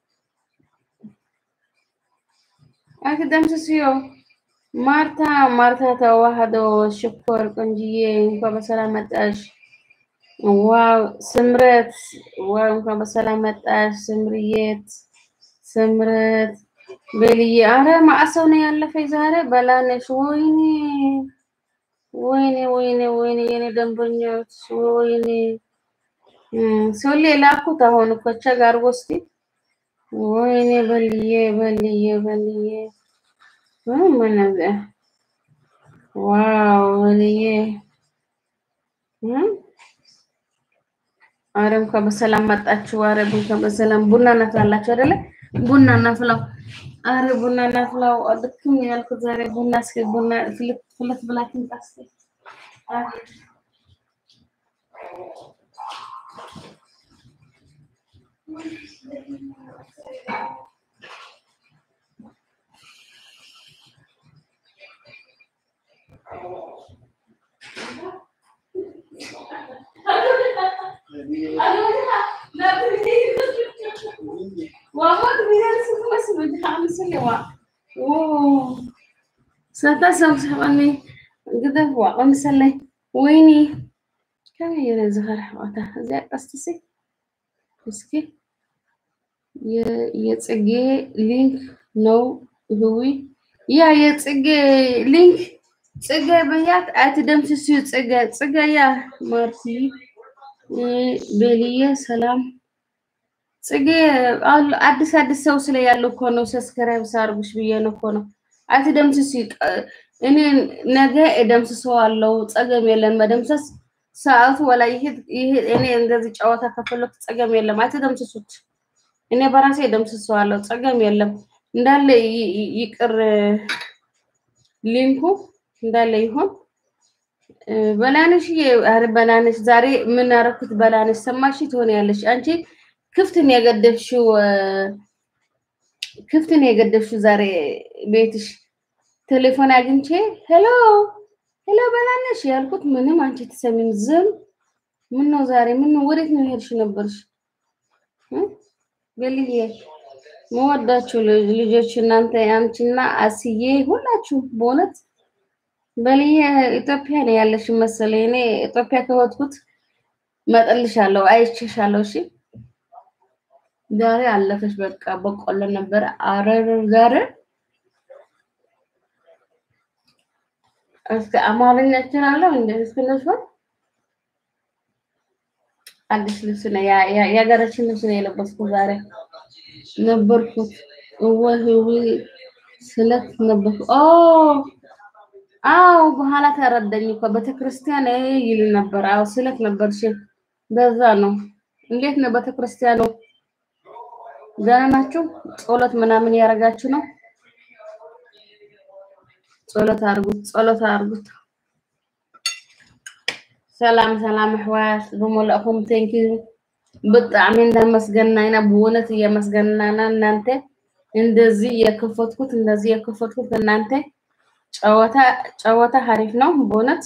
ኣይትደምስስዮ ማርታ ማርታ ተዋህዶ ሽኮር ቆንጅዬ እንኳን በሰላም መጣሽ ዋው ስምረት ዋው እንኳን በሰላም መጣሽ ስምርየት ስምረት ቤልዬ አረ ማዕሰው ነው ያለፈኝ ዛሬ በላነሽ ወይኔ ወይኔ ወይኔ ወይኔ የኔ ደንበኞች ወይኔ ሶሌ ላኩት አሁን እኮ ቸግ አድርጎ እስኪ ወይኔ በልዬ በልዬ በልዬ ምን ዋው በልዬ አረ እንኳን በሰላም መጣችሁ። አረ እንኳን በሰላም ቡና እናፍላላችሁ አይደለ? ቡና እናፍላው። አረ ቡና እናፍላው። ልክም ያልኩት ዛሬ ቡና እስኪ ቡና ፍልት ፍልት ብላችሁ ታስኪ ሰታሰብሰበኒ ግደፍ ዋቀምሰለይ ወይኒ ከመይ የረ ዝኸር ሕዋታ እዚያ ቀስትሲ እስኪ የጽጌ ሊንክ ነው ህዊ ያ የጽጌ ሊንክ ጽጌ በያት አትደምስስዩ ጽጌ ጽጌ ያ ማርቲ ቤልዬ ሰላም ጽጌ አዲስ አዲስ ሰው ስለ ያለው እኮ ነው ሰብስክራይብ ሳርጉሽ ብዬ ነው እኮ ነው። አትደምስስ። እኔ ነገ እደምስሰዋለሁ። ጸገም የለን መደምሰስ ሰዓቱ ወላ ይሄ እኔ እንደዚህ ጨዋታ ከፈለኩ ጸገም የለም። አትደምስሱት። እኔ በራሴ እደምስሰዋለሁ። ጸገም የለም። እንዳለ ይቅር ሊንኩ እንዳለ ይሆን። በላነሽ ኧረ በላነሽ ዛሬ ምን አደረኩት? በላነሽ ሰማሽ ትሆኛለሽ አንቺ ክፍትን የገደፍሽው ክፍትን የገደፍሽው ዛሬ ቤትሽ ቴሌፎን አግኝቼ ሄሎ ሄሎ በላነሽ ያልኩት ምንም አንቺ ትሰሚም ዝም ምን ነው ዛሬ ምን ነው ወዴት ነው ሄድሽ ነበርሽ በልዬ መወዳችሁ ልጆች እናንተ አንቺና አስዬ ሁላችሁ በእውነት በልዬ ኢትዮጵያ ነው ያለሽ መሰለኝ እኔ ኢትዮጵያ ከወጥኩት መጠልሻለሁ አይቼሻለሁ እሺ ዛሬ አለፈች። በቃ በቆሎ ነበር። አረር ዛሬ እስከ አማርኛ እችላለሁ እንደ እስከነሱ አዲስ ልብስ ነው የሀገራችን ልብስ ነው የለበስኩት ዛሬ ነበርኩት። ወይ ወይ ስለት ነበርኩ። ኦ አዎ፣ በኋላ ተረዳኝ እኮ ቤተክርስቲያን ይል ነበር። አዎ ስለት ነበር። እሺ በዛ ነው። እንዴት ነው ቤተክርስቲያኑ? ደህና ናችሁ? ጸሎት ምናምን ያደረጋችሁ ነው? ጸሎት አድርጉት፣ ጸሎት አድርጉት። ሰላም ሰላም፣ ኣሕዋት ብመላእኹም ቴንኪ ብጣዕሚ እንዳመስገና ኢና፣ ብእውነት እየመስገናና እናንተ እንደዚህ የከፈትኩት እንደዚህ የከፈትኩት እናንተ ጨዋታ ጨዋታ ሀሪፍ ነው። በእውነት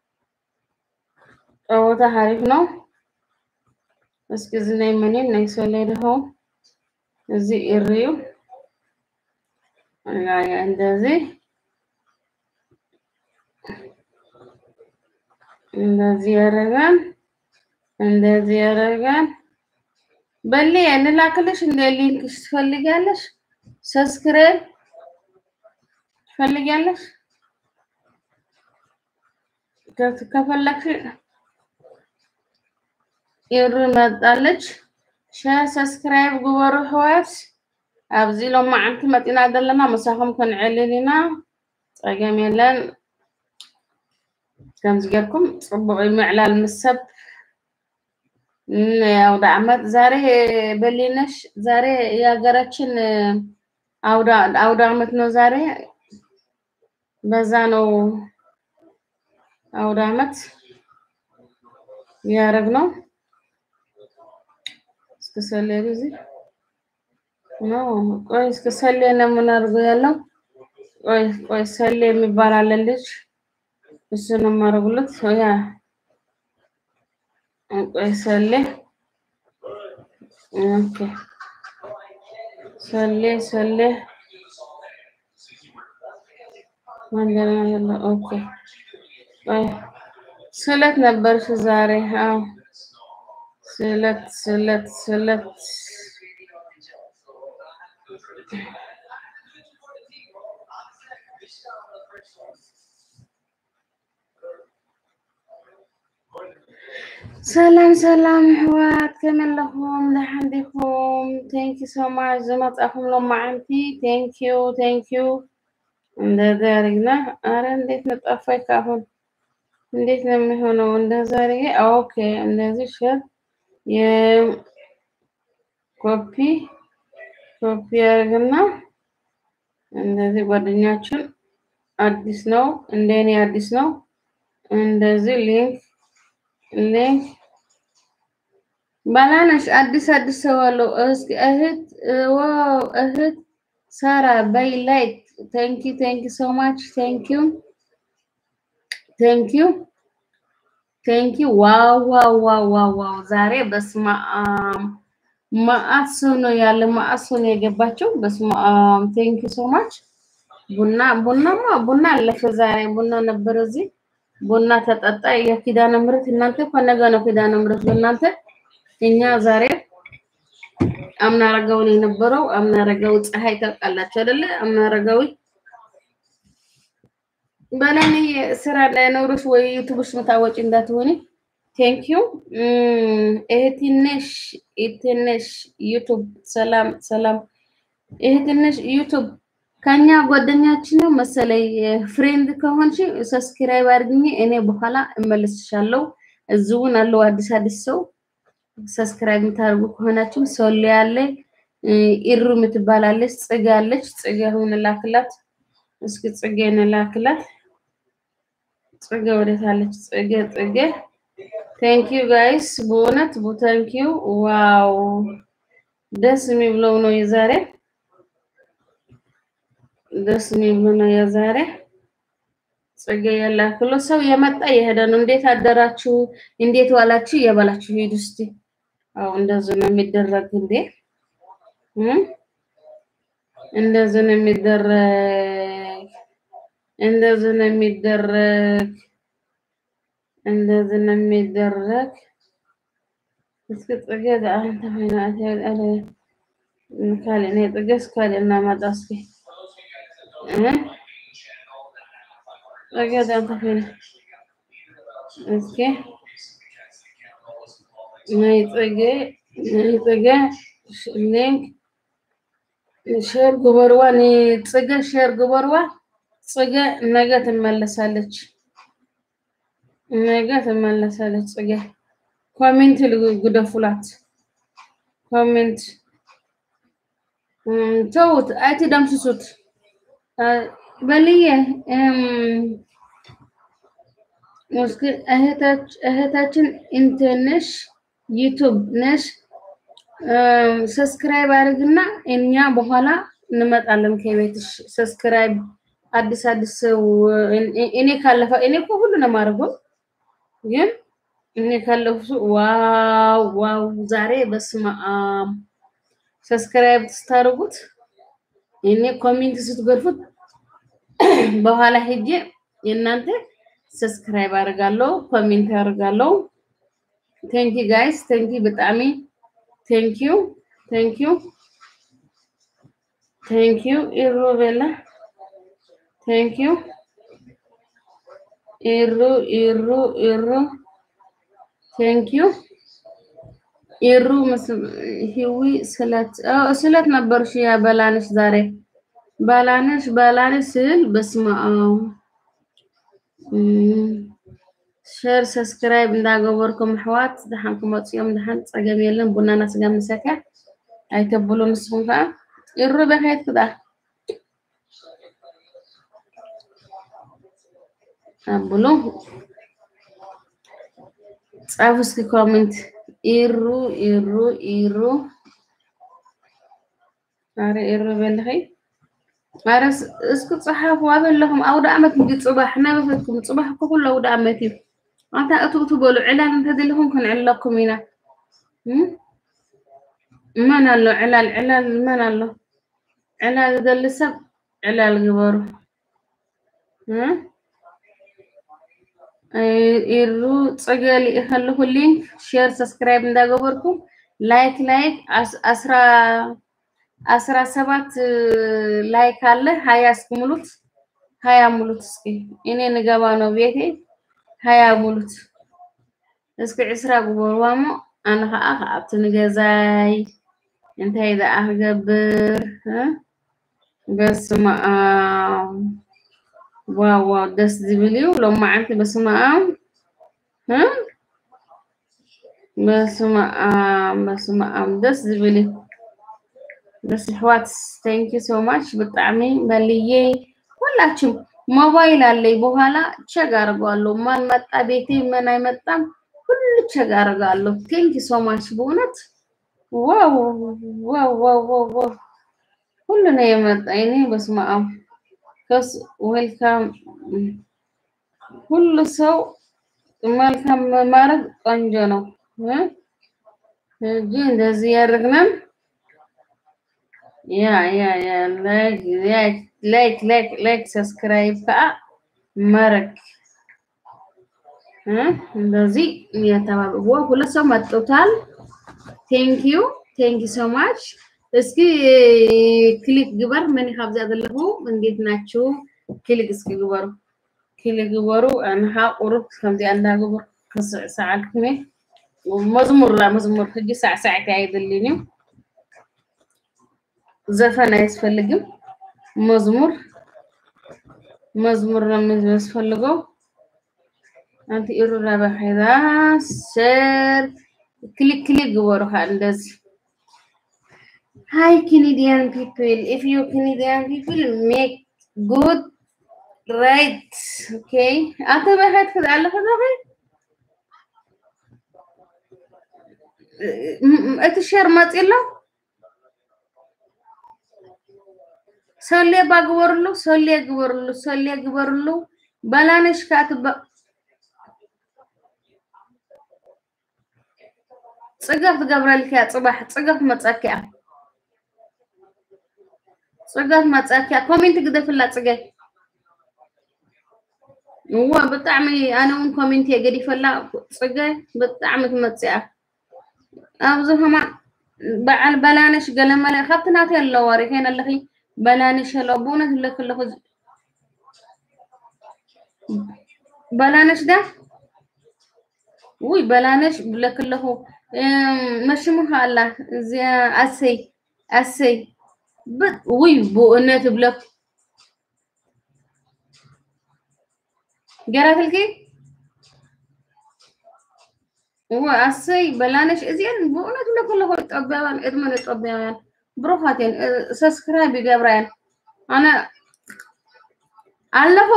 ጨዋታ ሀሪፍ ነው። እስኪ እዚ ናይ መን እዩ ናይ ሰሌድሆ እዚ እርዩ እንደዚህ እንደዚህ ያደርጋል። እንደዚህ ያደርጋል። በሌ እንላክልሽ እንደ ሊንክሽ ትፈልጊያለሽ? ሰብስክራይብ ትፈልጊያለሽ? ከፈለግሽ ኢሩ መጣለች። ሸር ሰብስክራይብ ግበሩ ኣሕዋት። ኣብዚ ሎማዓንቲ መፂና ዘለና መሳኹም ክንዕልል ኢና ፀገም የለን። ከምዚ ጌርኩም ፅቡቅ ምዕላል ምስ ሰብ የአውደ ዓመት ዛሬ በሊነሽ ዛሬ የሀገራችን አውደ ዓመት ነው ዛሬ። በዛ ነው አውደ ዓመት ያረግ ነው። እስከ ሰሌ ጊዜ ነው። ቆይ እስከ ሰሌ ነው የምናደርገው ያለው። ቆይ ቆይ ሰሌ የሚባል አለ ልጅ እሱ ነው የማደርጉለት ያ ቆይ ሰሌ ኦኬ ሰሌ ሰሌ መንገድ ያለ ኦኬ ቆይ ስለት ነበርሽ ዛሬ? አዎ ስለት ስለት ስለት ሰላም ሰላም ኣሕዋት ከመይ ኣለኹም ደሓን ዲኹም ቴንኪ ሶ ማች ዝመፃኹም ሎማዓንቲ ቴንኪዩ ቴንኪዩ እንደዛ አድርግና አረ እንዴት ነው ጠፋኝ ካሁን እንዴት ነው የሚሆነው እንደዛ አድርጌ ኦኬ እንደዚህ ሸር የኮፒ ኮፒ አድርግና እንደዚህ ጓደኛችን አዲስ ነው እንደኔ አዲስ ነው እንደዚህ ሊንክ ሊንክ ባላነሽ አዲስ አዲስ ሰው አለው። እስኪ እህት ዋው እህት ሳራ በይ ላይክ ቴንክ ዩ ቴንክ ዩ ሶ ማች ቴንክ ዩ ቴንክ ዩ ቴንክ ዩ ዋው ዋው ዋው ዋው ዋው ዛሬ በስመ አብ መአት ሰው ነው ያለ መአት ሰው ነው የገባቸው። በስመ አብ ቴንክ ዩ ሶ ማች ቡና ቡናማ ቡና አለፈ ዛሬ ቡና ነበር እዚህ ቡና ተጠጣ። የኪዳነ ምሕረት እናንተ እኮ ነገ ነው ኪዳነ ምሕረት በእናንተ እኛ ዛሬ አምና አረጋዊ ነው የነበረው። አምና አረጋዊ ፀሐይ ታውቃላችሁ አይደለ? አምና አረጋዊ በለኔ ስራ ላይ ኖርሽ ወይ ዩቱብሽ ምታወጪ እንዳትሆኒ። ቴንክ ዩ እህትነሽ እህትነሽ ዩቱብ ሰላም ሰላም እህትነሽ ዩቱብ ከኛ ጓደኛችን ነው መሰለኝ። ፍሬንድ ከሆንሽ ሰብስክራይብ አድርግኝ፣ እኔ በኋላ እመልስሻለሁ። እዚሁን አለው አዲስ አዲስ ሰው ሰብስክራይብ የምታደርጉ ከሆናችሁም ሶሊ ያለ ኢሩ የምትባላለች ጽጌ አለች። ጽጌ አሁን ላክላት እስኪ ጽጌ ላክላት። ጽጌ ወዴት አለች? ጽጌ ጽጌ ቴንክ ዩ ጋይስ በእውነት ቴንክ ዩ ዋው ደስ የሚብለው ነው የዛሬ ደስ የሚብለው ነው የዛሬ ጽጌ ያላክሎ ሰው የመጣ የሄደ ነው። እንዴት አደራችሁ? እንዴት ዋላችሁ? እየበላችሁ ሂዱ እስቲ። አዎ እንደዚህ ነው የሚደረግ እንዴ! እንደዚህ ነው የሚደረግ፣ እንደዚህ ነው የሚደረግ፣ እንደዚህ ነው የሚደረግ። እስኪ ጽጌ አንተ ሆይና አለ ካለ ነው ጽጌ እስካለ እናመጣ እስኪ ጽጌ አንተ ሆይና እስኪ ናይ ጽጌ ናይ ጽጌ ሊንክ ሼር ግበርዋ ንጽጌ ሼር ግበርዋ። ጽጌ ነገ ትመለሳለች፣ ነገ ትመለሳለች። ጽጌ ኮሜንት ግደፉላት፣ ኮሜንት ተውት፣ አይትደምስሱት። በልዬ እስኪ እህታችን እንትንሽ ዩቱብ ነሽ ሰብስክራይብ አድርግና እኛ በኋላ እንመጣለን ከቤትሽ። ሰብስክራይብ አዲስ አዲስ ሰው እኔ ካለፈ እኔ እኮ ሁሉ ነው የማደርገው፣ ግን እኔ ካለፉ ዋው ዋው ዛሬ በስመ አብ ሰብስክራይብ ስታደርጉት እኔ ኮሜንት ስትገርፉት በኋላ ሄጄ የእናንተ ሰብስክራይብ አደርጋለሁ፣ ኮሜንት አደርጋለሁ። ቴንኪ ጋይስ ቴንኪ ብጣዕሚ ቴንክ ዩ ቴንክ ዩ ቴንክ ዩ ኢሩ ቤላ ቴንክ ዩ ኢሩ ኢሩ ኢሩ ቴንክ ዩ ኢሩ ህዊ ስለት ስለት ነበርሽ ያ በላነሽ ዛሬ በላነሽ በላነሽ ስል በስመ አብ ሸር ሰብስክራይብ እንዳገበርኩም ኣሕዋት ድሓን ክመፅኦም ድሓን ፀገም የለን ቡናና ስጋ ምሰክያ ኣይተብሉ ንስኹም ከዓ ይሩ በካየት ክዳ ኣብሉ ፃፉ እስኪ ኮሜንት ኢሩ ኢሩ ኢሩ ኣረ ኢሩ በልኸይ ኣረ እስኪ ፅሓፉ ኣበለኹም ኣውደ ዓመት እንዲ ፅባሕ ናበፈትኩም ፅባሕ እኮ ኩሉ ኣውደ ዓመት እዩ ኣታ እቱ እቱ በሉ ዕላል እንተደለኹም ክንዕለኩም ኢና እም? መን ኣሎ ዕላል ዕላል መን ኣሎ ዕላል ዝደሊ ሰብ ዕላል ግበሩ እ? ኢሩ ፅገል ከለኹ ሊንክ ሼር ሰብስክራይብ እንዳገበርኩም ላይክ ላይክ አስ- አስራ አስራ ሰባት ላይክ አለ ሀያ እስኪ ሙሉት ሀያ ሙሉት እስኪ እኔ ንገባ ነው ቤቴ ሀያ ሙሉት እስኪ ዕስራ ግበርዋ እሞ ኣነ ከዓ ካብቲ ንገዛይ እንታይ ደኣ ክገብር እ? በስመ ኣብ ዋው ዋው ደስ ዝብል እዩ ሎማዓንቲ በስመ ኣብ እ? በስመ ኣብ በስመ ኣብ ደስ ዝብል እዩ ደስ ኣሕዋት ቴንክ ዩ ሶ ማች ብጣዕሚ መልዬ ሁላችሁም ሞባይል አለኝ በኋላ ቸግ አድርገዋለሁ ማን መጣ ቤቴ ምን አይመጣም ሁሉ ቸግ አድርጋለሁ ቴንክ ዩ ሶ ማች በእውነት ዋው ዋው ዋው ዋው ዋው ሁሉ ነው የመጣ እኔ በስመ አብ ከስ ዌልካም ሁሉ ሰው መልካም ማድረግ ቆንጆ ነው እ? እንጂ እንደዚህ ያደርግናል ያ ያ ያ ላይክ ላይክ ላይክ ላይክ ላይክ ሰብስክራይብ ከዓ ማድረግ እ? እንደዚህ እየተባበ ሁለት ሰው መጥቶታል። ቴንክ ዩ ቴንክ ዩ ሶ ማች። እስኪ ክሊክ ግበር ምን ካብዛ ዘለኹ እንዴት ናችሁ? ክሊክ እስኪ ግበሩ ክሊክ ግበሩ ኣንሓ ቁሩብ ከምዚኣ እንዳግበር ክስዕስዓልኩም እየ መዝሙር ላ መዝሙር ሕጂ ሳዕሳዕቲ ኣይደልን እዩ ዘፈን አያስፈልግም። መዝሙር መዝሙር ነው የሚያስፈልገው። አንቲ ኢሩራ በኸዛ ሸር ክሊክ ክሊክ ግበሩ ካ እንደዚህ ሃይ ኬኔዲያን ፒፕል ኢፍ ዩ ኬኔዲያን ፒፕል ሜክ ጉድ ራይት ኦኬ አንተ በኸት ከዛ ኣለፈ ዘኸ እቲ ሸር መፂሎ ሶሌ ባግበርሉ ሶሌ ግበርሉ ሶሌ ግበርሉ በላነሽ ካትባ ፅገፍ ትገብረልክ እያ ፅባሕ ፅገፍ መፀኪ እያ ፅገፍ መፀኪ እያ ኮሜንት ግደፍላ ፅገፍ እዋ ብጣዕሚ ኣነ እውን ኮሜንት እየ ገዲፈላ ፅገፍ ብጣዕሚ ትመፅእ እያ ኣብዚ ከማ በዓል በላነሽ ገለመለ ካብቲ ናተይ ኣለዋ ሪኸን ኣለኺ በላነሽ ኣሎ ብእውነት ለክ ኣለኹ በላነሽ ዳ ውይ በላነሽ ብለክ ኣለኹ መሽሙኻ ኣላ እዚኣ ኣሰይ ኣሰይ ውይ ብእውነት ብለክ ገራትልኪ እዋ ኣሰይ በላነሽ እዚአን ብእውነት ብለክ ኣለኹ ኢትዮጵያውያን ዕድመን ኢትዮጵያውያን ብሩኻት እየን ሰብስክራይብ ይገብራ እየን ኣነ ኣለኹ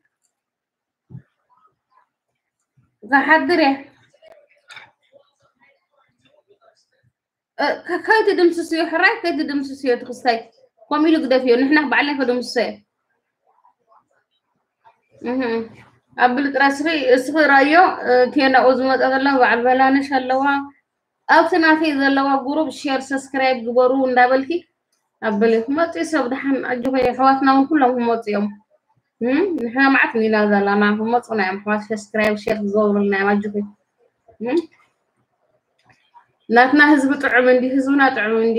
ክሓድር እየ ከይትድምስስዮ ሕራይ ከይትድምስስዮ ትክስታይ ከምኡ ኢሉ ግደፍ እዮ ንሕና ባዕልና ከድምስሶ እየ ኣብ ብልጥራስሪ እስኺ ራዮ ቴናኡ ዝመፀ ዘላ በዓል በላነሽ ኣለዋ ኣብቲ ናተይ ዘለዋ ጉሩብ ሼር ሰብስክራይብ ግበሩ እንዳበልኪ ኣበለ መፅኡ ሰብ ድሓን ኣጅኸ ኣሕዋትና እውን ኩሎም ክመፁ እዮም ንሕና ማዓት ኒና ዘለና ክመፁና እዮም ኣሕዋት ሰብስክራይብ ሼር ክገብሩልና እዮም ኣጅኸ ናትና ህዝቢ ጥዑም እንዲ ህዝብና ጥዑም እንዲ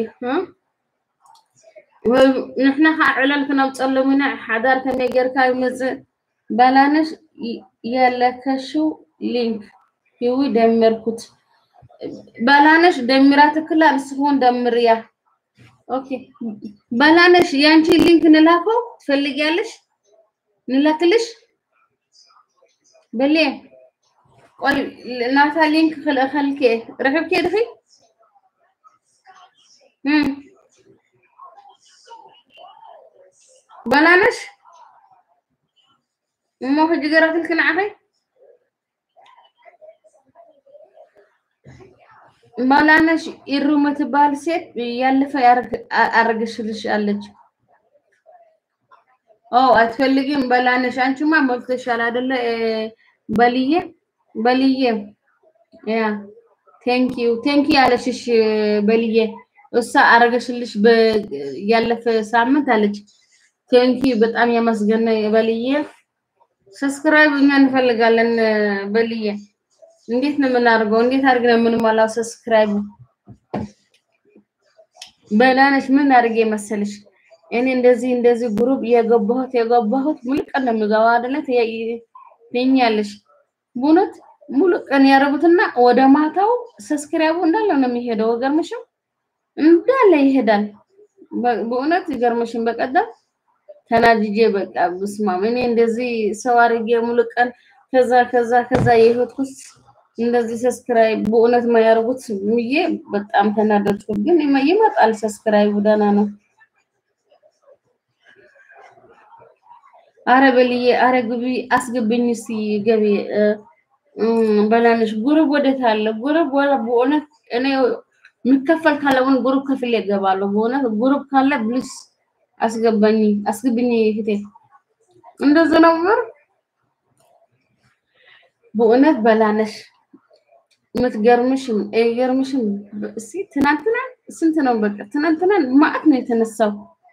ንሕና ከዓ ዕለል ክነብፀሎም ኢና ሓዳር ከመይ ጌርካ ይመፅእ በላነሽ የለከሽው ሊንክ ይዊ ደመርኩት በላነሽ ደሚራ ትክላ ንስኹን ደምርያ ኦኬ በላነሽ ያንቺ ሊንክ ንላከው ትፈልጊያለሽ ንላክልሽ በሌ ቆይ ናታ ሊንክ ክልእኸልክ ረክብኪ ድኺ በላነሽ እሞ ሕጂ ገራክልክ ንዓኸይ በላነሽ ኢሩ የምትባል ሴት ያለፈ አረገሽልሽ አለች። ኦ አትፈልጊም በላነሽ? አንቺማ ሞልተሻል አይደለ? በልዬ በልዬ ያ ቴንክ ዩ ቴንክ ዩ አለችሽ በልዬ እሷ አረገሽልሽ በ- ያለፈ ሳምንት አለች። ቴንክ ዩ በጣም ያመስገነ በልዬ። ሰብስክራይብ እኛ እንፈልጋለን በልዬ። እንዴት ነው የምናደርገው? እንዴት አድርገን ነው የምንሞላው? ሰብስክራይብ በላነሽ ምን አድርጌ መሰልሽ? እኔ እንደዚህ እንደዚህ ግሩፕ የገባሁት የገባሁት ሙሉ ቀን ነው የሚገባው አይደለ? ትኛለሽ በእውነት ሙሉ ቀን ያደረጉትና ወደ ማታው ሰብስክራይቡ እንዳለ ነው የሚሄደው። ገርምሽም እንዳለ ይሄዳል። በ- በእውነት ይገርምሽም በቀደም ተናጅጄ በቃ ብስማም እኔ እንደዚህ ሰው አድርጌ ሙሉ ቀን ከዛ ከዛ ከዛ የህይወትኩት እንደዚህ ሰብስክራይብ በእውነት የማያደርጉት ብዬ በጣም ተናደድኩ። ግን ይመ- ይመጣል ሰብስክራይቡ ደህና ነው። አረ በልዬ አረ ግቢ አስገብኝ እስቲ ገቢ እ፣ እም፣ በላንሽ ጉሩብ ወዴት አለ? ጉሩብ ወላ በእውነት እኔ የሚከፈል ካለውን ጉሩብ ከፍሌ እገባለሁ። በእውነት ጉሩብ ካለ ብልስ አስገባኝ አስገብኝ እህቴ። እንደዚህ ነው ብር በእውነት በላነሽ የምትገርምሽም አይገርምሽም። እስቲ ትናንትና ስንት ነው? በቃ ትናንትና ማዕት ነው የተነሳው።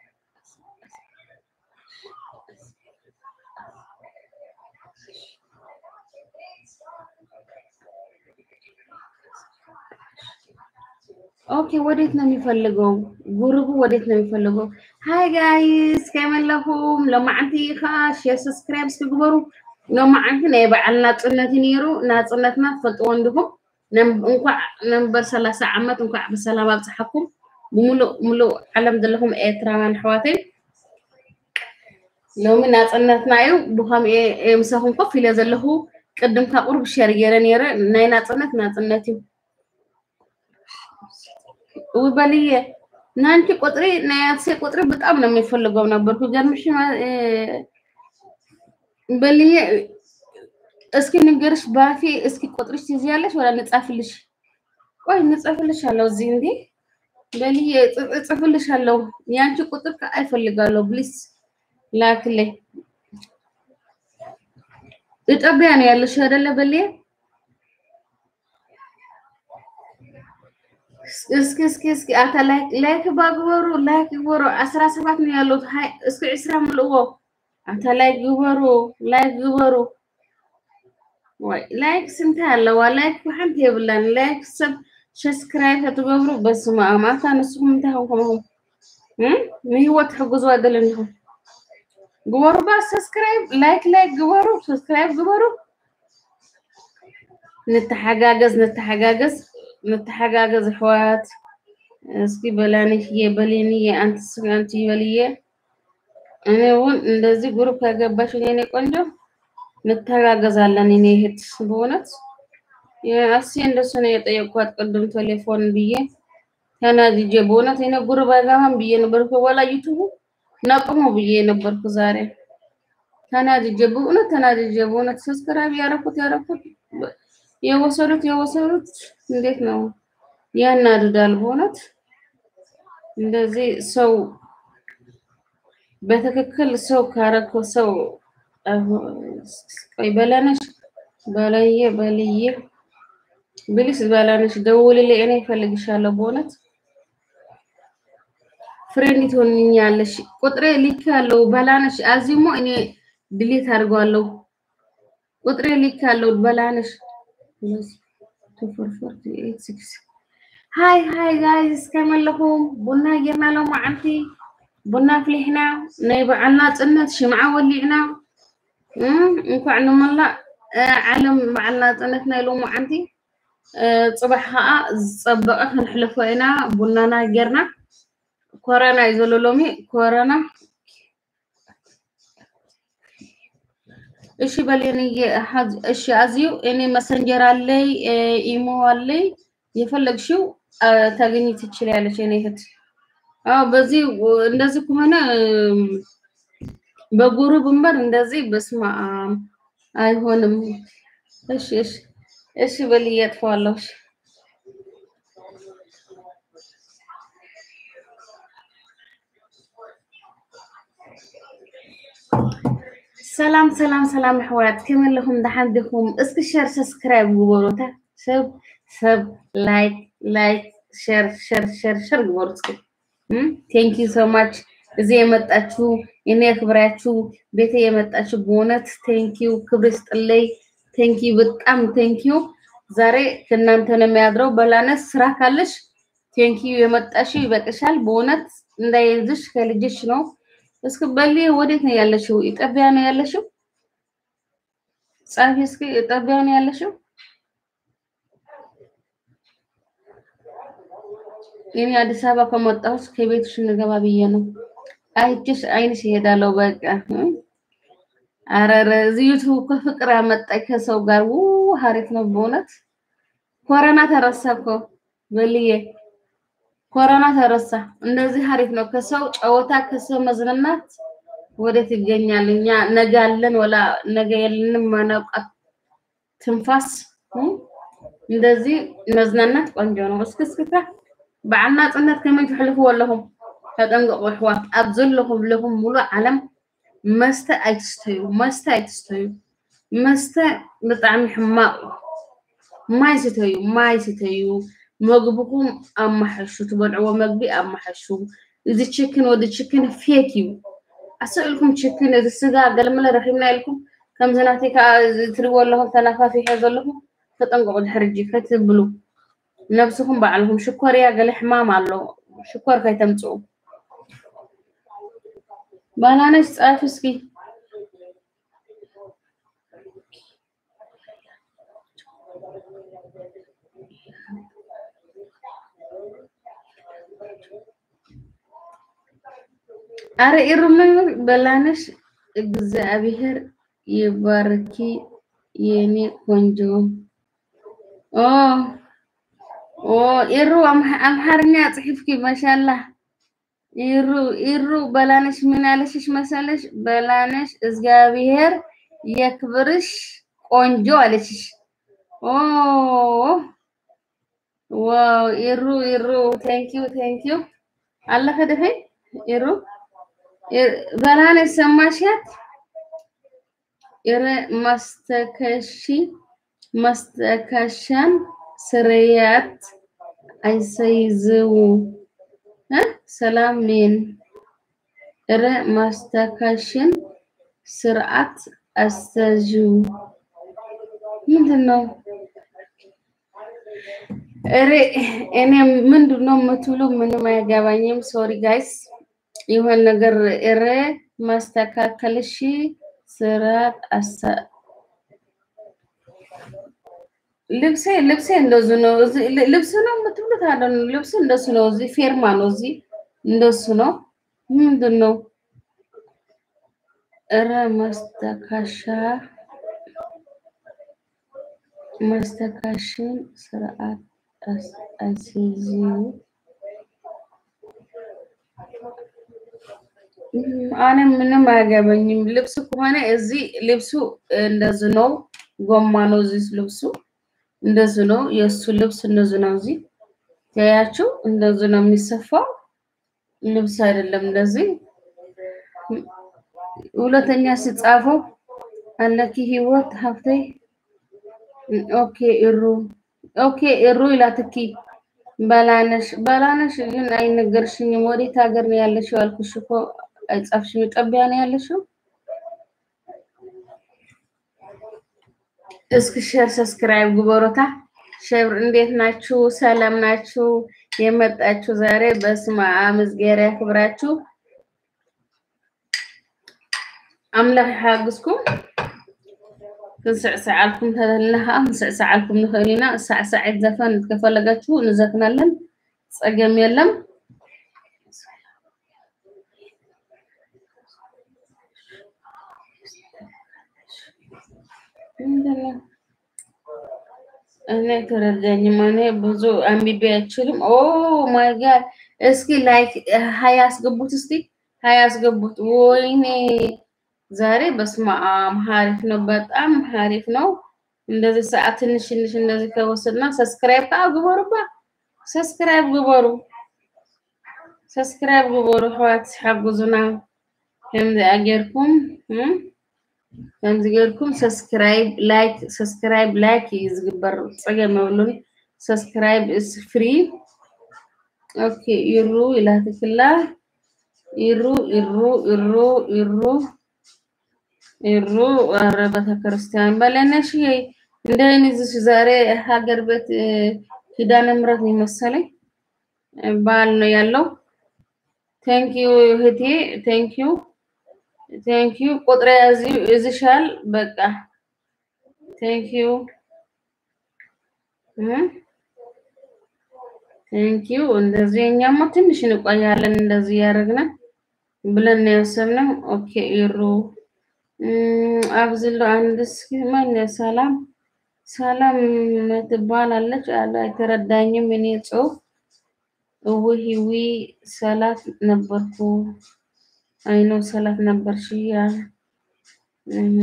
ኦኬ ወዴት ነው የሚፈልገው? ጉርቡ ወዴት ነው የሚፈልገው? ሃይ ጋይስ ከመለኹም ሎማዓንቲ ኢኻ ሼር ሰብስክራይብ እስክግበሩ ሎማዓንቲ ናይ በዓል ናፅነት ነይሩ ናፅነትና ትፈልጥዎ እንዲኹም እንኳዕ ነንበር 30 ዓመት እንኳዕ ብሰላም ኣብፅሓኩም ብሙሉእ ሙሉእ ዓለም ዘለኹም ኤርትራውያን ኣሕዋተይ ሎሚ ናፅነትና እዩ ብከምኡ እየ ምሳኹም ኮፍ ኢለ ዘለኹ ቅድም ካብ ቁርብ ሸር ገይረ ነይረ ናይ ናፅነት ናፅነት እዩ ውይ በልዬ ናንቺ ቁጥሪ ናይ አክሴ ቁጥሪ በጣም ነው የሚፈልገው ነበርኩ። ገርምሽ በልዬ እስኪ ንገርሽ ባፌ እስኪ ቁጥርሽ ትይዣለሽ ወላ ንጻፍልሽ? ቆይ ንጻፍልሽ አለው እዚህ እንዴ በልዬ እጽ- እጽፍልሽ አለው ያንቺ ቁጥር አይፈልጋለሁ ፕሊስ ላክልኝ። ኢትዮጵያ ነው ያለሽ አይደለ በልዬ? እስኪ እስኪ እስኪ አታ ላይክ ላይክ ባግበሩ ላይክ ግበሩ አስራ ሰባት ነው ያሉት። ሃይ እስኪ ዕስራ ምልእዎ አታ ላይክ ግበሩ ላይክ ግበሩ። ወይ ላይክ ስንት ኣለዋ? ላይክ ብሓንቲ የብላን ላይክ ሰብ ሰብስክራይብ ተትገብሩ በስመ አብ አታ ንስኩም እንታይ ኮንኩምኹም ንህይወት ትሕግዙ አይደል እንዲኹም ግበሩ ባ ሰብስክራይብ ላይክ ላይክ ግበሩ ሰብስክራይብ ግበሩ። ንተሓጋገዝ ንተሓጋገዝ ንተሓጋገዝ ኣሕዋት እስኪ በላንሽዬ በሌንዬ አንትስ አንቲ በልዬ እኔ እውን እንደዚህ ግሩፕ ከገባሽ የኔ ቆንጆ እንተጋገዛለን። እኔ እህት በእውነት አሲ እንደሱ ነው የጠየቅኳት ቅድም ቴሌፎን ብዬ ተናድጄ በእውነት እኔ ጉሩብ አይገባም ብዬ ነበርኩ። ወላ ዩቱቡ ነቅሞ ብዬ ነበርኩ ዛሬ ተናድጄ በእውነት ተናድጄ በእውነት ሰብስክራይብ ያረኩት ያረኩት የወሰዱት የወሰዱት እንዴት ነው ያናድዳል። በእውነት እንደዚህ ሰው በትክክል ሰው ካረኮ ሰው ቆይ በላነሽ በለየ በልዬ ብሊስ በላነሽ ደውልልኝ፣ እኔ እፈልግሻለሁ። በእውነት ፍሬንድ ትሆንኛለሽ። ቁጥሬ ልክ ያለው በላነሽ አዚሞ እኔ ድሌት አድርገዋለሁ። ቁጥሬ ልክ ያለው በላነሽ ሃይ ሃይ ጋይስ ከመለኹም ቡና ጌርና ሎ መዓልቲ ቡና ፍሊሕና ናይ በዓልና ፅነት ሽምዓ ወሊዕና እንኳዕ ንመላእ ዓለም በዓልና ፅነት ናይ ሎሚ መዓልቲ ፅባሕ ከዓ ዝፀበቐ ክንሕልፎ ኢና ቡናና ጌርና ኮረና እዩ ዘሎ ሎሚ ኮረና እሺ በሌንዬ እሺ አዝዩ እኔ መሰንጀር አለይ ኢሞ አለይ የፈለግሽው ታገኝ ትችላለች። እኔ እህት አዎ፣ በዚህ እንደዚህ ከሆነ በጉሩብ እንበር እንደዚህ በስማ አይሆንም። እሺ እሺ እሺ በልዬ አጥፈዋለሁ። እሺ ሰላም ሰላም ሰላም ኣሕዋት ከመይ ኣለኹም ደሓን ዲኹም እስኪ ሸር ሰብስክራይብ ግበሩ እታ ሰብ ሰብ ላይክ ላይክ ሸር ሸር ሸር ሸር ግበሩ እስኪ ቴንክ ዩ ሶ ማች እዚ የመጣችሁ እኔ ክብራችሁ ቤተ የመጣችሁ በእውነት ቴንክ ዩ ክብር ይስጥልኝ ቴንክ ዩ በጣም ቴንክ ዩ ዛሬ ከእናንተ ነው የሚያድረው በላነስ ስራ ካለሽ ቴንክ ዩ የመጣሽው ይበቅሻል በእውነት እንዳይዝሽ ከልጅሽ ነው እስኪ በሊ ወዴት ነው ያለሽው? ኢትዮጵያ ነው ያለሽው? ጻፊ እስኪ ኢትዮጵያ ነው ያለሽው? እኔ አዲስ አበባ ከመጣሁት ከቤትሽ እንገባ ብዬ ነው። አይችሽ አይንሽ ይሄዳለው በቃ አረረ እዚህ ዩቱብ ከፍቅር ያመጣኝ ከሰው ጋር ው ሀሪፍ ነው በእውነት ኮረና ተረሳ እኮ በልዬ ኮሮና ተረሳ። እንደዚህ አሪፍ ነው። ከሰው ጨዋታ ከሰው መዝናናት ወዴት ይገኛል? እኛ ነገ አለን ወላ ነገ የለንም ማናውቃት ትንፋስ እንደዚህ መዝናናት ቆንጆ ነው። እስኪ እስኪታ በዓልና ፅነት ከመይ ትሕልፍዎ ኣለኹም ተጠንቀቁ ኣሕዋት። ኣብ ዘለኹም ለኹም ሙሉእ ዓለም መስተ ኣይትስተዩ፣ መስተ ኣይትስተዩ። መስተ ብጣዕሚ ሕማቅ እዩ። ማይ ስተዩ፣ ማይ ስተዩ። መግብኩም ኣማሓሹ ትበልዕዎ መግቢ ኣማሓሹ እዚ ችክን ወዲ ችክን ፌክ እዩ ኣስኢልኩም ችክን እዚ ስጋ ገለመለ ረኪብና ኢልኩም ከምዚ ናተይ ከዓ ትሪእዎ ኣለኹም ተናፋፊሐ ዘለኹም ተጠንቀቁ ድሕሪ እጂ ከትብሉ ነብስኩም ባዕልኩም ሽኮር እያ ገለ ሕማም ኣሎ ሽኮር ከይተምፅኡ ባናነሽ ፃፍ እስኪ አረ ኢሩም በላነሽ እግዚአብሔር ይባርኪ የኔ ቆንጆ። ኦ ኦ ኢሩ አምሓርኛ ጽሒፍኪ ማሻላ ኢሩ ኢሩ በላነሽ ምን አለሽሽ መሰለሽ? በላነሽ እግዚአብሔር የክብርሽ ቆንጆ አለሽሽ። ኦ ዋው ኢሩ ኢሩ ቴንኪዩ ቴንኪዩ አለፈ ደፈይ ኢሩ በላነሽ ሰማሻት? ኢረ ማስተከሺ ማስተካሻን ስርያት አይሰይዝው ሰላሜን እረ ማስተካሽን ስርዓት አስተዥው ምንድን ነው? እሬ እኔ ምንድን ነው የምትብሉ? ምንም አይገባኝም። ሶሪ ጋይስ ይሆን ነገር እረ ማስተካከልሽ ስርዓት አሳ ልብሴ ልብሴ እንደዙ ነው። እዚህ ልብስ ነው የምትብሉት አለ ልብስ እንደሱ ነው። እዚህ ፌርማ ነው። እዚህ እንደሱ ነው። ምንድን ነው? እረ ማስተካሻ ማስተካሽን ስርዓት አስይዚው አነ ምንም አያገባኝም። ልብስ ከሆነ እዚህ ልብሱ እንደዚ ነው። ጎማ ነው እዚህ ልብሱ እንደዚህ ነው። የእሱ ልብስ እንደዚህ ነው። እዚህ ያያችሁ እንደዚህ ነው የሚሰፋው ልብስ አይደለም። እንደዚህ ሁለተኛ ሲጻፈው አለኪ ህይወት ሀብተይ ኦኬ እሩ ኦኬ እሩ ይላትኪ በላነሽ በላነሽ ግን አይነገርሽኝም። ወዴት ሀገር ነው ያለሽው? አልኩሽ እኮ አይጻፍሽም። ኢትዮጵያ ነው ያለሽው? እስኪ ሼር ሰብስክራይብ ግበሮታ። ሼር እንዴት ናችሁ? ሰላም ናችሁ? የመጣችሁ ዛሬ በስመ አብ እዝጌር ያክብራችሁ። ኣምላኽ ይሓግዝኩም። ክንስዕስዓልኩም ተለና ከዓ ክንስዕስዓልኩም ንኽእል ኢና። ሳዕሳዒት ዘፈን ከፈለጋችሁ ንዘፍናለን፣ ፀገም የለም። ምንድነው? እኔ ተረዳኝም። እኔ ብዙ አንብቤ አይችልም። ኦ ማይ ጋድ! እስኪ ላይክ ሀያ አስገቡት፣ እስቲ ሀያ አስገቡት። ወይኔ ዛሬ በስመ አብ ሀሪፍ ነው፣ በጣም ሀሪፍ ነው። እንደዚህ ሰዓት ትንሽ ትንሽ እንደዚህ ከወሰድና ሰብስክራይብ ከዓ ግበሩባ፣ ሰብስክራይብ ግበሩ፣ ሰብስክራይብ ግበሩ። ሕዋት ሓጉዙና ከምዚ ኣጌርኩም ከምዚ ጌርኩም ሰብስክራይብ ላይክ ሰብስክራይብ ላይክ እዩ ዝግበር ፀገም የብሉን ሰብስክራይብ እስ ፍሪ ኦኬ ይሩ ይላትክላ ይሩ ይሩ ይሩ ይሩ ይሩ ኧረ ቤተክርስቲያን በለነሽ እንደ እዚህ ዛሬ ሀገር ቤት እ፣ ኪዳነ ምሕረት ነው መሰለኝ በዓል ነው ያለው። ቴንኪዩ እህቴ ቴንኪዩ ቴንኪዩ ቁጥሬ እዚህ እዝሻል በቃ ቴንኪዩ ቴንኪዩ እንደዚህ እኛማ ትንሽ እንቆያለን እንደዚህ ያደረግን ብለን ነው ያሰብነው። ኦኬ ይሩ እም፣ አብዝሎ አንድ እስኪ ማን ሰላም ሰላም ትባላለች አለ አይተረዳኝም። እኔ ጽሁፍ እውሂዊ ሰላት ነበርኩ አይኖ ሰላት ነበርሽ ያለ እህ፣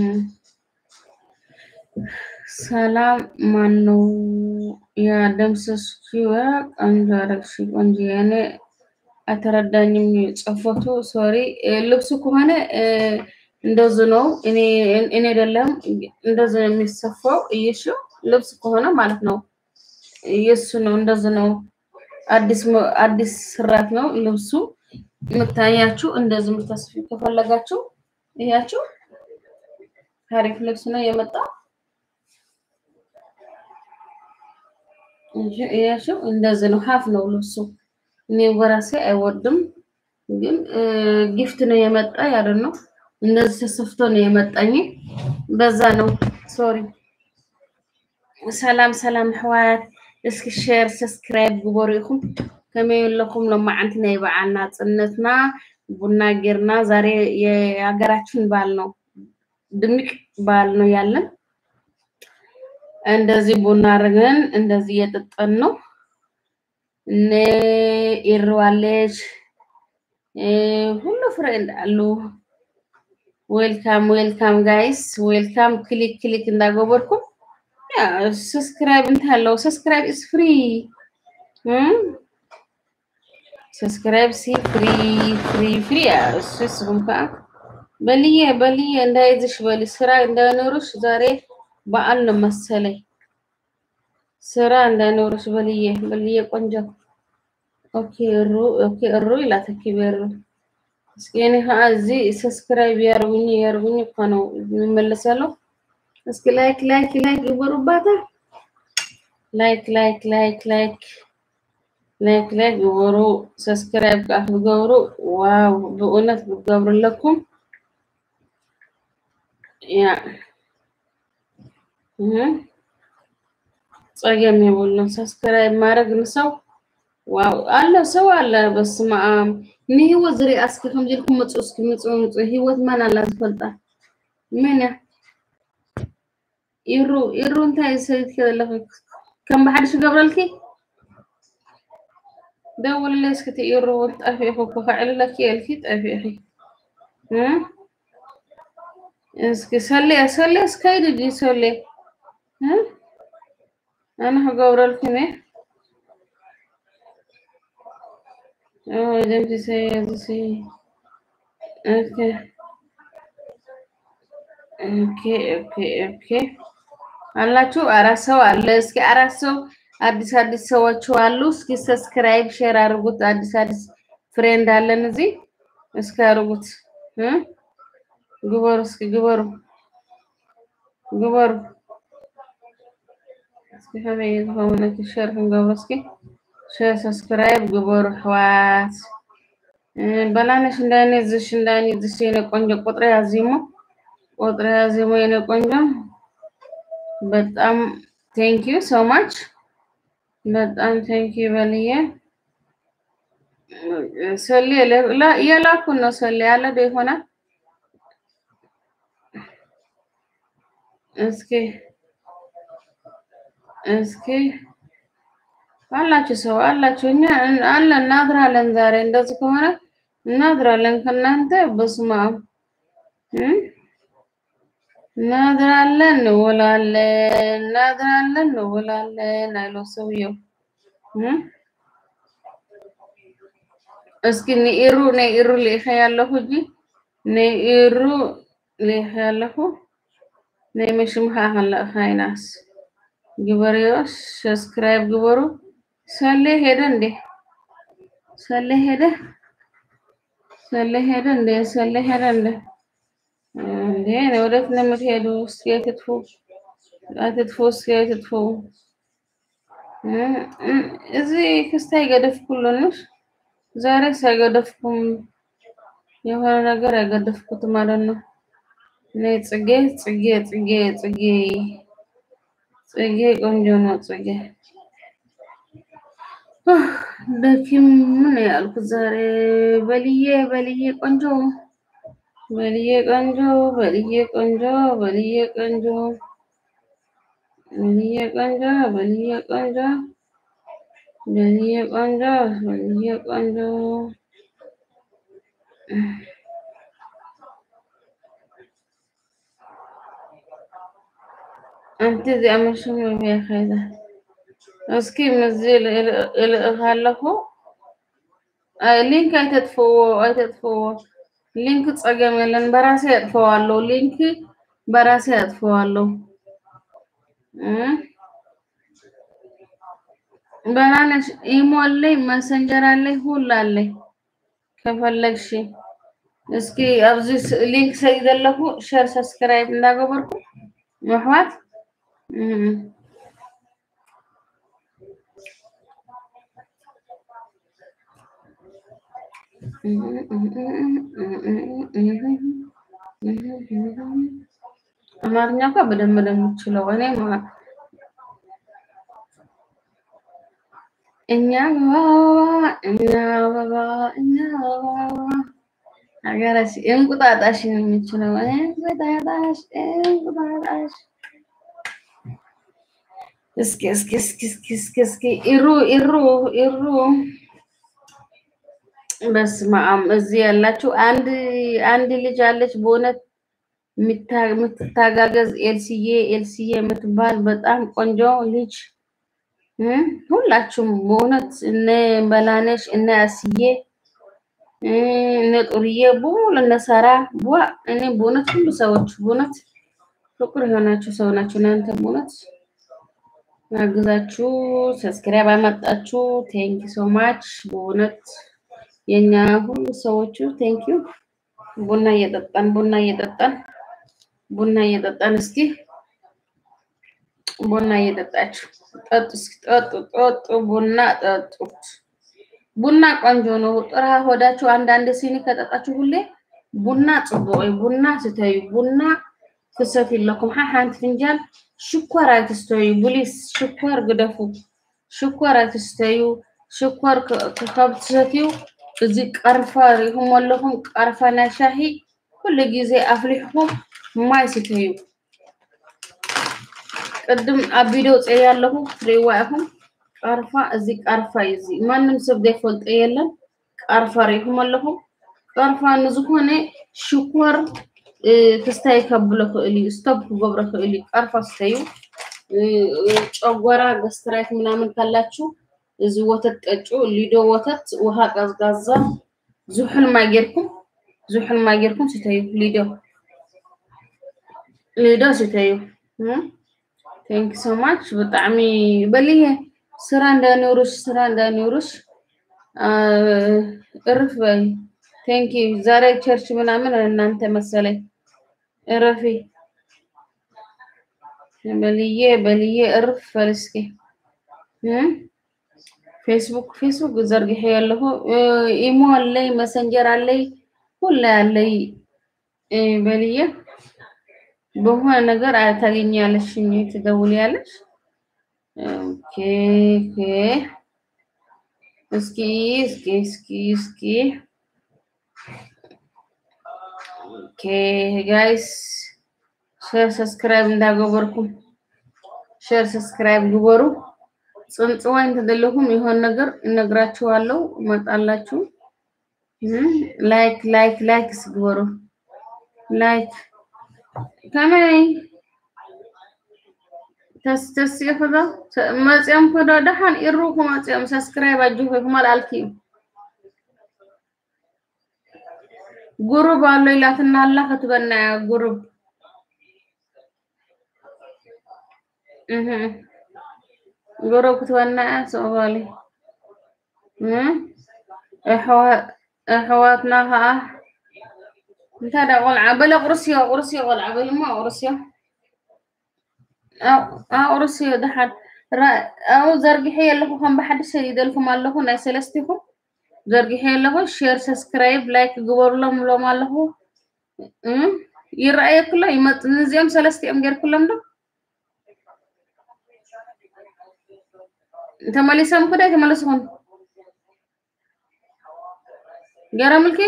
ሰላም ማን ነው ያደምሰስኪው? ቆንጆ አረግሽ ቆንጆ እኔ አልተረዳኝም ጽፎቱ ሶሪ ልብሱ ከሆነ እ፣ እንደዚህ ነው። እኔ እኔ አይደለም እንደዚህ ነው የሚሰፋው። እየሹ ልብስ ከሆነ ማለት ነው የሱ ነው። እንደዚህ ነው። አዲስ መ- አዲስ ስራት ነው ልብሱ የምታያችሁ። እንደዚህ የምታስፊ ከፈለጋችሁ እያችሁ አሪፍ ልብስ ነው የመጣው። እንጂ እያችሁ እንደዚህ ነው። ሀፍ ነው ልብሱ። እኔ በራሴ አይወድም ግን ጊፍት ነው የመጣ ያለ ነው። እንደዚህ ተሰፍቶ ነው የመጣኝ። በዛ ነው ሶሪ። ሰላም ሰላም ኣሕዋት እስኪ ሼር ሰብስክራይብ ግበሩ ኢኹም ከመይ ኣለኹም? ሎማዓንቲ ናይ በዓል ናፅነትና ቡና ጌርና ዛሬ የሀገራችን በዓል ነው፣ ድምቅ በዓል ነው ያለን። እንደዚህ ቡና አድርገን እንደዚህ እየጠጠን ነው። እነ ኢርዋለች ሁሉ ፍሬንድ አሉ። ዌልካም ዌልካም ጋይስ ዌልካም። ክሊክ ክሊክ እንዳገበርኩም ያ ሰብስክራይብ እንታለው ሰብስክራይብ ኢስ ፍሪ ሰብስክራይብ ሲ ፍሪ ፍሪ ፍሪ እሱ ስም ከዓ በልዬ በልዬ እንዳይዝሽ በል ስራ እንዳይኖርሽ ዛሬ በዓል ነው መሰለኝ። ስራ እንዳይኖርሽ በልዬ በልዬ ቆንጆ ኦኬ እሩ ኦኬ እሩ ይላል ተኪበሩ እስኪ እኔ ከዓ እዚህ ሰብስክራይብ ያርጉኝ ያርጉኝ እኮ ነው የሚመለሳለሁ። እስኪ ላይክ ላይክ ላይክ ግበሩባታ ላይክ ላይክ ላይክ ላይክ ላይክ ላይክ ግበሩ። ሰብስክራይብ ከዓ ብገብሩ ዋው ብእውነት ብገብሩለኩም ያ እህ ፀገም የብሉን ሰብስክራይብ ማድረግ ንሰው ዋው አለ ሰው አለ። በስመ አብ ንህይወት ዝሪኣ እስኪ ከምዚ ኢልኩም መፁ እስኪ ምፁ ምፁ ህይወት ማን ኣላ ዝፈልጣ ምን እያ ኢሩ ኢሩ እንታይ ሰሪትከ ዘለኺ ከም ብሓድሽ ገብረልኪ ደውልለይ እስኪ እቲ ኢሩ ጠፊእኹ እኮ ክዕልለኪ የልኪ ጠፊእኺ እ እስኪ ሰለየ ሰለየ እስከይድ ዲ ሰለየ እ ኣነ ክገብረልኩም እየ Oh, ደምሲ ሰያዝሲ ኦኬ ኦኬ ኦኬ ኦኬ አላችሁ አራት ሰው አለ። እስኪ አራት ሰው አዲስ አዲስ ሰዎች አሉ። እስኪ ሰብስክራይብ ሼር አድርጉት። አዲስ አዲስ ፍሬንድ አለን እዚህ እስኪ አድርጉት እ ግበሩ እስኪ ግበሩ ግበሩ እስኪ ከመይ ዝኸውን ሸር ክንገብሮ እስኪ ሼር ሰብስክራይብ ግበሩ ኣሕዋት። በላነሽ እንዳኔ ዝሽ እንዳኔ ዝሽ የኔ ቆንጆ ቁጥር ያዚሞ ቁጥር ያዚሞ የኔ ቆንጆ በጣም ቴንክ ዩ ሶ ማች በጣም ቴንክ ዩ በልዬ ሰሌ የላኩን ነው ሰሌ ያለ ደ ይሆናል። እስኪ እስኪ አላችሁ ሰው አላችሁ። እኛ አለ እናድራለን። ዛሬ እንደዚህ ከሆነ እናድራለን ከእናንተ በስመ አብ እናድራለን፣ እንውላለን፣ እናድራለን፣ እንውላለን አይለው ሰውየው። እስኪ ንኢሩ ነኢሩ ልኢኸ ያለሁ እንጂ ነኢሩ ሊህ ያለሁ ናይ መሽምካ ክንለእ ካይናስ ግበሬዎስ ሰብስክራይብ ግበሩ። ሰሌ ሄደ እንዴ? ሰሌ ሄደ? ሰሌ ሄደ እንዴ? ሰሌ ሄደ እንዴ? እንዴ ወዴት ነው የምትሄዱ? እስኪ አትጥፉ፣ አትጥፉ፣ እስኪ አትጥፉ። እዚህ ክስታ አይገደፍኩልንሽ ዛሬ ሳይገደፍኩም የሆነ ነገር ያገደፍኩት ማለት ነው። እኔ ጽጌ ጽጌ ጽጌ ጽጌ ጽጌ ቆንጆ ነው። ጽጌ ደኪም ምን ያልኩት ዛሬ በልዬ በልዬ ቆንጆ በልዬ ቆንጆ በልዬ ቆንጆ በልዬ ቆንጆ በልዬ ቆንጆ በልዬ ቆንጆ በልዬ ቆንጆ በልዬ ቆንጆ أنت زي ما شو يا خيدا اسكي مزيل الغالخو ሊንክ አይተጥፈዎ አይተጥፈዎ ሊንክ ጸገም የለን በራሴ ያጥፈዋለሁ። ሊንክ በራሴ ያጥፈዋለሁ። በናነሽ ኢሞ አለኝ፣ መሰንጀር አለኝ፣ ሁሉ አለኝ። ከፈለግሽ እስኪ ኣብዚ ሊንክ ሰይዘለኹ ሸር ሰብስክራይብ እንዳገበርኩ ምሕዋት አማርኛ እንኳ በደንብ ነው የምችለው እኔ እኛ አበባ እኛ አበባ እኛ አበባ ሀገራች እንቁጣጣሽ ነው የምችለው እንቁጣጣሽ እንቁጣጣሽ እስኪ እስኪ እስኪ እስኪ እስኪ እስኪ ኢሩ ኢሩ ኢሩ በስመ አብ እዚህ ያላችሁ አንድ አንድ ልጅ አለች በእውነት የምትታጋገዝ ኤልስዬ ኤልስዬ የምትባል በጣም ቆንጆ ልጅ ሁላችሁም በእውነት እነ በላነሽ እነ አስዬ እነ ጡርዬ በሙሉ እነ ሰራ ቧ እኔ በእውነት ሁሉ ሰዎች በእውነት ፍቅር የሆናችሁ ሰው ናችሁ እናንተ በእውነት ያግዛችሁ ሰብስክራይብ አመጣችሁ ቴንክ ሶ ማች በእውነት የኛ ሁሉ ሰዎቹ ቴንክ ዩ ቡና እየጠጣን ቡና እየጠጣን ቡና እየጠጣን እስኪ ቡና እየጠጣችሁ ጠጡ እስኪ ጠጡ ጠጡ ቡና ጠጡት ቡና ቆንጆ ነው ጥራ ሆዳችሁ አንዳንድ ሲኒ ከጠጣችሁ ሁሌ ቡና ጽቡቅ ቡና ስተዩ ቡና ክሰት የለኩም ሓንቲ ፍንጃል ሽኮር ኣይትስተዩ ብሊስ ሽኮር ግደፉ ሽኮር ኣይትስተዩ ሽኮር ካብ ትሰትዩ እዚ ቀርፋ ሪኢኹም ኣለኹም ቀርፋ ናይ ሻሂ ኩሉ ግዜ ኣፍሊሕኩም ማይ ስተዩ ቅድም ኣብ ቪድዮ ፅየ ኣለኹ ትሪእዋ ኢኹም ቀርፋ እዚ ቀርፋ እዩ እዚ ማንም ሰብ ዘይፈልጦ የለን ቀርፋ ሪኢኹም ኣለኹም ቀርፋ ንዝኾነ ሽኮር ክስታይ ከብሎ ክእል እዩ ስቶፕ ክገብሮ ክእል እዩ ቀርፋ ስተዩ ጨጓራ ገስትራይት ምናምን ካላችሁ እዚ ወተት ጠጩ ሊዶ ወተት ውሃ ቀዝቃዛ ዝሑል ማይ ጌርኩም ዝሑል ማይ ጌርኩም ስተዩ ሊዶ ሊዶ ስተዩ ቴንክ ሶ ማች ብጣዕሚ በልየ ስራ እንዳይኖርሽ ስራ እንዳይኖርሽ እርፍ በይ ቴንክ ዩ ዛሬ ቸርች ምናምን እናንተ መሰለኝ እረፊ በልዬ በልዬ እርፍ በል እስኪ ፌስቡክ ፌስቡክ ዘርግሄ ያለሁ ኢሞ አለይ መሰንጀር አለይ ሁላ አለይ በልዬ በሆነ ነገር ታገኛለሽ ትደውልያለሽ ኦኬ ኦኬ እስኪ እስኪ እስኪ እስኪ ኦኬ ጋይስ ሼር ሰብስክራይብ እንዳገበርኩም ሼር ሰብስክራይብ ግበሩ። ፅንፅዋይ እንተደለኩም የሆነ ነገር እነግራችኋለሁ፣ እመጣላችሁ። ላይክ ላይክ ላይክ ስግበሩ ላይክ ከመይ ተስ ተስ ይኸዛ መፅኦም ከዶ ደሓን ኢሩኩም መፅኦም ሰብስክራይብ ኣጅኹም ኣልኣልኪ እዩ ጉሩብ አሎ ይላትና አላ ከትበና ጉሩብ እህ ጉሩብ ክትበና ሶማሊ እ ኣሕዋትና ከዓ እንታይ ዳ ቆልዓ በለ ቁርስዮ ቁርስዮ ቆልዓ በልማ ቁርስዮ ኣቁርስዮ ድሓን ኣብኡ ዘርጊሐ ኣለኹ ከም ብሓድሽ ይደልኩም ኣለኹ ናይ ሰለስቲኹም ዘርጊሐ ኣለኹ ሼር ሰብስክራይብ ላይክ ግበሩሎም ብሎም ኣለኹ ይረኣየኩሎ ይመፅ ንዚኦም ሰለስቲኦም ጌርኩሎም ዶ ተመሊሶም ኩደ ተመለስኹን ገረምልኪ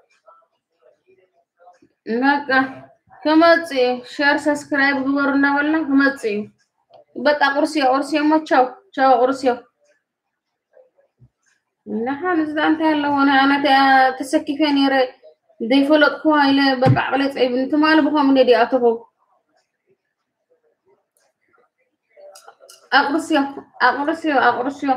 በቃ ክመፅ እዩ ሼር ሰብስክራይብ ግበሩ እናበልና ክመፅ እዩ በቃ ቁርስዮ ቁርስዮ ሞ ቻው ቻው ቁርስዮ ንሓን እዛ እንታይ ኣለዎ ኣነ ተሰኪፈ ነይረ ዘይፈለጥኩ ኢለ በቃ ዕቅለ ፀይብኒ ትማሊ ብከምኡ ዲኣተኹ ኣቁርስዮ ኣቁርስዮ ኣቁርስዮ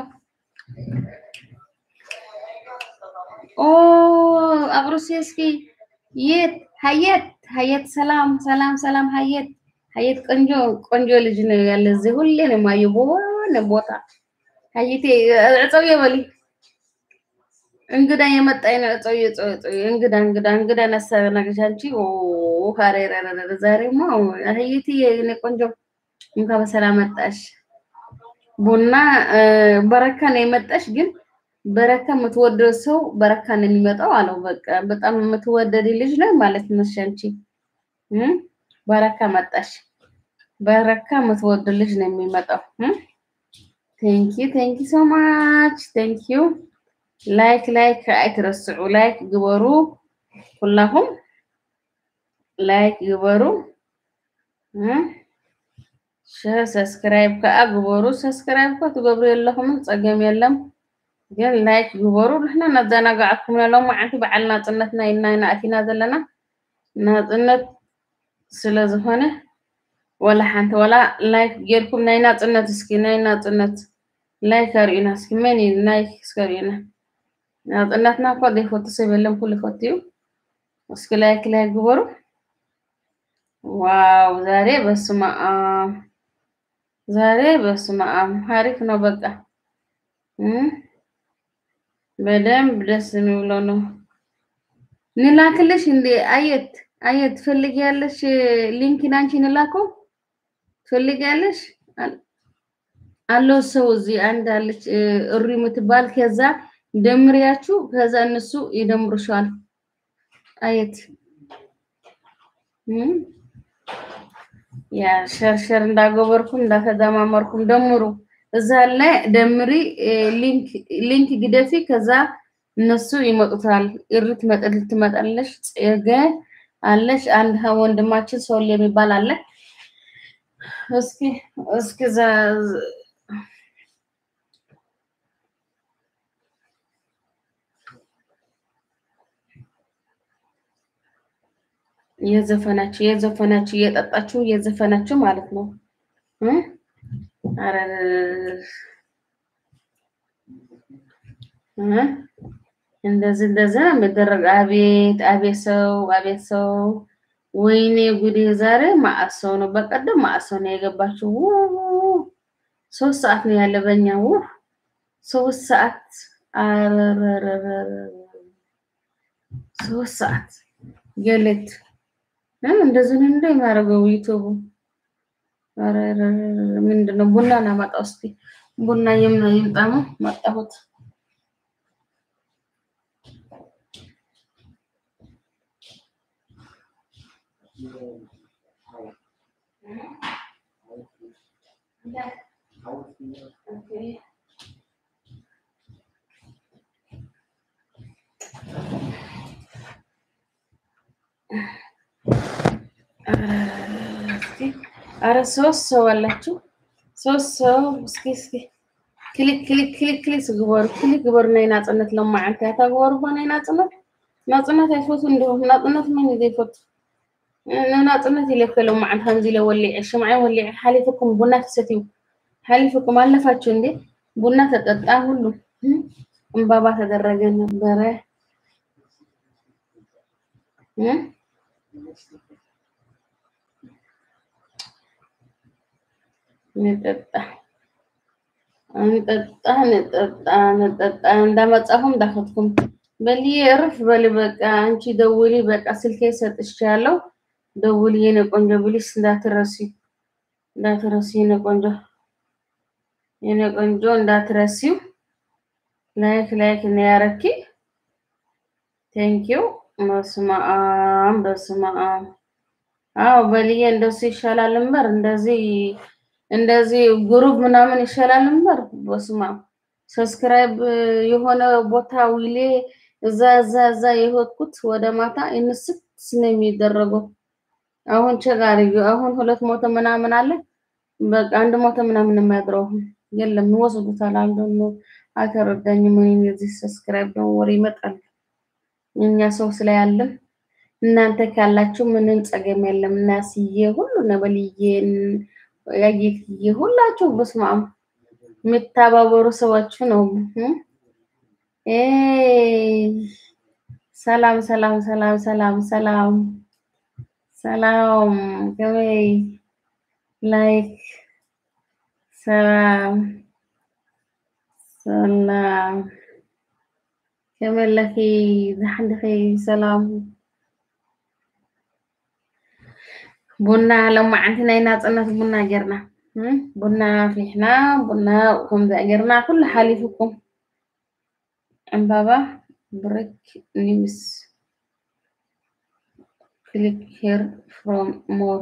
ኦ ኣቁርስዮ እስኪ የት ሀየት ሀየት ሰላም ሰላም ሰላም ሀየት ሀየት ቆንጆ ቆንጆ ልጅ ነው ያለ እዚህ ሁሌ ነው የማየው በሆነ ቦታ ሀይቴ እፀው የበሊ እንግዳ የመጣኝ ነው እፀው እፀው እፀው እንግዳ እንግዳ እንግዳ ነሳነገሽ አንቺ ካሬረረ ዛሬማ ሀይቴ የኔ ቆንጆ እንኳ በሰላም መጣሽ ቡና በረካ ነው የመጣሽ ግን በረካ የምትወደው ሰው በረካ ነው የሚመጣው አለው። በቃ በጣም የምትወደድ ልጅ ነው ማለት ነው። አንቺ በረካ መጣሽ። በረካ የምትወድ ልጅ ነው የሚመጣው። ቴንኪ ቴንኪ ሶ ማች ቴንኪ ዩ ላይክ ላይክ አይትረስዑ ላይክ ግበሩ ኩላኩም ላይክ ግበሩ ሰብስክራይብ ከዓ ግበሩ ሰብስክራይብ እኳ ትገብሩ የለኹምን ፀገም የለም ግን ላይክ ግበሩ ንሕና እናዘናጋዓኩም ሎም ዓንቲ በዓል ናፅነት ናይና ናእቲና ዘለና ናፅነት ስለ ዝኾነ ወላ ሓንቲ ወላ ላይክ ጌርኩም ናይ ናፅነት እስኪ ናይ ናፅነት ላይክ ኣርዩና እስኪ መን እዩ ላይክ እስኪ ኣርዩና ናፅነትና እኳ ዘይፈቱ ሰብ የለን ኩሉ ይፈቱ እዩ እስኪ ላይክ ላይክ ግበሩ ዋው ዛሬ በስመ አብ ዛሬ በስመ አብ ሀሪፍ ነው በቃ በደንብ ደስ የሚብለው ነው። ንላክልሽ እንዴ? አየት አየት ትፈልጊያለሽ? ሊንኪን አንቺ ንላከው ትፈልጊያለሽ? አለው ሰው እዚህ አንድ አለች እሪ የምትባል ከዛ ደምሪያችሁ ከዛ እነሱ ይደምሩሻል። አየት ያ ሸርሸር እንዳጎበርኩም እንዳተደማመርኩም ደምሩ። እዛ ላይ ደምሪ ሊንክ ሊንክ ግደፊ ከዛ እነሱ ይመጡታል። እሪ ትመጣል ትመጣለሽ። ጽገ አለሽ አንድ ወንድማችን ሰው የሚባል አለ። እስኪ እስኪ እየዘፈናችሁ እየዘፈናችሁ እየጠጣችሁ እየዘፈናችሁ ማለት ነው። አረ እንደዚህ እንደዚህ ነው የሚደረግ። አቤት አቤት ሰው አቤት ሰው ወይኔ ጉዴ! ዛሬ ማዕት ሰው ነው። በቀደም ማዕት ሰው ነው የገባችው። ሶስት ሰዓት ነው ያለ በእኛ ውህ ሶስት ሰዓት ሶስት ሰዓት ገለት እንደዚህ ነው እንደ የሚያደርገው ዩቱቡ ምንድን ነው? ቡና ናመጣው እስኪ ቡና ይምጣሙ መጣሁት። አረ ሶስት ሰው አላችሁ። ሶስት ሰው እስኪ እስኪ ክሊክ ክሊክ ክሊክ ክሊክ ግበሩ ክሊክ ግበሩ ናይ ናፅነት ለማዓንቲ እታ ግበሩ ሆ ናይ ናፅነት ናፅነት ኣይፈቱ እንዲሁም ናፅነት መን እዩ ዘይፈቱ ናፅነት ኢለከ ለማዓንቲ ከምዚ ኢለ ወሊዐ ሽምዓይ ወሊዐ ሓሊፍኩም ቡና ትሰትዩ ሓሊፍኩም አለፋችሁ እንዴ ቡና ተጠጣ ሁሉ እምባባ ተደረገ ነበረ እ? ንጠጣ እንጠጣ ንጠጣ ንጠጣ እንዳመጻሁም ዳኸትኩም በሊ እርፍ በሊ በቃ አንቺ ደውሊ በቃ ስልኬ ሰጥቻለሁ ደውሊ የኔ ቆንጆ ብሊስ እንዳትረሲ እንዳትረሲ የኔ ቆንጆ የኔ ቆንጆ እንዳትረሲው ላይክ ላይክ ነው ያረኪ ቴንኪው በስመ አብ በስመ አብ አዎ በልዬ እንደሱ ይሻላል ነበር እንደዚህ እንደዚህ ግሩፕ ምናምን ይሻላል ነበር በስመ አብ ሰብስክራይብ የሆነ ቦታ ውሌ እዛ እዛ እዛ የሆትኩት ወደ ማታ እንስት ነው የሚደረገው አሁን ቸጋሪዩ አሁን ሁለት ሞተ ምናምን አለ በቃ አንድ ሞተ ምናምን የማያድረው የለም ይወስዱታል አንዱ ነው አልተረዳኝም እኔም የዚህ ሰብስክራይብ ነው ወሬ ይመጣል እኛ ሰው ስለያለን እናንተ ካላችሁ ምንም ጸገም የለም እናስዬ ሁሉ ነበልዬ ያጌትዬ ሁላችሁ በስመ አብ የምታባበሩ ሰዎች ነው እ? ኤይ ሰላም ሰላም ሰላም ሰላም ሰላም ሰላም ከመይ ላይክ ሰላም ሰላም ከመይ ለኺ ዝሓንድኺ ሰላም ቡና ሎማዓንቲ ናይ ናፅነት ቡና ጌርና እ? ቡና አፍሊሕና ቡና ከምዚ ጌርና ኩሉ ሓሊፉኩም ዕምባባ ብሬክ ኒውስ ክሊክ ሄር ፍሮም ሞር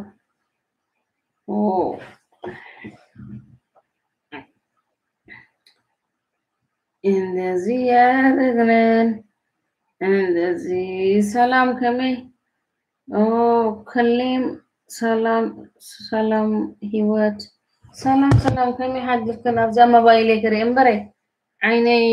እንደዚህ ያደረግንን እንደዚህ ሰላም ከመይ ኦ ከሊም ሰላም ሰላም ሂወት ሰላም ሰላም ከመይ ሓድርክን ኣብዛ ሞባይል ክርኢ እምበረ ዓይነይ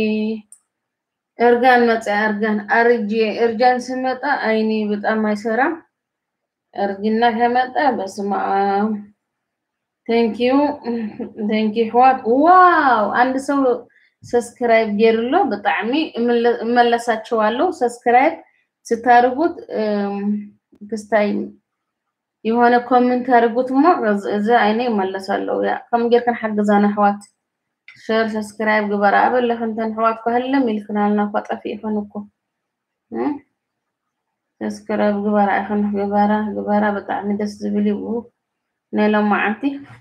እርጋን መፅያ እርጋን አርጄ እርጃን ስመጣ አይኔ በጣም አይሰራም። እርጅና ከመጣ በስመ አብ ቴንኪዩ ቴንኪዩ ሕዋት ዋው አንድ ሰው ሰብስክራይብ ጌርሎ ብጣዕሚ እምለ- እመለሳቸዋለሁ። ሰብስክራይብ ስታርጉት ክስታይ የሆነ ኮሜንት አድርጉት እሞ እዚ አይነ ይመለሳለሁ። ያ ከም ጌርክን ሓግዛና ኣሕዋት ሸር ሰብስክራይብ ግበራ ኣበለኽ እንተን ኣሕዋት ክህለም ኢልክናልና እኳ ጠፊእኹን እኮ እ? ሰብስክራይብ ግበራ ኢኹን ግበራ ግበራ ብጣዕሚ ደስ ዝብል እዩ ናይ ሎማዓንቲ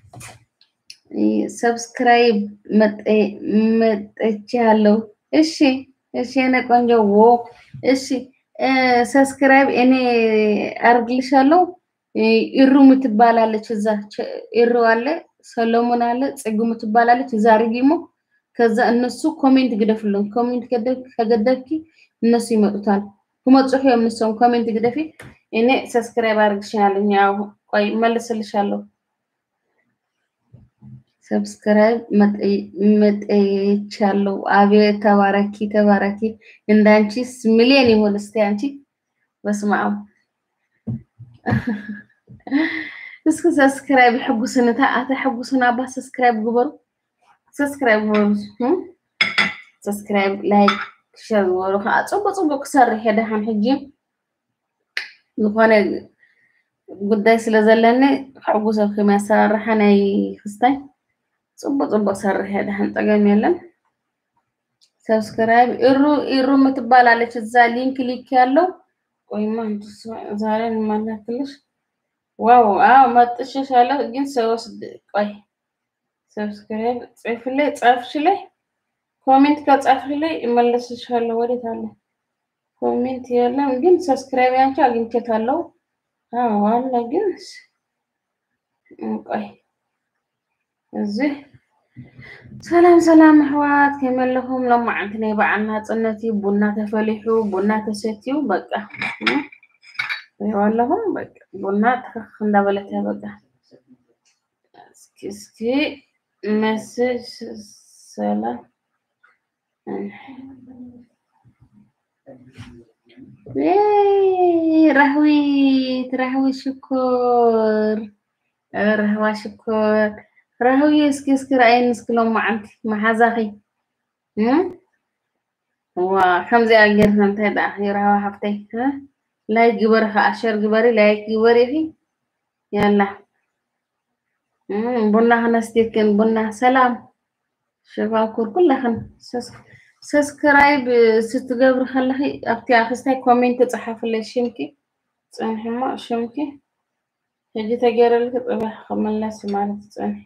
ሰብስክራይብ መጠቼ አለው። እሺ እሺ የኔ ቆንጆ ዎ እሺ ሰብስክራይብ እኔ አርግልሻለሁ። ኢሩ ምትባላለች እዛ ቸ- ኢሩ አለ፣ ሰሎሞን አለ፣ ጽጉ ምትባላለች እዛ አርጊሞ ከዛ እነሱ ኮሜንት ግደፍልን። ኮሜንት ገደ- ከገደፍኪ እነሱ ይመጡታል። ክመጽሑ እዮም ንሶም ኮሜንት ግደፊ። እኔ ሰብስክራይብ አርግልሻለሁ። ያው ቆይ መልስልሻለሁ። ሰብስክራይብ መጠየቻለሁ። አቤት ተባረኪ ተባረኪ። እንዳንቺስ ሚሊዮን ይሁን እስቲ አንቺ በስመ አብ እስኪ ሰብስክራይብ ሕጉስንታ ኣተ ሕጉስና ኣባ ሰብስክራይብ ግበሩ ሰብስክራይብ ግበሩ እ? ሰብስክራይብ ላይክ ሸር ግበሩ ከዓ ፅቡቅ ፅቡቅ ክሰርሕ እየ ደሓን ሕጂ ዝኾነ ጉዳይ ስለ ዘለኒ ሕጉሰብኩም እያ ኣሰራርሓ ናይ ክስታይ ፅቡቅ ፅቡቅ ሰርሕ እየ ደሓን ፀገም የለን ሰብስክራይብ ኢሩ ኢሩ ምትባላለች እዛ ሊንክ ሊክ ያለው ቆይማ ዛሬ እንመላክልሽ ዋው አዎ መጥቼሻለሁ ግን ሰወስድ ቆይ ሰብስክራይብ ጽፍልኝ ጻፍሽልኝ ኮሜንት ከጻፍሽልኝ እመለስልሻለሁ ወዴት አለ ኮሜንት የለም ግን ሰብስክራይብ ያንቺ አግኝቼታለሁ አዎ አለ ግን ቆይ እዚህ ሰላም ሰላም ኣሕዋት ከመለኹም ሎማዓንቲ ናይ በዓል ናፅነት እዩ ቡና ተፈሊሑ ቡና ተሰትዩ በቃ እ? ሪኦ ኣለኹም በቃ ቡና ትክክ እንዳበለት እያ በቃ እስኪ እስኪ መስጅ ሰላም ኤይ፣ ራህዊት ራህዊ ሽኮር ረህዋ ሽኮር ራህዊ እስኪ እስኪ ረኣይኒ እስኪ ሎማዓንቲ መሓዛኺ እ? ዋ ከምዚኣ ጌርና እንታይ ደኣ የራህዋ ሃፍተይ እ? ላይክ ግበሪ ከዓ ሸር ግበሪ ላይክ ግበሪ ፊ ያላ እም፣ ቡና ክነስትየክን ቡና ሰላም ሸፋኩር ኩላኽን ሰስ- ሰብስክራይብ ስትገብሪ ከለኺ ኣብቲ ኣክስታይ ኮሜንት ተፃሓፍለይ ሽምኪ ፀንሒ እሞ ሽምኪ ሕጂ ተገይረልክ ፅባሕ ክምለስ ማለት ፀንሒ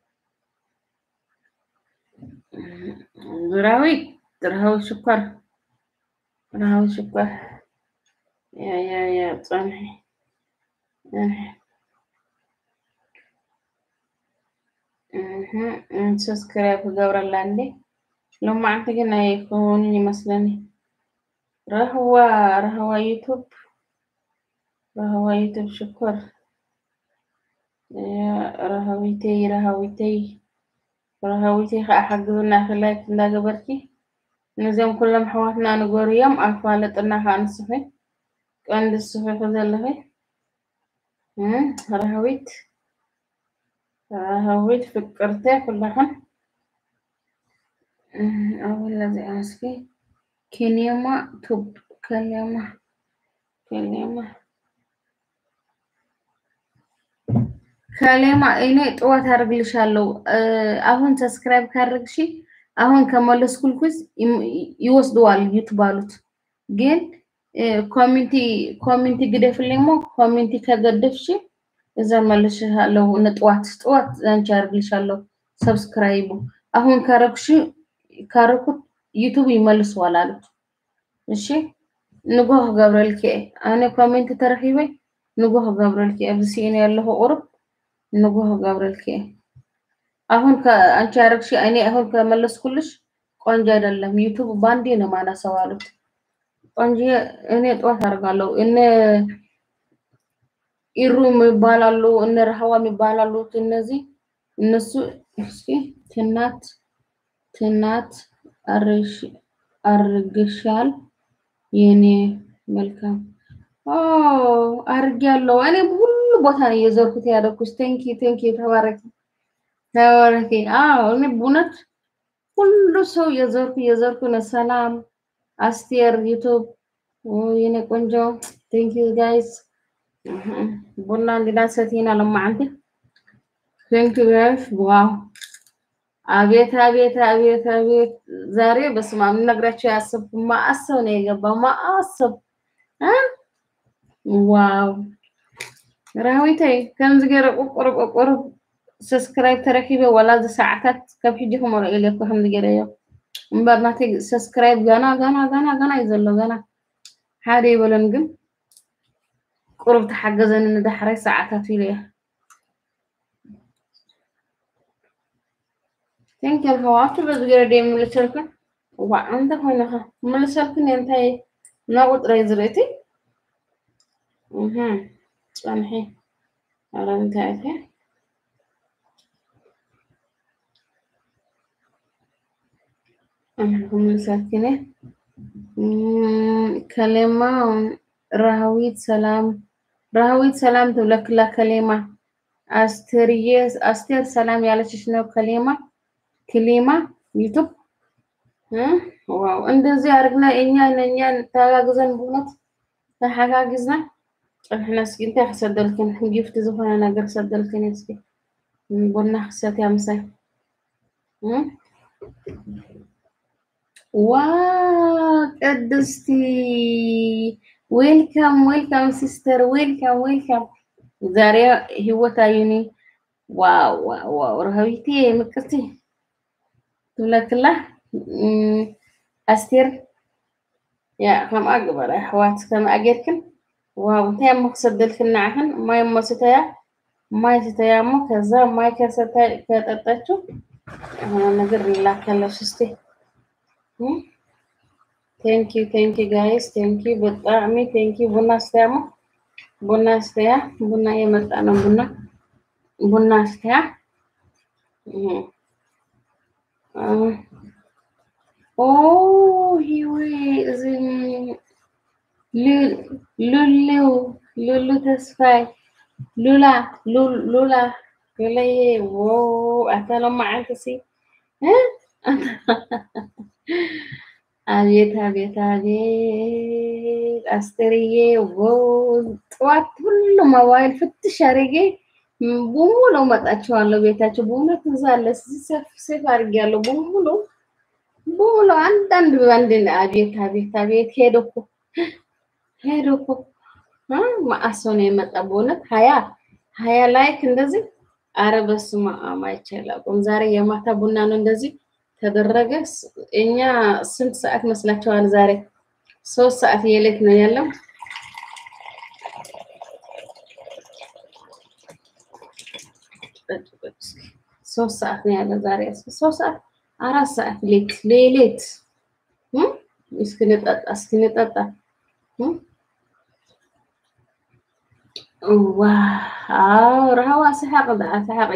ዙራዊት ረሃዊ ሽኳር ረሃዊ ሽኳር ያ ያ ያ ፀንሒ ሰብስክራይብ ክገብረላ እንዴ ሎማዓንቲ ግን ኣይከውንን ይመስለኒ ረህዋ ረህዋ ዩቱብ ረህዋ ዩቱብ ሽኮር ረሃዊተይ ረሃዊተይ ረሃዊተይ ከዓ ሓግዝና ክላይክ እንዳገበርኪ ነዚኦም ኩሎም ኣሕዋትና ንገሩ እዮም ኣፋለጥና ከዓ ንስኺ ቀንዲ ዝስሕሑ ዘለኺ ረሃዊት ረሃዊት ፍቅርተ ኩላኽን أولا زي أسكي كلمة توب كلمة كلمة كلمة إني طوات هرجلشالو አሁን ሰብስክራይብ ካረግሺ አሁን ከመለስኩልኩስ ይወስደዋል ይትባሉት ግን ኮሚኒቲ ኮሚኒቲ ግደፍልኝ ሞ ኮሚኒቲ ከገደፍሽ እዛ መልሽሻለሁ ንጥዋት ጥዋት አንቺ ያርግልሻለሁ ሰብስክራይቡ አሁን ካረግሽ ካረኩት ዩቱብ ይመልሰዋል አሉት። እሺ ንጎህ ገብረልኪ ኣነ ኮሜንት ተረኺበ ንጎህ ገብረልኪ ኣብዚ ሲእነ ያለሁ ቁርብ ንጎህ ገብረልኪ አሁን አንቺ ያረግሽ እኔ አሁን ከመለስኩልሽ ቆንጆ አይደለም ዩቱብ ባንዴ ነው ማነሳው አሉት። ቆንጆ እኔ ጠዋት አደርጋለሁ እነ ኢሩ ይባላሉ እነ ረሃዋ ይባላሉ እነዚህ እነሱ እስኪ ትናት ትናት አርግሻል የኔ መልካም አርጌያለሁ። እኔ ሁሉ ቦታ ነው የዘርኩት ያደኩት። ቴንኪ ቴንኪ ተባረኪ ተባረኪ። አዎ እኔ በእውነት ሁሉ ሰው የዘርኩ የዘርኩ ነው። ሰላም አስቴር ዩቱብ የኔ ቆንጆ ቴንኪ ጋይስ ቡና እንግዳ ሰቲና ለማዓንቲ ቴንኪ ጋይስ ዋው አቤት አቤት አቤት አቤት ዛሬ በስመ አብ ልነግራቸው ያሰብኩ ማአሰብ ነው የገባው ማአሰብ ዋው ራዊተይ ከምዚ ገይረ ቆቆሮ ቆቆሮ ሰብስክራይብ ተረኪበ ወላ ዚ ሰዓታት ካብ ሕጂ ክመርኦ ኢለ እኮ ከምዚ ገይረ እዮ እምበር ናተይ ሰብስክራይብ ገና ገና ገና ገና እዩ ዘሎ ገና ሓደ ይበለን ግን ቁርብ ተሓገዘኒ ንዳሕራይ ሰዓታት ኢለ እየ ቴንክ ዩ ህዋቱ በዚ ገይረ ደ የምልሰልክን ዋ እንተ ኮይነኸ ምልሰልክን እንታይ ናብ ቁጥረይ ዝርእቲ ፀንሒ ኣረ እንታይ እተ ምልሰልክን ከሌማ ረሃዊት ሰላም ረሃዊት ሰላም ትብለክላ ከሌማ አስቴርዬ አስቴር ሰላም ያለችሽ ነው ከሌማ ክሊማ ዩቱብ ዋው እንደዚህ አድርግና እኛ ነኛ ተጋግዘን ብእውነት ተሓጋጊዝና ጨንሕና እስኪ እንታይ ክሰደልክን ጊፍቲ ዝኾነ ነገር ክሰደልክን እስኪ ቡና ክሰትያ ምሳይ ዋ ቅድስቲ ዌልካም ዌልካም ሲስተር ዌልካም ዌልካም ዛሬ ህይወት አዩኒ ዋው ዋው ዋው ረሃቢቴ ምቅርቲ ትብለክላ ኣስቴር ያ ከምኣ ግበረ ኣሕዋት ከምኣ ጌርክን ዋው እንታይ እሞ ክሰደልክን ንዓኽን ማይ እሞ ስተያ ማይ ስተያ እሞ ከዛ ማይ ከጠጣችው የሆነ ነገር ላከለሽ እስቲ ቴንኪ ቴንኪ ጋይስ ቴንኪ በጣዕሚ ቴንኪ ቡና ስተያ እሞ ቡና ስተያ ቡና የመጣ ነው ቡና ቡና ስተያ ኦ ሂዌ እዚ ሉሉ ሉሉ ተስፋይ ሉላ ሉላ ሉለየ ዎ ኣታ ሎማዓንቲ ሲ አቤት አቤት አቤት አስተርዬ ጠዋት ሁሉ ሞባይል ፍትሽ አድርጌ በሙሉ መጣቸዋለሁ ቤታቸው በእውነት እዛ አለ ሴፍ አድርጌያለሁ በሙሉ በሙሉ አንዳንድ በአንድ አቤት አቤት አቤት ሄዶ እኮ ሄዶ እኮ ማአሶ ነው የመጣ በእውነት ሀያ ሀያ ላይክ እንደዚህ አረ በስመ አብ አይቻልም። ዛሬ የማታ ቡና ነው እንደዚህ ተደረገ። እኛ ስንት ሰዓት መስላችኋል? ዛሬ ሶስት ሰዓት የሌት ነው ያለው። ሶስት ሰዓት ነው ያለው ዛሬ ሶስት ሰዓት አራት ሰዓት ሌት ሌሌት እስክንጠጣ እስክንጠጣ ዋው ረሃዋ ሰሓቅ ደኣ ሰሓቂ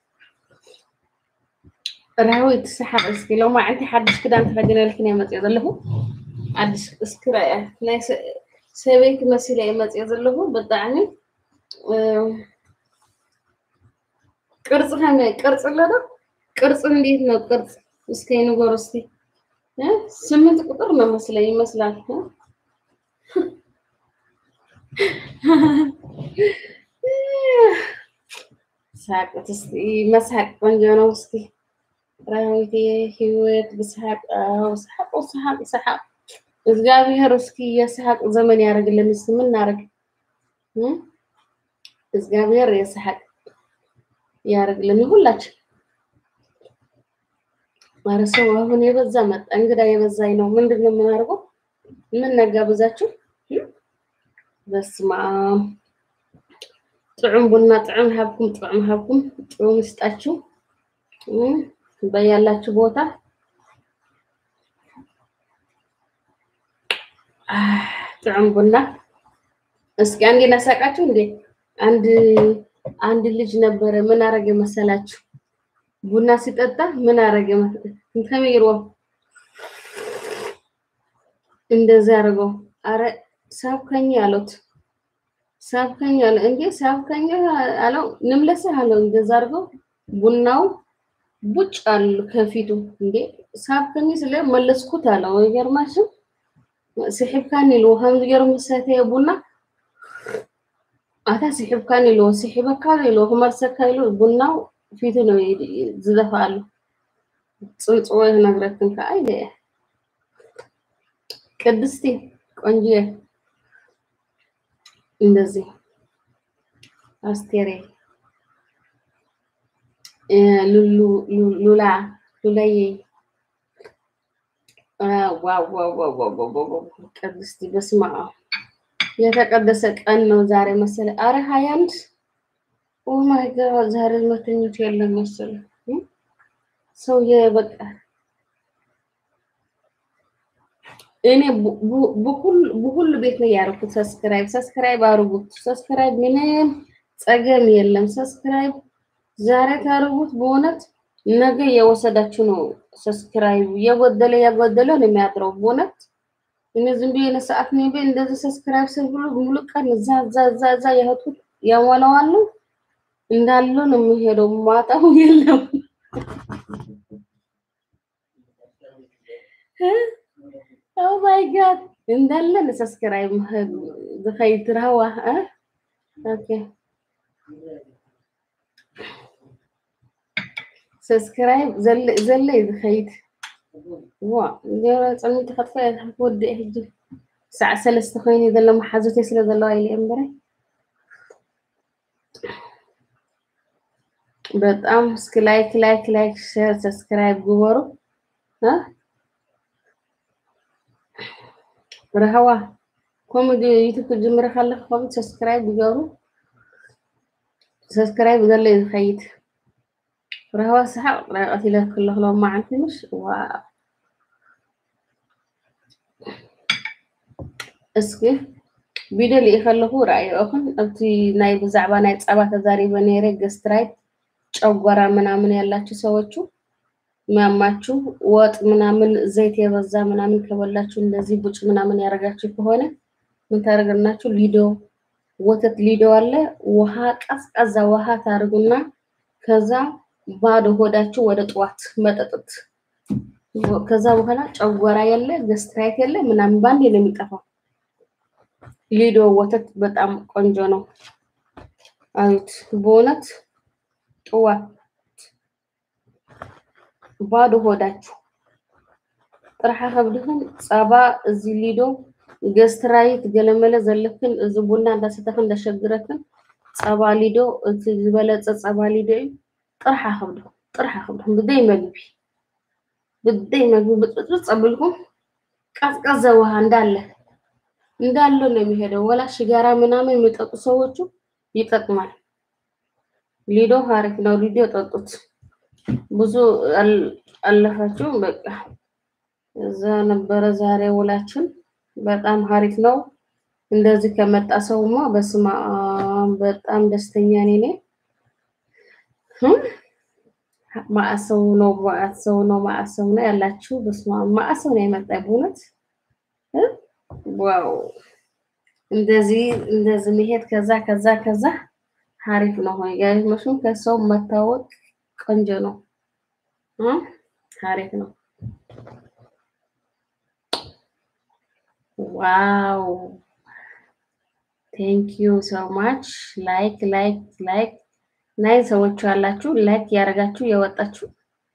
ረሃዊ ትሰሓቅ እስኪ ሎማዓንቲ ሓድሽ ክዳን ተኸዲነልክን እየ መፅኦ ዘለኹ ሓድሽ እስኪ ራእያ ናይ ሰበይቲ መሲለ እየ መፅኦ ዘለኹ ብጣዕሚ ቅርፂ ከመይ ቅርፂ ኣሎ ዶ ቅርፂ እንዴት ነው ቅርፂ እስኪ ንገሩ እስኪ ስምንት ቁጥር ነው መስለኝ ይመስላል ሳቅት እስኪ መሳቅ ቆንጆ ነው እስኪ ራዊቴ ህይወት ብስሓቅ ስሓቁ ስሓቅ ስሓቅ እግዚአብሔር እስኪ የስሓቅ ዘመን ያደርግልን እስኪ ምን እናደርግ እግዚአብሔር የስሓቅ ያደርግልን ሁላችን ኧረ ሰው አሁን የበዛ መጣ እንግዳ የበዛኝ ነው ምንድን ነው የምናደርገው ምን ነጋብዛችሁ በስመ አብ ጥዑም ቡና ጥዑም ሃብኩም ጥዑም ሃብኩም ጥዑም ይስጣችሁ በያላችሁ ቦታ ጥዑም ቡና እስኪ አንዴ ናሳቃችሁ እንዴ አንድ አንድ ልጅ ነበረ ምን አረገ መሰላችሁ ቡና ሲጠጣ ምን አረገ ከመይሮ እንደዚህ አድርገው አረ ሳብከኝ አሉት ሳብከኝ አለ እንዴ ሳብከኝ አለው ንምለስህ አለው እንደዛ አድርገው ቡናው ቡጭ አሉ ከፊቱ እንዴ ሳብከኝ ስለ መለስኩት አለው ይገርማችሁ ስሒብካን ኢልዎ ከምዚ ገይሩ ምሰተየ ቡና ኣታ ስሒብካን ኢልዎ ስሒበካ ኢልዎ ክመልሰካ ኢሉ ቡናው ፊቱ ነው ዝደፋሉ ፅንፅዎ ነግረክን ከዓ ኢለ ቅድስቲ ቆንጆዬ እንደዚህ አስቴሬ ሉሉ ሉላ ሉላዬ ቅድስቲ በስመ አብ የተቀደሰ ቀን ነው ዛሬ መሰለ። አረ ሀያ አንድ ኦ ማይ ጋድ ዛሬ መተኞት የለም መሰለ ሰው የበቃ እኔ በሁሉ ቤት ነው ያደረኩት። ሰብስክራይብ ሰብስክራይብ አድርጉት። ሰብስክራይብ ምንም ጸገም የለም። ሰብስክራይብ ዛሬ ታደርጉት በእውነት ነገ የወሰዳችሁ ነው። ሰብስክራይብ የጎደለ የጎደለ ነው የሚያጥረው በእውነት እኔ ዝም ብዬ ለሰዓት ነው ቤ እንደዚህ ሰብስክራይብ ስል ብሎ ሙሉ ቀን እዛ እዛ እዛ እዛ ያህቱት ያሟላዋሉ እንዳሉ ነው የሚሄደው። ማጣው የለም ኦ ማይ ጋድ እንዳለ ለሰብስክራይብ ዝኸይድ ረህዋ ኦኬ ሰብስክራይብ ዘለ ዝኸይድ ዋ ፀሚት ከጥፈ ወዲእ ሕጂ ሰዕ ሰለስተ ኮይኑ ዘሎ መሓዙት ስለ ዘለዋ ኢለ እምበረ በጣም እስኪ ላይክ ላይክ ላይክ ሼር ሰብስክራይብ ግበሩ ረህዋ ከምኡ ዩቱብ ክጅምር ከለኹ ከምኡ ሰብስክራይብ ይገብሩ ሰብስክራይብ ዘሎ እዩ ዝኸይድ ረህዋ ሰሓቅ ቀቲለ ክለክሎ ማዓንቲ ምሽ ዋ እስኪ ቪድዮ ልኢ ከለኹ ረኣይኦኹን ኣብቲ ናይ ብዛዕባ ናይ ፀባ ተዛሪበ ነይረ ገስትራይት ጨጓራ ምናምን ያላችሁ ሰዎቹ ሚያማችሁ ወጥ ምናምን ዘይት የበዛ ምናምን ከበላችሁ እንደዚህ ቡጭ ምናምን ያደረጋችሁ ከሆነ ምን ታደርግናችሁ? ሊዶ ወተት ሊዶ አለ። ውሃ ቀዝቃዛ ውሃ ታደርጉና ከዛ ባዶ ሆዳችሁ ወደ ጠዋት መጠጥት። ከዛ በኋላ ጨጓራ የለ ገስትራይት የለ ምናምን ባንዴ ነው የሚጠፋው። ሊዶ ወተት በጣም ቆንጆ ነው። አዩት በእውነት ጥዋት ባዶ ሆዳችሁ ጥርሓ ከብድኽን ፀባ እዚ ሊዶ ገስትራይት ገለመለ ዘለክን እዚ ቡና እንዳሰተክን እንዳሸግረክን ፀባ ሊዶ እቲ ዝበለፀ ፀባ ሊዶ እዩ ጥርሓ ከብድኹም ጥርሓ ከብድኹም ብደይ መግቢ ብደይ መግቢ ብጥብጥ ፀብልኩም ቀዝቀዘ ውሃ እንዳለ እንዳለ ነው የሚሄደው። ወላ ሽጋራ ምናምን የሚጠጡ ሰዎቹ ይጠቅማል። ሊዶ አሪፍ ነው። ሊዶ ጠጡት። ብዙ አል- አለፋችሁ። በቃ እዛ ነበረ ዛሬ ውላችን። በጣም አሪፍ ነው። እንደዚህ ከመጣ ሰውማ በስመ አብ በጣም ደስተኛ ነኝ እኔ። ህም፣ ማዕት ሰው ነው ማዕት ሰው ነው ማዕት ሰው ነው ያላችሁ። በስመ አብ ማዕት ሰው ነው የመጣ በእውነት እ? ዋው እንደዚህ እንደዚህ መሄድ ከዛ ከዛ ከዛ አሪፍ ነው። ሆይ ጋር መሽም ከሰው መታወቅ ቆንጆ ነው እ? አሪፍ ነው። ዋው ቴንክ ዩ ሶ ማች ላይክ ላይክ ላይክ ናይ ሰዎች አላችሁ ላይክ ያደረጋችሁ የወጣችሁ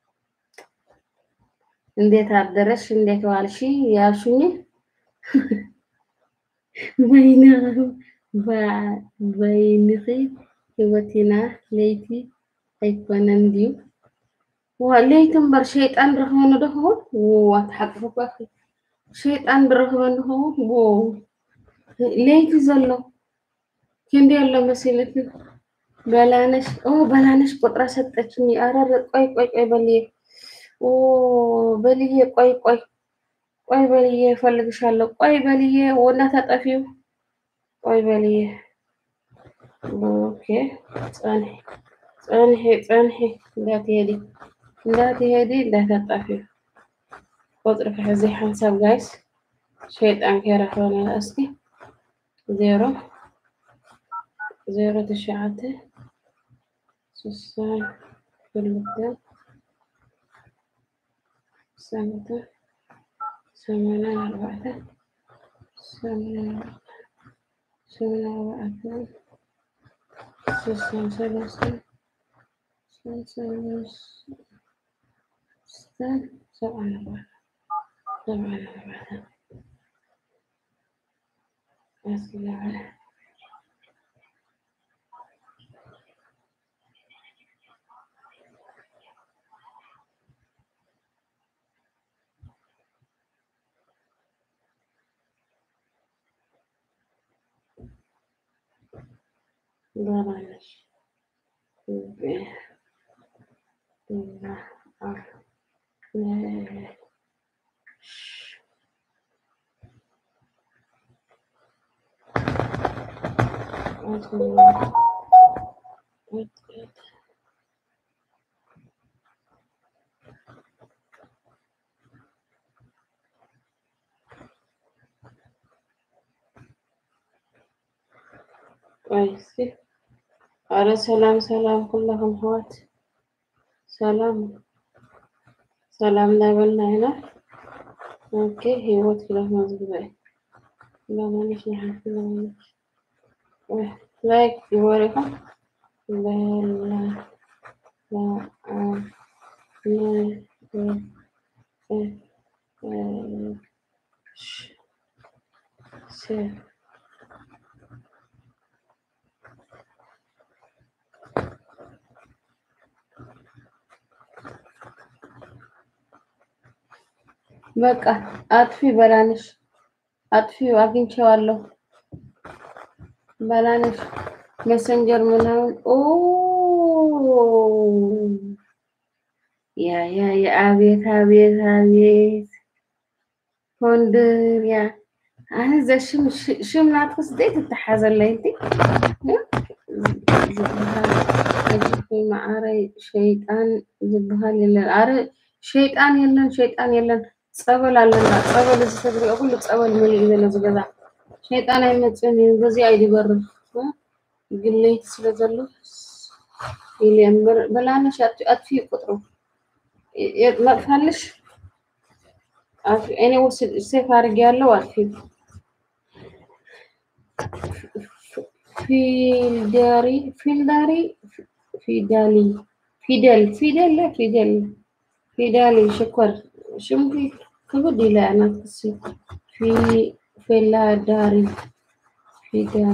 እንዴት አደረሽ እንዴት ዋልሽ ያልሽኝ በይነ በይንኺ ህይወቴና ለይቲ ኣይኮነን ድዩ ዋ ለይቲ እምበር ሸይጣን ረኽበኒ ዶ ክኸውን ኣትሓቅፍኳ ሸይጣን ብረኽበኒ ክኸውን ዎ ለይቲ ዘሎ ክንደይ ኣሎ መሲልቲ በላነሽ ኦ በላነሽ ቁጥራ ሰጠችኝ። አረረ ቆይ ቆይ ቆይ በልዬ ኦ በልዬ ቆይ ቆይ ቆይ በልዬ እፈልግሻለሁ። ቆይ በልዬ ወና ታጠፊው ቆይ በልዬ ኦኬ ጸንሒ ጸንሒ ጸንሒ እንዳትሄዲ እንዳትሄዲ እንዳታጠፊው ቁጥሪ ክሕዚ ሓንሳብ ጋይስ ሸይጣን ከይረኽበና እስኪ ዜሮ ዜሮ ትሽዓተ ስሳን ክልተ ሰንተ ሰማንያን ኣርባዕተ ሰማንያን ሰማንያን ኣርባዕተ ስሳን ሰለስተ ሰለስተን ሰብዓን ኣርባዕተ ሰብዓን ኣርባዕተ ኣስላዕለ በላነሽ ቆይ እስኪ አረ ሰላም ሰላም ኩላኩም ህዋት ሰላም ሰላም ላበልና ኢና ኦኬ ህይወት ክላፍ መዝግበ ለማንሽ ንሓንቲ ለማንሽ ላይክ ይወሪኹም በላ ሴ በቃ አጥፊ በላነሽ አጥፊ አግኝቼዋለሁ። በላነሽ መሰንጀር ምናምን ኦ ያ ያ ያ አቤት አቤት አቤት ኮንድር ያ ኣነ እዛ ሽም ሽም ናትክስ ደይ ትተሓዘለይ እንዲ ዝበሃል ኣጅብ ማዕረ ሸይጣን ዝበሃል የለን ኣረ ሸይጣን የለን ሸይጣን የለን ፀበል ኣለና ፀበል እዚ ተግሪኦ ኩሉ ፀበል መሊኡ እዩ ዘሎ ዝገዛ ሸይጣን ኣይመፅን እዩ በዚኣ እዩ ዝበርር ግለይቲ ስለ ዘሎ ኢለ እምበር በላነሽ ኣጥፊ ቁጥሩ መጥፋልሽ እኔ ወስድ ሴፍ አድርጌ ያለው አጥፊ ፊልዳሪ ፊልዳሪ ፊዳሊ ፊደል ፊደል لا ፊደል ፊዳሊ ሽኮር ሽምሪ ክብድ ይላል ናትሲ ፊ ፊላዳሪ ፊዳሊ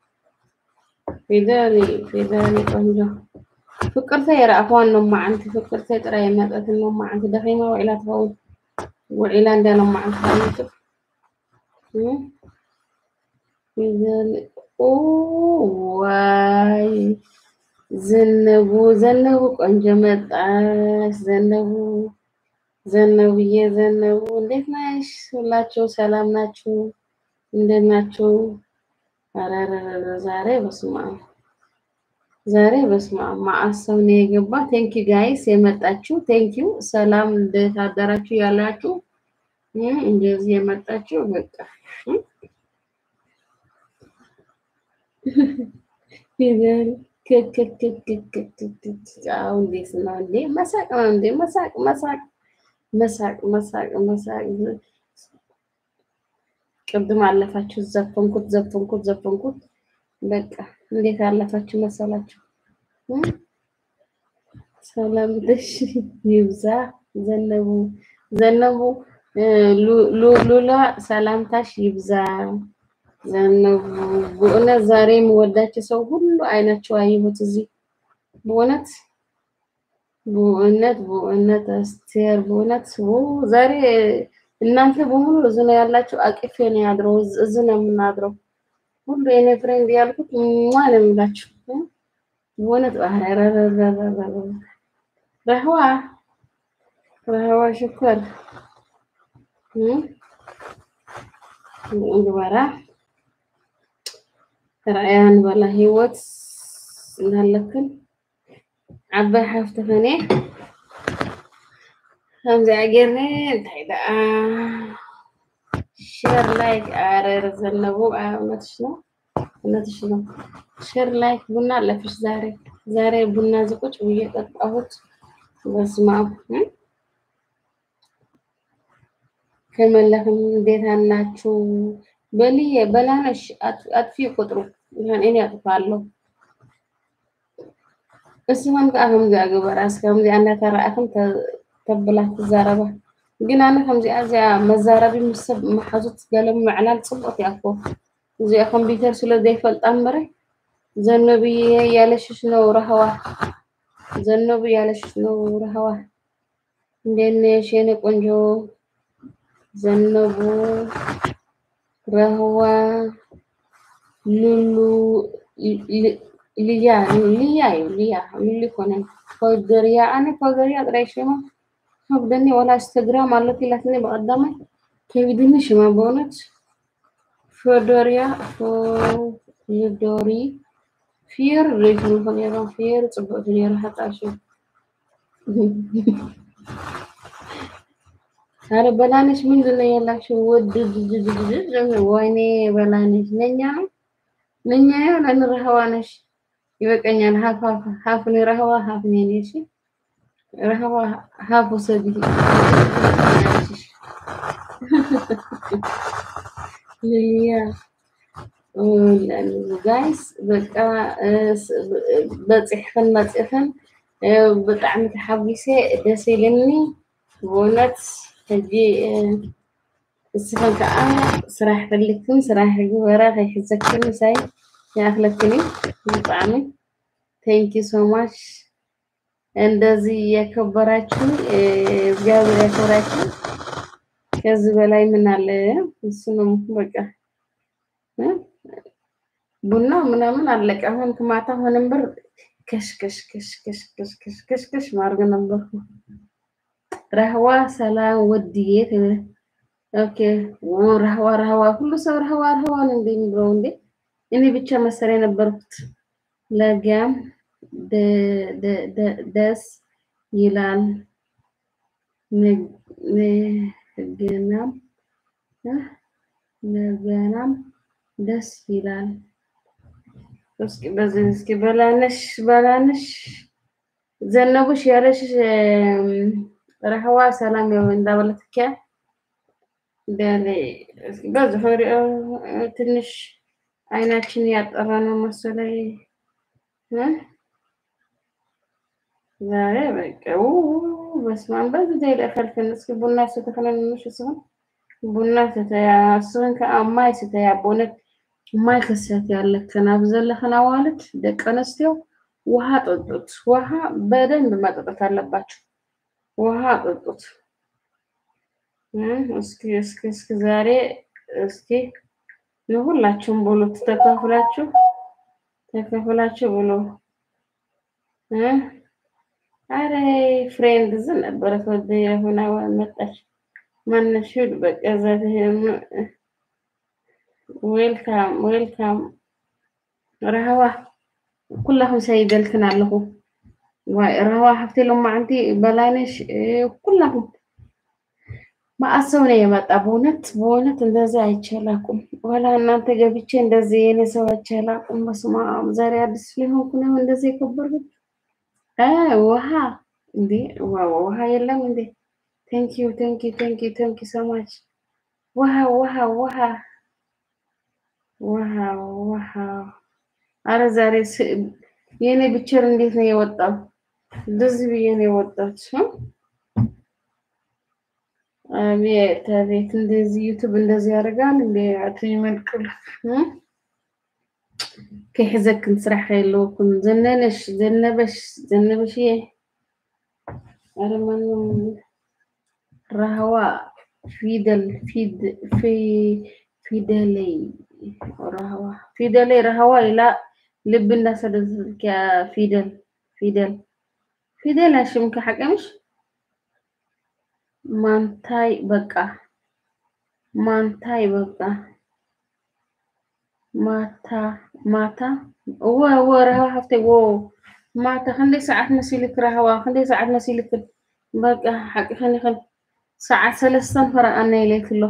ፊዳሊ ፊዳሊ ቆንጆ ፍቅርተይ የረእኽዋን ሎማዓንቲ ፍቅርተይ ጥራይ መጠትን ሎማዓንቲ ደኺማ ውዒላ ትኸውን ውዒላ እንዳ ሎማዓንቲ ትኸውን ፊደሊ ዋይ ዘነቡ ዘነቡ ቆንጆ መጣሽ ዘነቡ ዘነቡዬ ዘነቡ እንዴት ነሽ? ሁላችሁ ሰላም ናችሁ? እንዴት ናችሁ? ኧረ ኧረ ኧረ ዛሬ በስመ አብ ዛሬ በስመ አብ መዓት ሰው ነው የገባ። ቴንኪ ጋይስ የመጣችሁ ቴንኪ ሰላም እንዴት አደራችሁ ያላችሁ እም፣ እንደዚህ የመጣችሁ በቃ እም፣ ፊደል ክክክክክክክ አዎ፣ እንዴት ነው እንዴ? መሳቅ ነው እንዴ? መሳቅ መሳቅ መሳቅ መሳቅ መሳቅ ቅድም አለፋችሁ ዘፈንኩት ዘፈንኩት ዘፈንኩት። በቃ እንዴት አለፋችሁ መሰላችሁ? እም? ሰላም ደሽ ይብዛ። ዘነቡ ዘነቡ እ፣ ሉ- ሉ- ሉላ ሰላምታሽ ይብዛ። ዘነቡ በእውነት ዛሬ የምወዳቸው ሰው ሁሉ አይናቸው አየሁት እዚህ በእውነት በእውነት በእውነት አስቴር በእውነት ው ዛሬ እናንተ በሙሉ እዚህ ነው ያላችሁ። አቅፌ ነው ያድረው እዚህ ነው የምናድረው። ሁሉ የኔ ፍሬንድ ያልኩት ሟ ነው የምላችሁ እ? በእውነት ኧረ ኧረ ኧረ ኧረ ኧረ ረህዋ ረህዋ ሽኮር እ? እንግበራ ረአያን በላ ህይወት እንዳለክን ዓባይ ሓፍቲ ኸነ ከምዚ ኣጌርኒ እንታይ ደኣ ሼር ላይክ ኣረር ዘነቡ እውነትሽ ነው እውነትሽ ነው። ሼር ላይክ ቡና አለፍሽ ዛሬ ዛሬ ቡና ዝቁጭ ብዬ ጠጣሁት። በስመ አብ እ? ከመለክም እንዴት አላችሁ? በልዬ በላነሽ አጥ- አጥፊ ቁጥሩ ይሆን እኔ አጥፋለሁ። እስመን ከዓ ከምዚኣ ግበራስ ከምዚኣ እንዳተረኣኽን ተ- ተብላ ትዛረባ ግን ኣነ ከምዚኣ እዚኣ መዛረቢ ምስ ሰብ መሓዙት ገለ ምዕላል ፅቡቅ እያ እኮ እዚኣ ኮምፒተር ስለ ዘይፈልጣ እምበረ ዘነብዬ ያለሽሽ ነው ረህዋ ዘነቡ ያለሽሽ ነው ረህዋ እንዴት ነሽ የኔ ቆንጆ ዘነቡ ረህዋ ሉሉ ል- ልያ ልያ እዩ ልያ ሉሉ ይኮነን ኮገርያ ኣነ ኮገርያ ጥራይ ሽማ ከብደኒ ወላ ኢንስተግራም አለት ኢላትኒ በቀዳማይ ከቢድኒ ሽማ በእውነት ፎዶርያ ፎዶሪ ፊር ሬትኑ ከኔራ ፊር ጽቡቅ ነራ ሓጣሽ አረ በላነሽ ምንድን ነው ያላችሁ? ውድ ወይኔ በላነሽ ነኛ ነው ነኛ ይሆን እንረህዋ ነሽ ይበቀኛል። ሀፍ ሀፍ ሀፍ ነው ረህዋ ሀፍ ነው እኔ እሺ ረህዋ ሀፍ ውሰጂ ልያ ጋይስ በቃ በፂሕክን መፂኽን ብጣዕሚ ተሓጒሰ ደስ ኢልኒ ብእውነት ሕጂ ንስኽን ከዓ ስራሕ ፈልክን ስራሕ ግበራ ከይሕዘክን ሳይ ይኣክለክን እዩ ብጣዕሚ ቴንኪ ሶ ማች እንደዚህ የከበራችሁ እግዚአብሔር ያክብራችሁ። ከዚህ በላይ ምን አለ? እሱ ነው በቃ እ? ቡና ምናምን አለቀ። አሁን ማታ ሆነን በር ከሽ ከሽ ከሽ ከሽ ከሽ ከሽ ከሽ ከሽ ማድረግ ነበርኩ። ረህዋ ሰላም ወድዬ ትብል ኦኬ። ኦ ረህዋ ረህዋ ሁሉ ሰው ረህዋ ረህዋ ነው እንዴ የሚለው እንዴ? እኔ ብቻ መሰለኝ የነበርኩት። ለጋም ደ- ደ- ደ- ደስ ይላል ነ- ነገናም እ? ነገናም ደስ ይላል። እስኪ በዚህ እስኪ በላነሽ በላነሽ ዘነቡሽ ያለሽ እም፣ ረህዋ ሰላም ያው እንዳበለትከ ደለ እስኪ በዚህ ሆሪኦ ትንሽ አይናችን ያጠራ ነው መሰለኝ እ? ዛሬ በቃ ው በስመ አብ በዚህ ይለፈልፍን እስኪ ቡና ስተከለንሽ ሲሆን ቡና ስተያ ስን ከአማይ ስተያ ቦነት ማይ ክሰት ያለከን አብዘለኸን አዋልት ደቀ አንስትዮ ውሃ ጠጡት። ውሃ በደንብ መጠጣት አለባቸው። ውሃ ጠጡት። እ? እስኪ እስኪ እስኪ ዛሬ እስኪ ሁላችሁም ብሉ ተከፍላችሁ ተከፍላችሁ ብሉ እ? አረ ፍሬንድ ዝ ነበረ ወደ የሆነ መጣች ማነሽ ሂድ በቃ ዛት ዌልካም ዌልካም ረህዋ ኩላኩም ሰይደልክን ኣለኹ ዋይ ረህዋ ሃፍቲ ሎማዓንቲ በላይነሽ ኩላኩም ማአሰው ነው የመጣ በእውነት በእውነት እንደዚህ አይቻላኩም ወላ እናንተ ገብቼ እንደዚህ የኔ ሰው አይቻላኩም በስመ አብ ዛሬ አዲስ ሊሆንኩ ነው እንደዚህ የከበርኩት ውሃ እንዴ ዋው ውሃ የለም እንዴ ቴንክ ዩ ቴንክ ዩ ቴንክ ዩ ቴንክ ዩ ሶ ማች ውሃ ውሃ ውሃ ውሃ ውሃ አረ ዛሬ የኔ ብቸር እንዴት ነው የወጣው እንደዚህ ብዬ ነው የወጣች አቤት አቤት እንደዚህ ዩቱብ እንደዚህ ያደርጋል እንዴ አትይ መልክል ከሕዘክን ስራሕ የለውኩም ዘነነሽ ዘነበሽ ዘነበሽ አረ ማንም ረህዋ ፊደል ፊድ ፊ ፊደለይ ረህዋ ፊደለይ ረህዋ ኢላ ልብ እንዳሰደድክ ፊደል ፊደል ፊደል አሽምከ ሓቀምሽ ማንታይ በቃ ማንታይ በቃ ማታ ማታ እወ እወ ረህዋ ሃፍተይ ወ ማታ ክንደይ ሰዓት መሲልክ ረህዋ ክንደይ ሰዓት መሲልክ በቃ ሓቂ ኸን ይኽእል ሰዓት ሰለስተን ፈረኣና ኢለይክ ኣሎ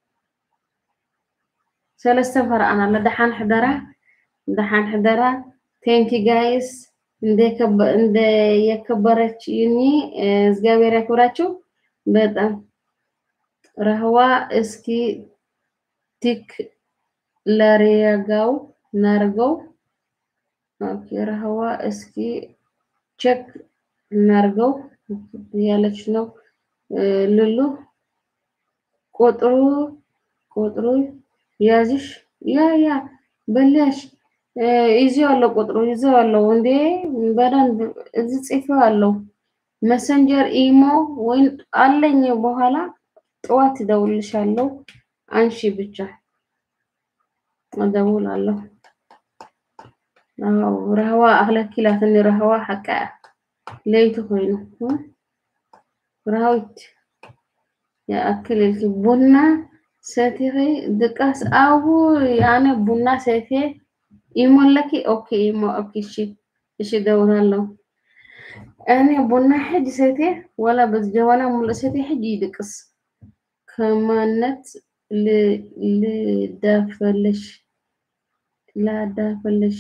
ሰለስተን ፈረኣና ኣሎ ደሓን ሕደራ ደሓን ሕደራ ቴንኪ ጋይስ እንደ የከበረች ዩኒ እግዚአብሔር ያክብራችሁ። በጣም ረህዋ እስኪ ቲክ ለሪያጋው ናርገው ኦኬ ረህዋ እስኪ ቼክ እናርገው ያለች ነው ልሉ ቁጥሩ ቁጥሩ ያዝሽ ያ ያ በላሽ ይዤዋለሁ ቁጥሩ ይዤዋለሁ እንዴ በደንብ እዚህ ጽፌዋለሁ መሰንጀር ኢሞ ወይም አለኝ በኋላ ጠዋት እደውልልሻለሁ አንሺ ብቻ እደውላለሁ አዎ ረህዋ አክለኪ ላትኒ ረህዋ ሓቃ ለይቲ ኮይኑ ረሃዊት የአክል ቡና ሰቲኺ ድቃስ አው አነ ቡና ሰቴ ኢሞለኪ ኦኬ ኢሞ ኦኬ እሺ እሺ እደውላለሁ እኔ ቡና ሕጂ ሰቴ ወላ በጀበና ሙሉእ ሰቴ ሕጂ ይድቅስ ከማነት ልዳፈለሽ ላዳፈለሽ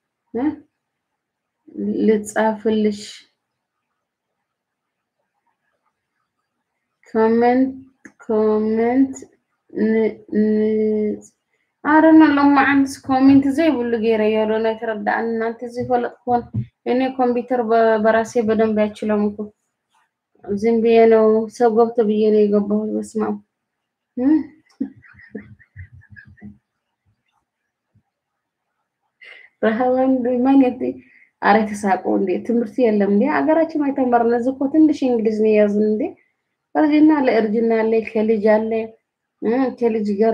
ልጻፍልሽ ኮመንት ኮመንት አረና ሎማዓንስ ኮሜንት ዘይብሉ ገይረዮ ዶ ናይ ተረዳእኒ እናንተ ዘይፈለጥ ክኾን እኔ ኮምፒውተር በራሴ በደንብ አይችልም እኮ ዝም ብዬ ነው ሰው ገብቶ ብዬ ነው የገባሁት። በስመ አብ ረሃባን ማግኘት አረ ተሳቁ እንዴ! ትምህርት የለም እንዴ? አገራችን አይተማርነ እዚህ እኮ ትንሽ እንግሊዝ ነው የያዝን እንዴ? እርጅና ለእርጅና አለ፣ ከልጅ አለ፣ ከልጅ ጋር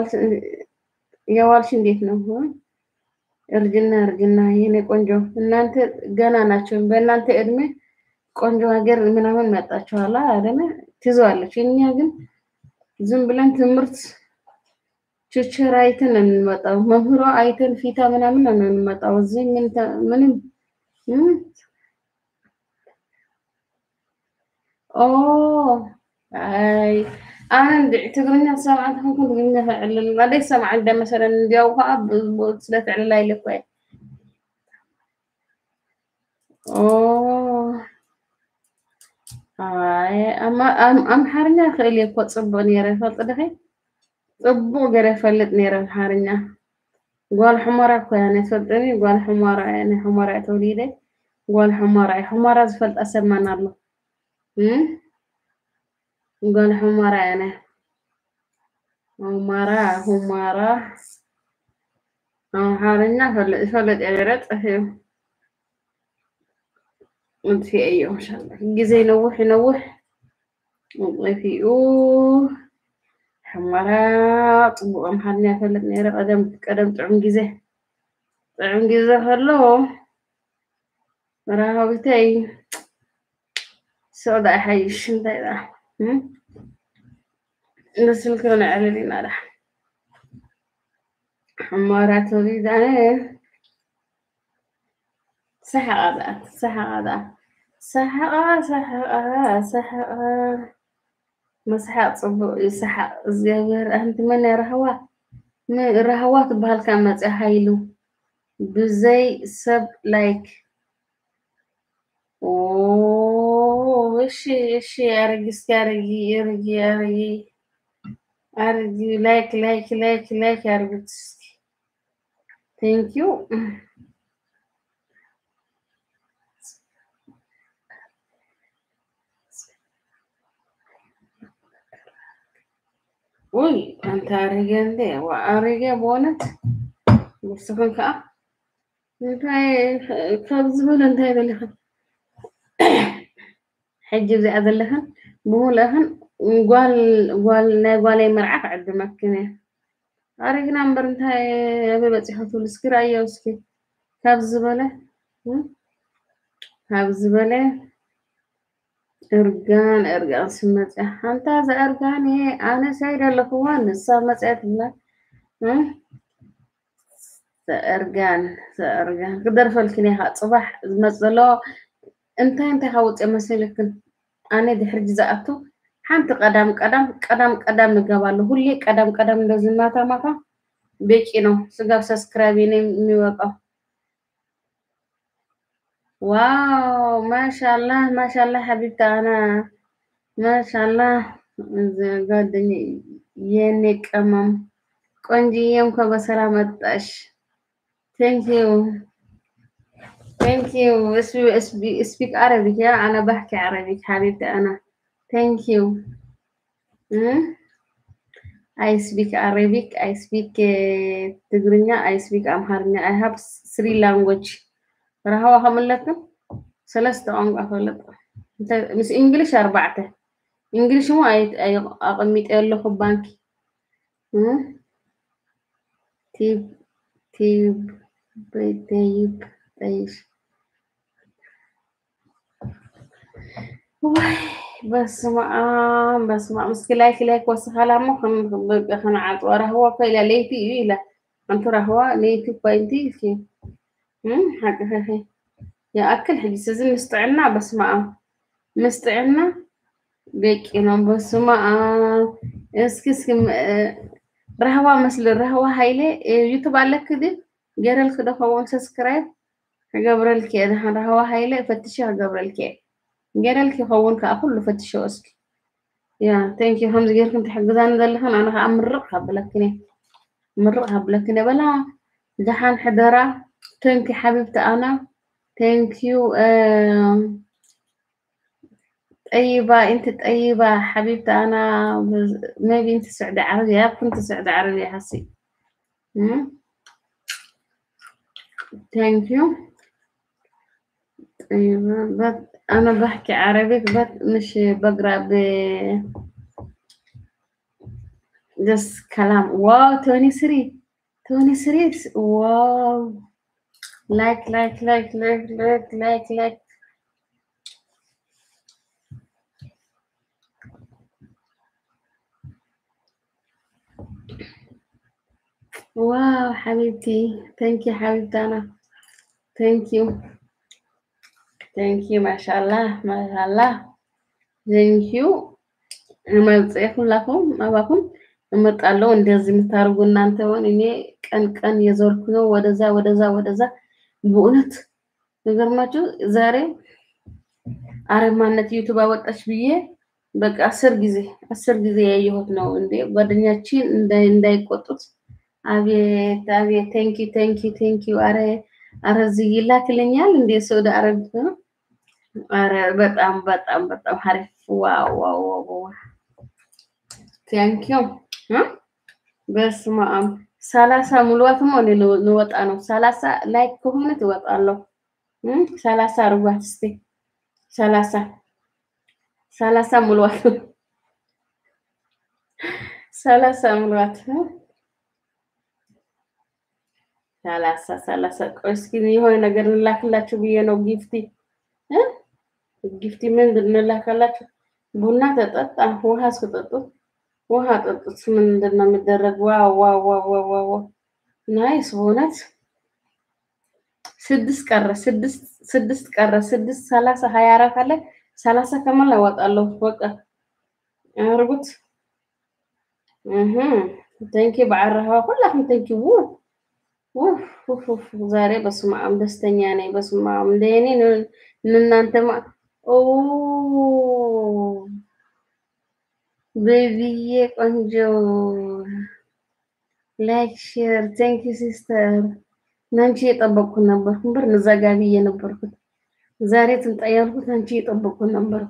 የዋልሽ እንዴት ነው? እርጅና እርጅና የኔ ቆንጆ እናንተ ገና ናቸው። በእናንተ እድሜ ቆንጆ ሀገር ምናምን መጣችኋላ አይደለ? ትይዘዋለች። እኛ ግን ዝም ብለን ትምህርት ችችር አይተን እንመጣው መምህሯ አይተን ፊታ ምናምን ነው እንመጣው። እዚህ ምን ምንም ኦ አይ አነ እንድ ትግርኛ ሰማዕት ክንኩን ትግርኛ ፍዕልል አደይ ሰማዕ እንደ መሰለን እንዲያው ከዓ ስለ ፍዕልል አይልኮ ኦ አይ አምሓርኛ ክእል እኮ ፅቡቅ ነይረ ፈልጥ ድኸ ፅቡቅ ገይረ ፈልጥ ነይረ ኣምሓርኛ ጓል ሕሞራ እኮ እያ ናይ ትፈልጥኒ ጓል ሕሞራ እያ ናይ ሕሞራ እያ ተወሊደ ጓል ሕሞራ እያ ሕሞራ ዝፈልጣ ሰብ ማን ኣሎ እም? ጓል ሕሞራ እያ ናይ ሁማራ ሁማራ አምሓርኛ ፈለጥ ይፈለጥ እየ ነይረ ጠፊኡ እጥፊአ እዩ እንሻላ ግዜ ይነውሕ ይነውሕ ጠፊኡ ሕሞራ ፅቡቅ አምሓርኛ ይፈለጥ ነይረ ቀደም ቀደም ጥዑም ግዜ ጥዑም ግዜ ከሎ ረሃቢተይ ስቕ ዳኣ ይሓይሽ እንታይ ዳ እም? በስልክ ንዕልል ኢና ዳ ሕሞራ ተወሊዳ ሰሓቓ ዳኣ ሰሓቓ ዳኣ ሰሓቓ ሰሓቓ ሰሓቓ ምስሓቅ ፅቡቅ እዩ ሰሓቅ እግዚኣብሔር ኣንቲ መን እያ ረህዋ ም- ረህዋ ትበሃል ካብ መፅኣ ሃይሉ ብዘይ ሰብ ላይክ ኦ እሺ እሺ አረጊ እስኪ አረጊ አረጊ አረጊ አረጊ ላይክ ላይክ ላይክ ላይክ አርጉት እስኪ ቴንክ ዩ ውይ አንተ አረገ እንዴ ዋ አረገ በእውነት ንስኹም ከዓ እንታይ ካብ ዝበለ እንታይ ዘለኽን ሕጂ እዚኣ ዘለኽን ብምልእኽን ጓል ጓል ናይ ጓለይ መርዓ ክዕድመክን እየ ኣረግና እምበር እንታይ ኣበይ በፂሑ ትብሉ እስኪ ራእዮ እስኪ ካብ ዝበለ እም? ካብ ዝበለ እርጋን እርጋን ስመፅያ ሓንታ እዛ እርጋን እየ ኣነ ሳይድ ኣለኽዋ ንሳ መፅያ ትብላ እም? ዘእርጋን ዘእርጋን ክደርፈልክን ኢኻ ፅባሕ ዝመፅእ ዘሎ እንታይ እንታይ ካብ ውፅእ መሲልክን ኣነ ድሕሪ ዝኣቱ ሓንቲ ቀዳም ቀዳም ቀዳም ቀዳም ይገባሉ ሁሌ ቀዳም ቀዳም እንደዚህ ማታ ማታ በቂ ነው ስጋብ ሰብስክራይብ ነው የሚወጣው ዋው ማሻአላህ ማሻአላህ ሐቢብቲ አና ማሻአላህ ጓደኛ የኔ ቀመም ቆንጅዬ እንኳን በሰላም መጣሽ ቴንክ ዩ ቴንክ ዩ ስፒክ አረቢክ ያ አና ባሕኪ አረቢክ ሐቢብቲ አና ቴንክ ዩ አይ ስፒክ አረቢክ አይ ስፒክ ትግርኛ አይ ስፒክ አምሃርኛ አይ ሃብ ስሪ ላንጉጅ ረሃዋ ከምለክም ሰለስተ ቋንቋ ፈልጥ ምስ እንግሊሽ ኣርባዕተ እንግሊሽ ሞ ኣቐሚጠ ኣለኹ ባንኪ እም? ቲብ ቲብ በይተይብ ጠይሽ ዋይ በስመ አብ በስመ አብ እስኪ ላይክ ላይክ ወስኻላ እሞ ከንዓፅዋ ረህዋ እኮ ኢላ ለይቲ እዩ ኢላ ኣንቱ ረህዋ ለይቲ እኳ እንቲ እስኪ እም? ሓቂ ኸ يأكل حجي سيزن مستعنا بس ما مستعنا بيكينا بس ما اسكي اسكي رهوا مثل رهوا هايلي يوتيوب على كده جرى كده هو سبسكرايب قبل كده رهوا هايلي فتشي قبل كده جرى لك هون كأكل فتشي اسكي يا ثانك يو همز غير كنت حجزان دلخن انا امرقها بلكني مرقها بلكني بلا جحان حدرة ثانك حبيبتي انا ثانك يو طيبة انت طيبة حبيبتي انا ميبي انت سعودة عربية كنت سعودة عربية حسي ثانك يو طيبة بس انا بحكي عربي بس مش بقرا ب جس كلام واو توني سري توني سري واو لايك لايك لايك لايك لايك لايك لايك واو حبيبتي ثانك يو حبيبتي انا ثانك يو ثانك يو ما شاء الله ما شاء الله ثانك يو መጽሔት ሁላኩም አባኩም እመጣለሁ እንደዚህ የምታደርጉ እናንተ ሆን እኔ ቀን ቀን የዞርኩ ነው ወደዛ ወደዛ ወደዛ በእውነት ነገርማችሁ ዛሬ አረብ ማነት ዩቱብ አወጣች ብዬ በቃ አስር ጊዜ አስር ጊዜ ያየሁት ነው እንዴ ጓደኛችን እንዳይቆጡት አቤት አቤት ቴንኪ ቴንኪ ቴንኪ። አረ አረ እዚህ ይላክልኛል እንዴ ሳውዲ አረቢያ? አረ በጣም በጣም በጣም አሪፍ ዋው ዋው ዋው ቴንኪዩ በስመ አብ ሰላሳ ሙሉዋትም ወደ ልወጣ ነው። ሰላሳ ላይክ ከሆነ ትወጣለሁ። እም፣ ሰላሳ አርጓት እስቲ ሰላሳ ሰላሳ ሙሉዋት ሰላሳ ሙሉዋት ሰላሳ ሰላሳ ቆይ እስኪ የሆነ ነገር እንላክላችሁ ብዬ ነው ጊፍቲ እ ጊፍቲ ምንድን እንላካላችሁ? ቡና ተጠጣ፣ ውሃ እስክጠጡ ውሃ ጠጡት። ምንድን ነው የሚደረግ? ዋው ዋው ዋው ዋው ዋው ዋው ናይስ በእውነት ስድስት ቀረ፣ ስድስት ስድስት ቀረ፣ ስድስት ሰላሳ ሀያ አራት አለ። ሰላሳ ከሞላ እወጣለሁ። በቃ አርጉት። እህ ተንኪ በዓረሃ ሁላችሁም ተንኪ ው ውፍ ውፍ ውፍ ዛሬ በስመ አብ ደስተኛ ነኝ። በስመ አብ እንደ እኔ እናንተ ማ ኦ ቤቢዬ ቆንጆ ላይክ ሼር ቴንክ ዩ ሲስተር። ናንቺ የጠበቅኩ ነበርኩ ብር ንዘጋ ብዬ ነበርኩት። ዛሬ ትምጣ ያልኩት አንቺ የጠበቅኩ ነበርኩ።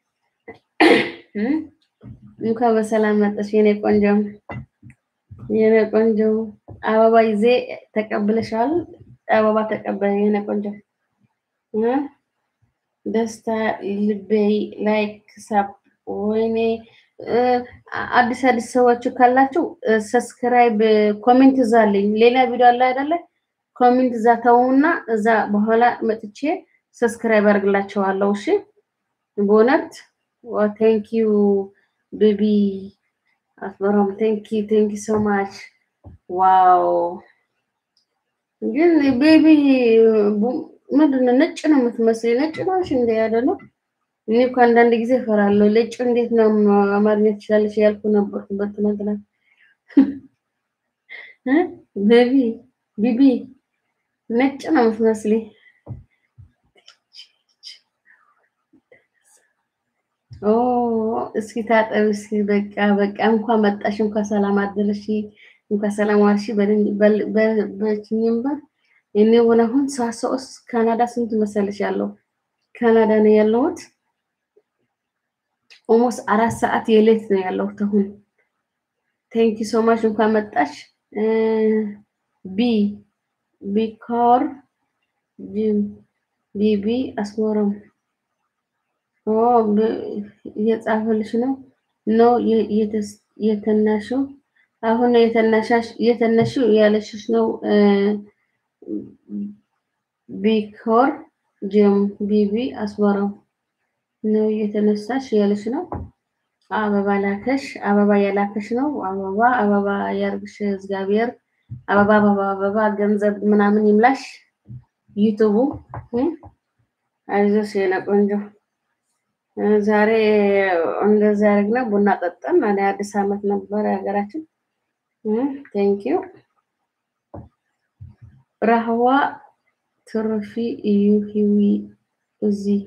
እንኳን በሰላም መጣሽ የኔ ቆንጆ የኔ ቆንጆ። አበባ ይዜ ተቀብለሻል። አበባ ተቀበለ የኔ ቆንጆ እ ደስታ ልቤ ላይክ ሳብ ወይኔ አዲስ አዲስ ሰዎች ካላችሁ ሰብስክራይብ ኮሜንት እዛ አለኝ። ሌላ ቪዲዮ አለ አይደለ? ኮሜንት እዛ ተውና እዛ በኋላ መጥቼ ሰብስክራይብ አድርግላቸዋለሁ። እሺ በእውነት ቴንክ ዩ ቤቢ አስበሮም ቴንክ ዩ ቴንክ ዩ ሶ ማች ዋው። ግን ቤቢ ምንድን ነው ነጭ ነው የምትመስል? ነጭ ነሽ እንደ ያለ ነው እኔ እኮ አንዳንድ ጊዜ እፈራለሁ። ነጭ እንዴት ነው አማርኛ ትችላለሽ ያልኩ ነበርኩበት ትናንትና። ቤቢ ቢቢ ነጭ ነው የምትመስለኝ። ኦ እስኪ ታጠቢ እስኪ በቃ በቃ እንኳን መጣሽ፣ እንኳን ሰላም አደረሽ፣ እንኳን ሰላም ዋልሽ በችኝም በር እኔ ሆነ አሁን ሳሰውስ ካናዳ ስንት መሰለሽ ያለው ካናዳ ነው ያለሁት። ኦልሞስት አራት ሰዓት የሌት ነው ያለሁት አሁን። ቴንክ ዩ ሶ ማች እንኳን መጣሽ። ቢ ቢኮር ጂም ቢቢ አስመረም ኦ እየጻፈልሽ ነው ነው የተናሽው አሁን የተናሻሽ የተነሽው ያለሽሽ ነው ቢኮር ጂም ቢቢ አስመረም ነው እየተነሳሽ ያለሽ ነው። አበባ ላከሽ፣ አበባ የላከሽ ነው። አበባ አበባ ያርግሽ እግዚአብሔር። አበባ አበባ አበባ ገንዘብ ምናምን ይምላሽ። ዩቱቡ አይዞሽ የኔ ቆንጆ። ዛሬ እንደዛ ያደረግነው ቡና ጠጠን። እኔ አዲስ ዓመት ነበር የሀገራችን። ቴንክ ዩ ራህዋ ትርፊ እዩ ሂዊ እዚህ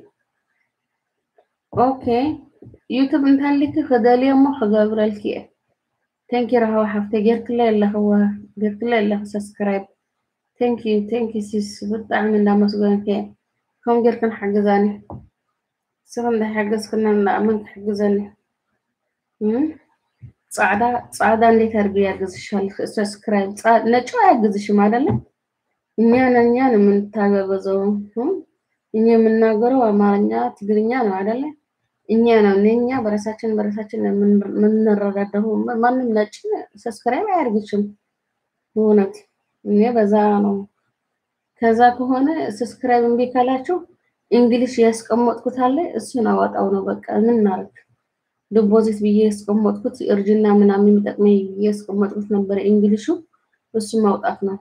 ኦኬ ዩቱብ እንታሊክ ክደልዮ እሞ ክገብረልክ እየ ቴንኪ ረሃዋ ሓፍተ ጌርክለ ኣለኽዋ ጌርክለ ኣለኽ ሰብስክራይብ ቴንኪ ቴንኪ ሲስ ብጣዕሚ እንዳመስገንከ እየ ከምኡ ጌርክን ሓግዛኒ ንስኹም እንዳሓገዝክና ንኣመን ክሕግዘኒ ፃዕዳ ፃዕዳ እንዴት አድርጌ ያግዝሻል? ሰብስክራይብ ነጩ አያግዝሽም አይደለ? እኛ ነኛ ነው የምንታገበዘው። እኛ የምናገረው አማርኛ ትግርኛ ነው አይደለ? እኛ ነው እኛ በራሳችን በራሳችን የምንረዳደው። ማንም ነጭ ሰብስክራይብ አያደርግሽም። እውነት እኔ በዛ ነው። ከዛ ከሆነ ሰብስክራይብ እምቢ ካላችሁ እንግሊሽ ያስቀመጥኩት አለ እሱን አወጣው ነው በቃ ምን እናድርግ። ዲፖዚት ብዬ ያስቀመጥኩት እርጅና ምናምን የሚጠቅመኝ ብዬ ያስቀመጥኩት ነበረ እንግሊሹ እሱ ማውጣት ነው።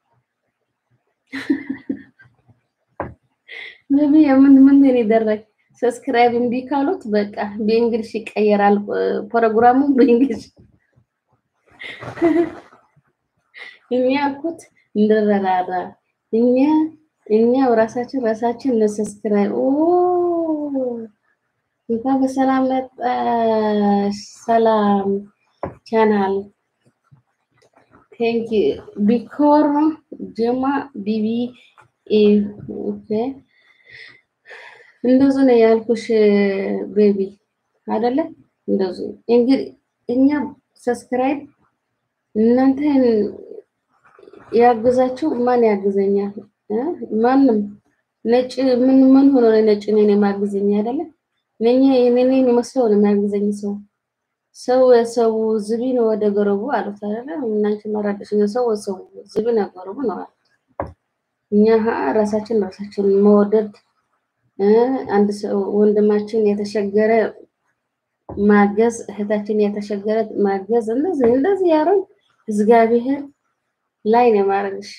ነቢ የምን ምን ነው ይደረግ ሰብስክራይብ እምቢ ካሉት በቃ በእንግሊሽ ይቀየራል ፕሮግራሙ በእንግሊሽ እኛ አልኩት እንረዳዳ እኛ እኛ ራሳችን ራሳችን ለሰብስክራይብ ኦ እንኳን በሰላም መጣሽ። ሰላም ቻናል ቴንክ ቢኮር ጀማ ቢቢ ኦኬ እንደዚህ ነው ያልኩሽ ቤቢ አይደለ? እንደዚህ እንግዲህ እኛ ሰብስክራይብ እናንተን ያግዛችሁ ማን ያግዘኛል? እ? ማንም ነጭ ምን ምን ሆኖ ነው ነጭ እኔን የማግዘኝ አይደለ? ነኝ እኔን የሚመስለው ነው የሚያግዘኝ ሰው ሰው የሰው ዝቢ ነው ወደ ገረቡ አሉት አይደለ? እናንቺ መረደሽ ሰው ሰው ዝቢ ነው ገረቡ ነው አሉት። እኛ ሀ ራሳችን ራሳችን መወደድ እ አንድ ሰው ወንድማችን የተሸገረ ማገዝ እህታችን የተሸገረ ማገዝ እንደዚህ እንደዚህ ያረን እግዚአብሔር ላይ ነው ማረግሽ።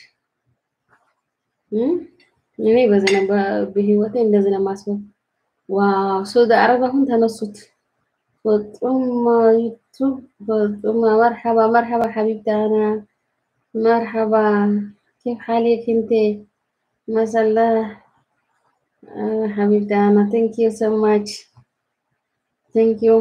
እኔ በዚህ ነው በ- በህይወቴ እንደዚህ ነው ማስበው። ዋው ሳውዲ አረብ አሁን ተነሱት። በጡም ዩቱብ በጡም መርሐባ መርሐባ ሐቢብቲ አና መርሐባ كيف حالك انت ما شاء الله آه، حبيبتي انا thank you so much thank you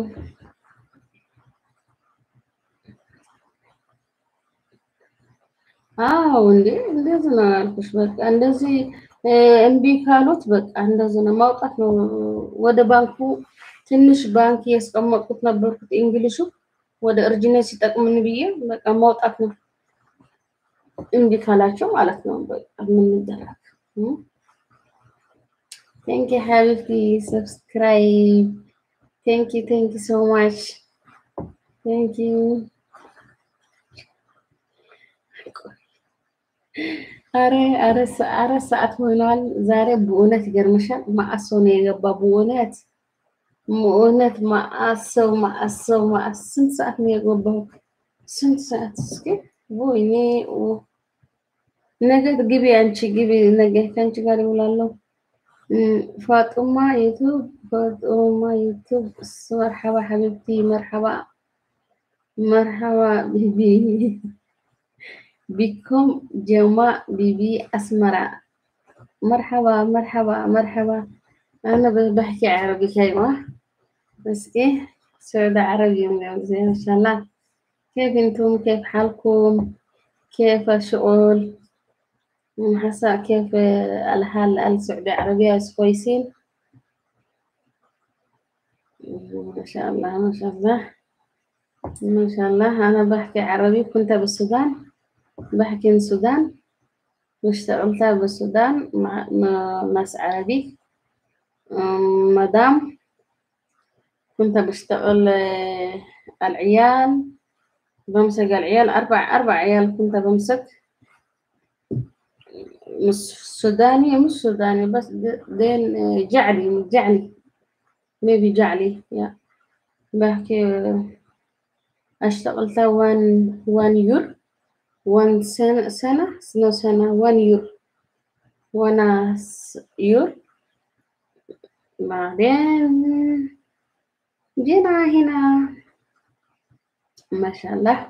አዎ እንዴ እንደዚህ ነው ያልኩሽ። በቃ እንደዚህ እ፣ እምቢ ካሉት በቃ እንደዚህ ነው ማውጣት ነው። ወደ ባንኩ ትንሽ ባንክ ያስቀመጥኩት ነበርኩት እንግሊሹ ወደ እርጅነት ሲጠቅምን ብዬ በቃ ማውጣት ነው። እምቢ ካላቸው ማለት ነው በቃ ምን ይደረግ። ቴንክ ዩ ሀቢብቲ ሰብስክራይብ ቴንክ ዩ ቴንክ ዩ ሶ ማች ቴንክ ዩ አረ አረ ሰ- አረ ሰዓት ሆኗል። ዛሬ በእውነት ይገርምሻል። ማአት ሰው ነው የገባ በእውነት በእውነት ማአት ሰው ማአት ሰው ማአት ስንት ሰዓት ነው የገባው? ስንት ሰዓት እስኪ ወይኔ ኦ፣ ነገ ግቢ አንቺ ግቢ ነገ ከአንቺ ጋር ይውላለሁ። እም፣ ፋጡማ ዩቱብ ፋጡማ ዩቱብ መርሐባ ሐቢብቲ መርሐባ መርሐባ ቢቢ ቢኩም ጀማ ቢቢ አስመራ مرحبا مرحبا مرحبا أنا ب- بحكي عربي كلمة بس إيه سعودة عربي اليوم زين إن شاء الله كيف أنتم كيف حالكم كيف الشغل أم حسا كيف آه، الحال السعودية العربية كويسين مم، ما شاء الله ما شاء الله ما شاء الله أنا بحكي عربي كنت بالسودان بحكي من السودان واشتغلت بالسودان مع مع ناس عربي أم، مدام كنت بشتغل آه، العيال بمسك العيال أربع أربع عيال كنت بمسك مش سوداني مش سوداني بس د- دين آه، جعلي جعلي ميبي جعلي يا بحكي آه، اشتغلت وان وان يور وان سنة سنة سنة سنة وان يور وانا س- يور بعدين جينا هنا ما شاء الله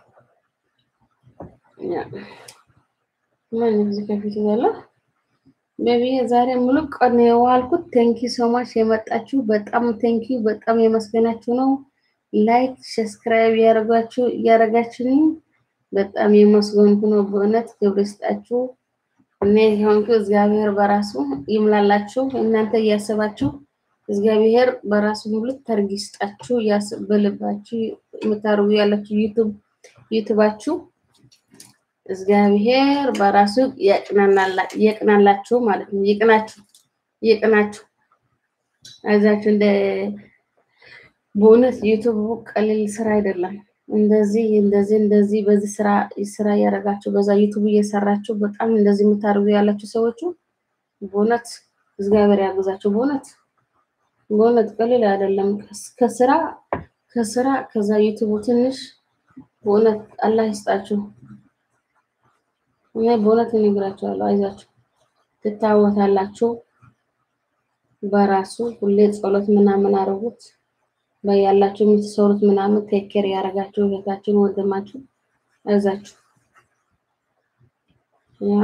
يا ما نفسي كيف تقول ቤቢ ዛሬ ሙሉ ቀን ነው የዋልኩት። ቴንኪ ሶ ማች የመጣችሁ በጣም ቴንኪ በጣም የመስገናችሁ ነው። ላይክ ሰብስክራይብ ያደረጋችሁ እያደረጋችሁኝ በጣም የመስገንኩ ነው። በእውነት ክብር ይስጣችሁ። እኔ የሆንኩ እግዚአብሔር በራሱ ይምላላችሁ። እናንተ እያሰባችሁ እግዚአብሔር በራሱ ሙሉ ተርግ ይስጣችሁ። ያስ- በልባችሁ የምታርጉ ያላችሁ ዩቱብ ዩቱባችሁ እግዚአብሔር በራሱ ያቅናናላ- ያቅናላችሁ ማለት ነው። ይቅናችሁ ይቅናችሁ። አይዛችሁ እንደ በእውነት ዩቱብ ቀሊል ስራ አይደለም። እንደዚህ እንደዚህ እንደዚህ በዚህ ስራ ስራ እያደረጋችሁ በዛ ዩቱብ እየሰራችሁ በጣም እንደዚህ የምታደርጉ ያላችሁ ሰዎቹ በእውነት እግዚአብሔር ያግዛችሁ። በእውነት በእውነት ቀሊል አይደለም። ከስ- ከስራ ከስራ ከዛ ዩቱቡ ትንሽ በእውነት አላህ ይስጣችሁ። እኔ በእውነት እነግራችኋለሁ፣ አይዛችሁ ትታወታላችሁ። በራሱ ሁሌ ጸሎት ምናምን አድርጉት። በያላችሁ የምትሰሩት ምናምን ቴኬር ያደረጋችሁ እህታችሁን ወንድማችሁ አይዛችሁ። ያ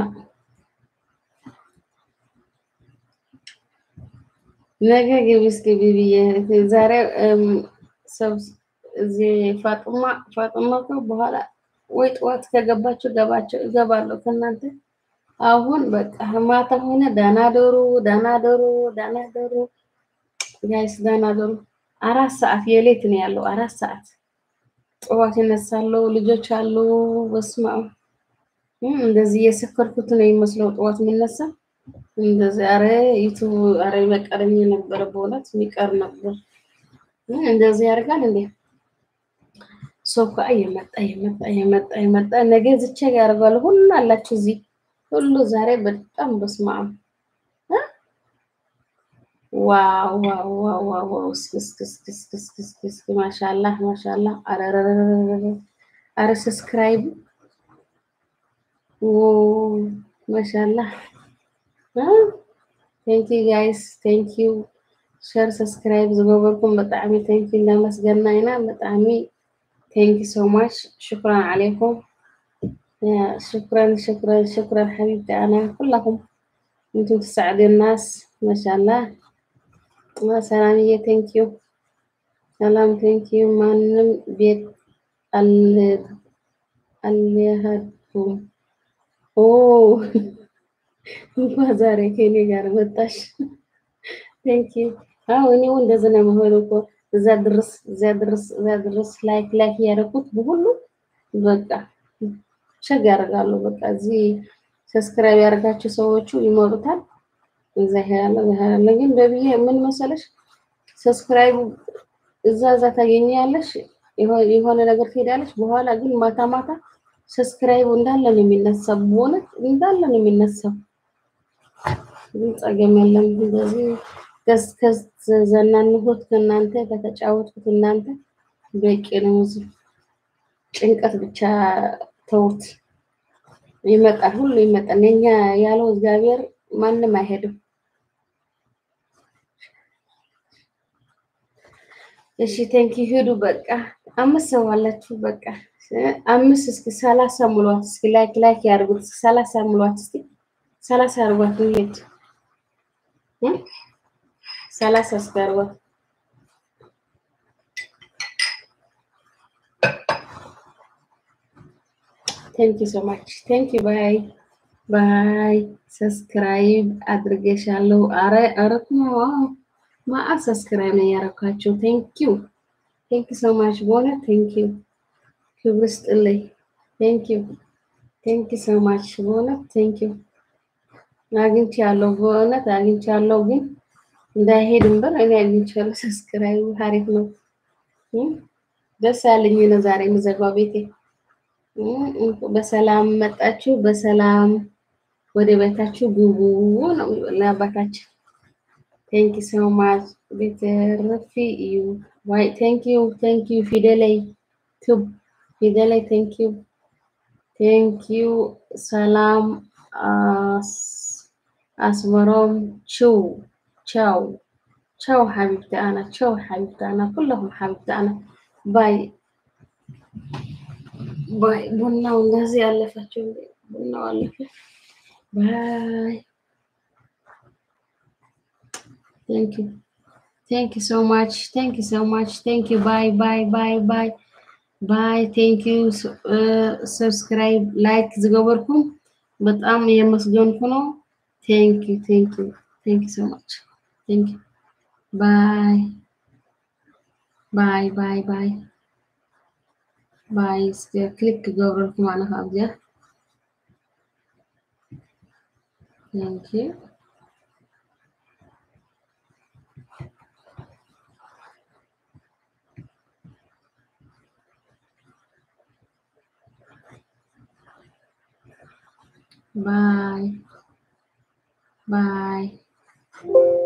ነገ ግቢ እስኪ ብዬ ዛሬ እም፣ ሰብ እዚህ ፋጡማ ፋጡማ እኮ በኋላ ወይ ጠዋት ከገባችሁ ገባችሁ እገባለሁ ከእናንተ አሁን በቃ ማታ ሆነ ደህና ደሩ ደህና ደሩ ደህና ደሩ ጋይስ ደህና ደሩ አራት ሰዓት የሌት ነው ያለው አራት ሰዓት ጠዋት ይነሳለሁ ልጆች አሉ በስመ አብ እም፣ እንደዚህ የሰከርኩት ነው የሚመስለው ጠዋት የሚነሳ እንደዚህ አረ ዩቱብ አረ በቀረኝ ነበረ በእውነት የሚቀር ነበር እም፣ እንደዚህ ያደርጋል እንዴ ሶፋ እየመጣ እየመጣ እየመጣ እየመጣ ነገ ዝቼ ጋር ያደርጋሉ ሁሉ አላችሁ እዚህ ሁሉ ዛሬ በጣም በስመ አብ እ? ዋው ዋው ዋው ዋው ዋው እስኪ እስኪ እስኪ እስኪ እስኪ እስኪ እስኪ ማሻአላህ ማሻአላህ አረረረረረ አረ ሰብስክራይብ ኦ ማሻአላህ ቴንክ ዩ ጋይስ ቴንክ ዩ ሸር ሰብስክራይብ ዝገበርኩም ብጣዕሚ ቴንክ ዩ እንዳመስገና ኢና ብጣዕሚ ቴንክ ዩ ሶ ማች ሽኩራን ዓለይኩም يا شكرا شكرا شكرا حبيبتي أنا كلكم أنتم تساعدوا الناس ما شاء الله ما سلامية ثانك يو سلام ثانك يو ማንም ቤት አል- አልሄድኩም ኦ እንኳን ዛሬ ከኔ ጋር መጣሽ ቴንክ ዩ አዎ እኔው እንደዚህ ነው የምሆነው እኮ እዛ ድረስ እዛ ድረስ እዛ ድረስ ላይክ ላይክ ያደረኩት በሁሉ በቃ ሸግ ያደርጋሉ። በቃ እዚህ ሰብስክራይብ ያደርጋቸው ሰዎቹ ይሞሉታል። እዛ ያለ ያለ ግን በብዬ ምን መሰለሽ ሰብስክራይቡ እዛ እዛ ታገኛለሽ የሆ- የሆነ ነገር ትሄዳለች። በኋላ ግን ማታ ማታ ሰብስክራይቡ እንዳለ ነው የሚነሳው። በእውነት እንዳለ ነው የሚነሳው። ግን ጸገም የለም። እንደዚህ ከስ ከዘናንሁት ከእናንተ ከተጫወትኩት እናንተ በቂ ነው። እዚህ ጭንቀት ብቻ ተውት። ይመጣል፣ ሁሉ ይመጣል። የኛ ያለው እግዚአብሔር ማንም አይሄድም። እሺ ቴንኪ ሂዱ። በቃ አምስት ሰው አላችሁ። በቃ አምስት እስኪ ሰላሳ ሙሏት። እስኪ ላይክ ላይክ ያድርጉት። እስኪ ሰላሳ ሙሏት። እስኪ ሰላሳ አድርጓት። እንሂድ እ ሰላሳ እስኪ አድርጓት። ቴንኪ ሶ ማች ቴንኪ ባይ ባይ። ሰብስክራይብ አድርገሻለሁ። አረ አረ ማአ ሰብስክራይብ ነው ያደረኳቸው። ቴንኪው ቴንኪ ሶ ማች በእውነት ቴንኪው ክብር ስጥልኝ። ቴንኪው ቴንኪ ሶ ማች በእውነት ቴንኪው። አግኝቻለሁ፣ በእውነት አግኝቻለሁ። ግን እንዳይሄድም በር እኔ አግኝቻለሁ። ሰብስክራይብ አሪፍ ነው። እም፣ ደስ ያለኝ ነው ዛሬ የምዘጋው ቤቴ። እም፣ በሰላም መጣችሁ፣ በሰላም ወደ ቤታችሁ ግቡ ነው የሚለው አባታችን። ቴንክ ዩ ሶ ማች ቤተረፊ እዩ ዋይ ቴንክ ዩ ቴንክ ዩ ፊደላይ ቱብ ፊደላይ ቴንክ ዩ ቴንክ ዩ ሰላም አስ አስመሮም ችው ቻው ቻው ሐቢብቲ አና ቻው ሐቢብቲ አና ኩለኩም ሐቢብቲ አና ባይ ባይ ቡናው እንደዚህ ያለፈችው እንዴ? ቡናው አለፈ ባይ ቴንክ ዩ ቴንክ ዩ ሶ ማች ቴንክ ዩ ሶ ማች ቴንክ ዩ ባይ ባይ ባይ ባይ ባይ ቴንክ ዩ ሰብስክራይብ ላይክ ዝገበርኩም በጣም የመስገንኩ ነው። ቴንክ ዩ ቴንክ ዩ ቴንክ ዩ ሶ ማች ቴንክ ዩ ባይ ባይ ባይ ባይ ባይ እስከ ክሊክ ገበርኩም አነ ካብዚያ ቴንክ ዩ ባይ ባይ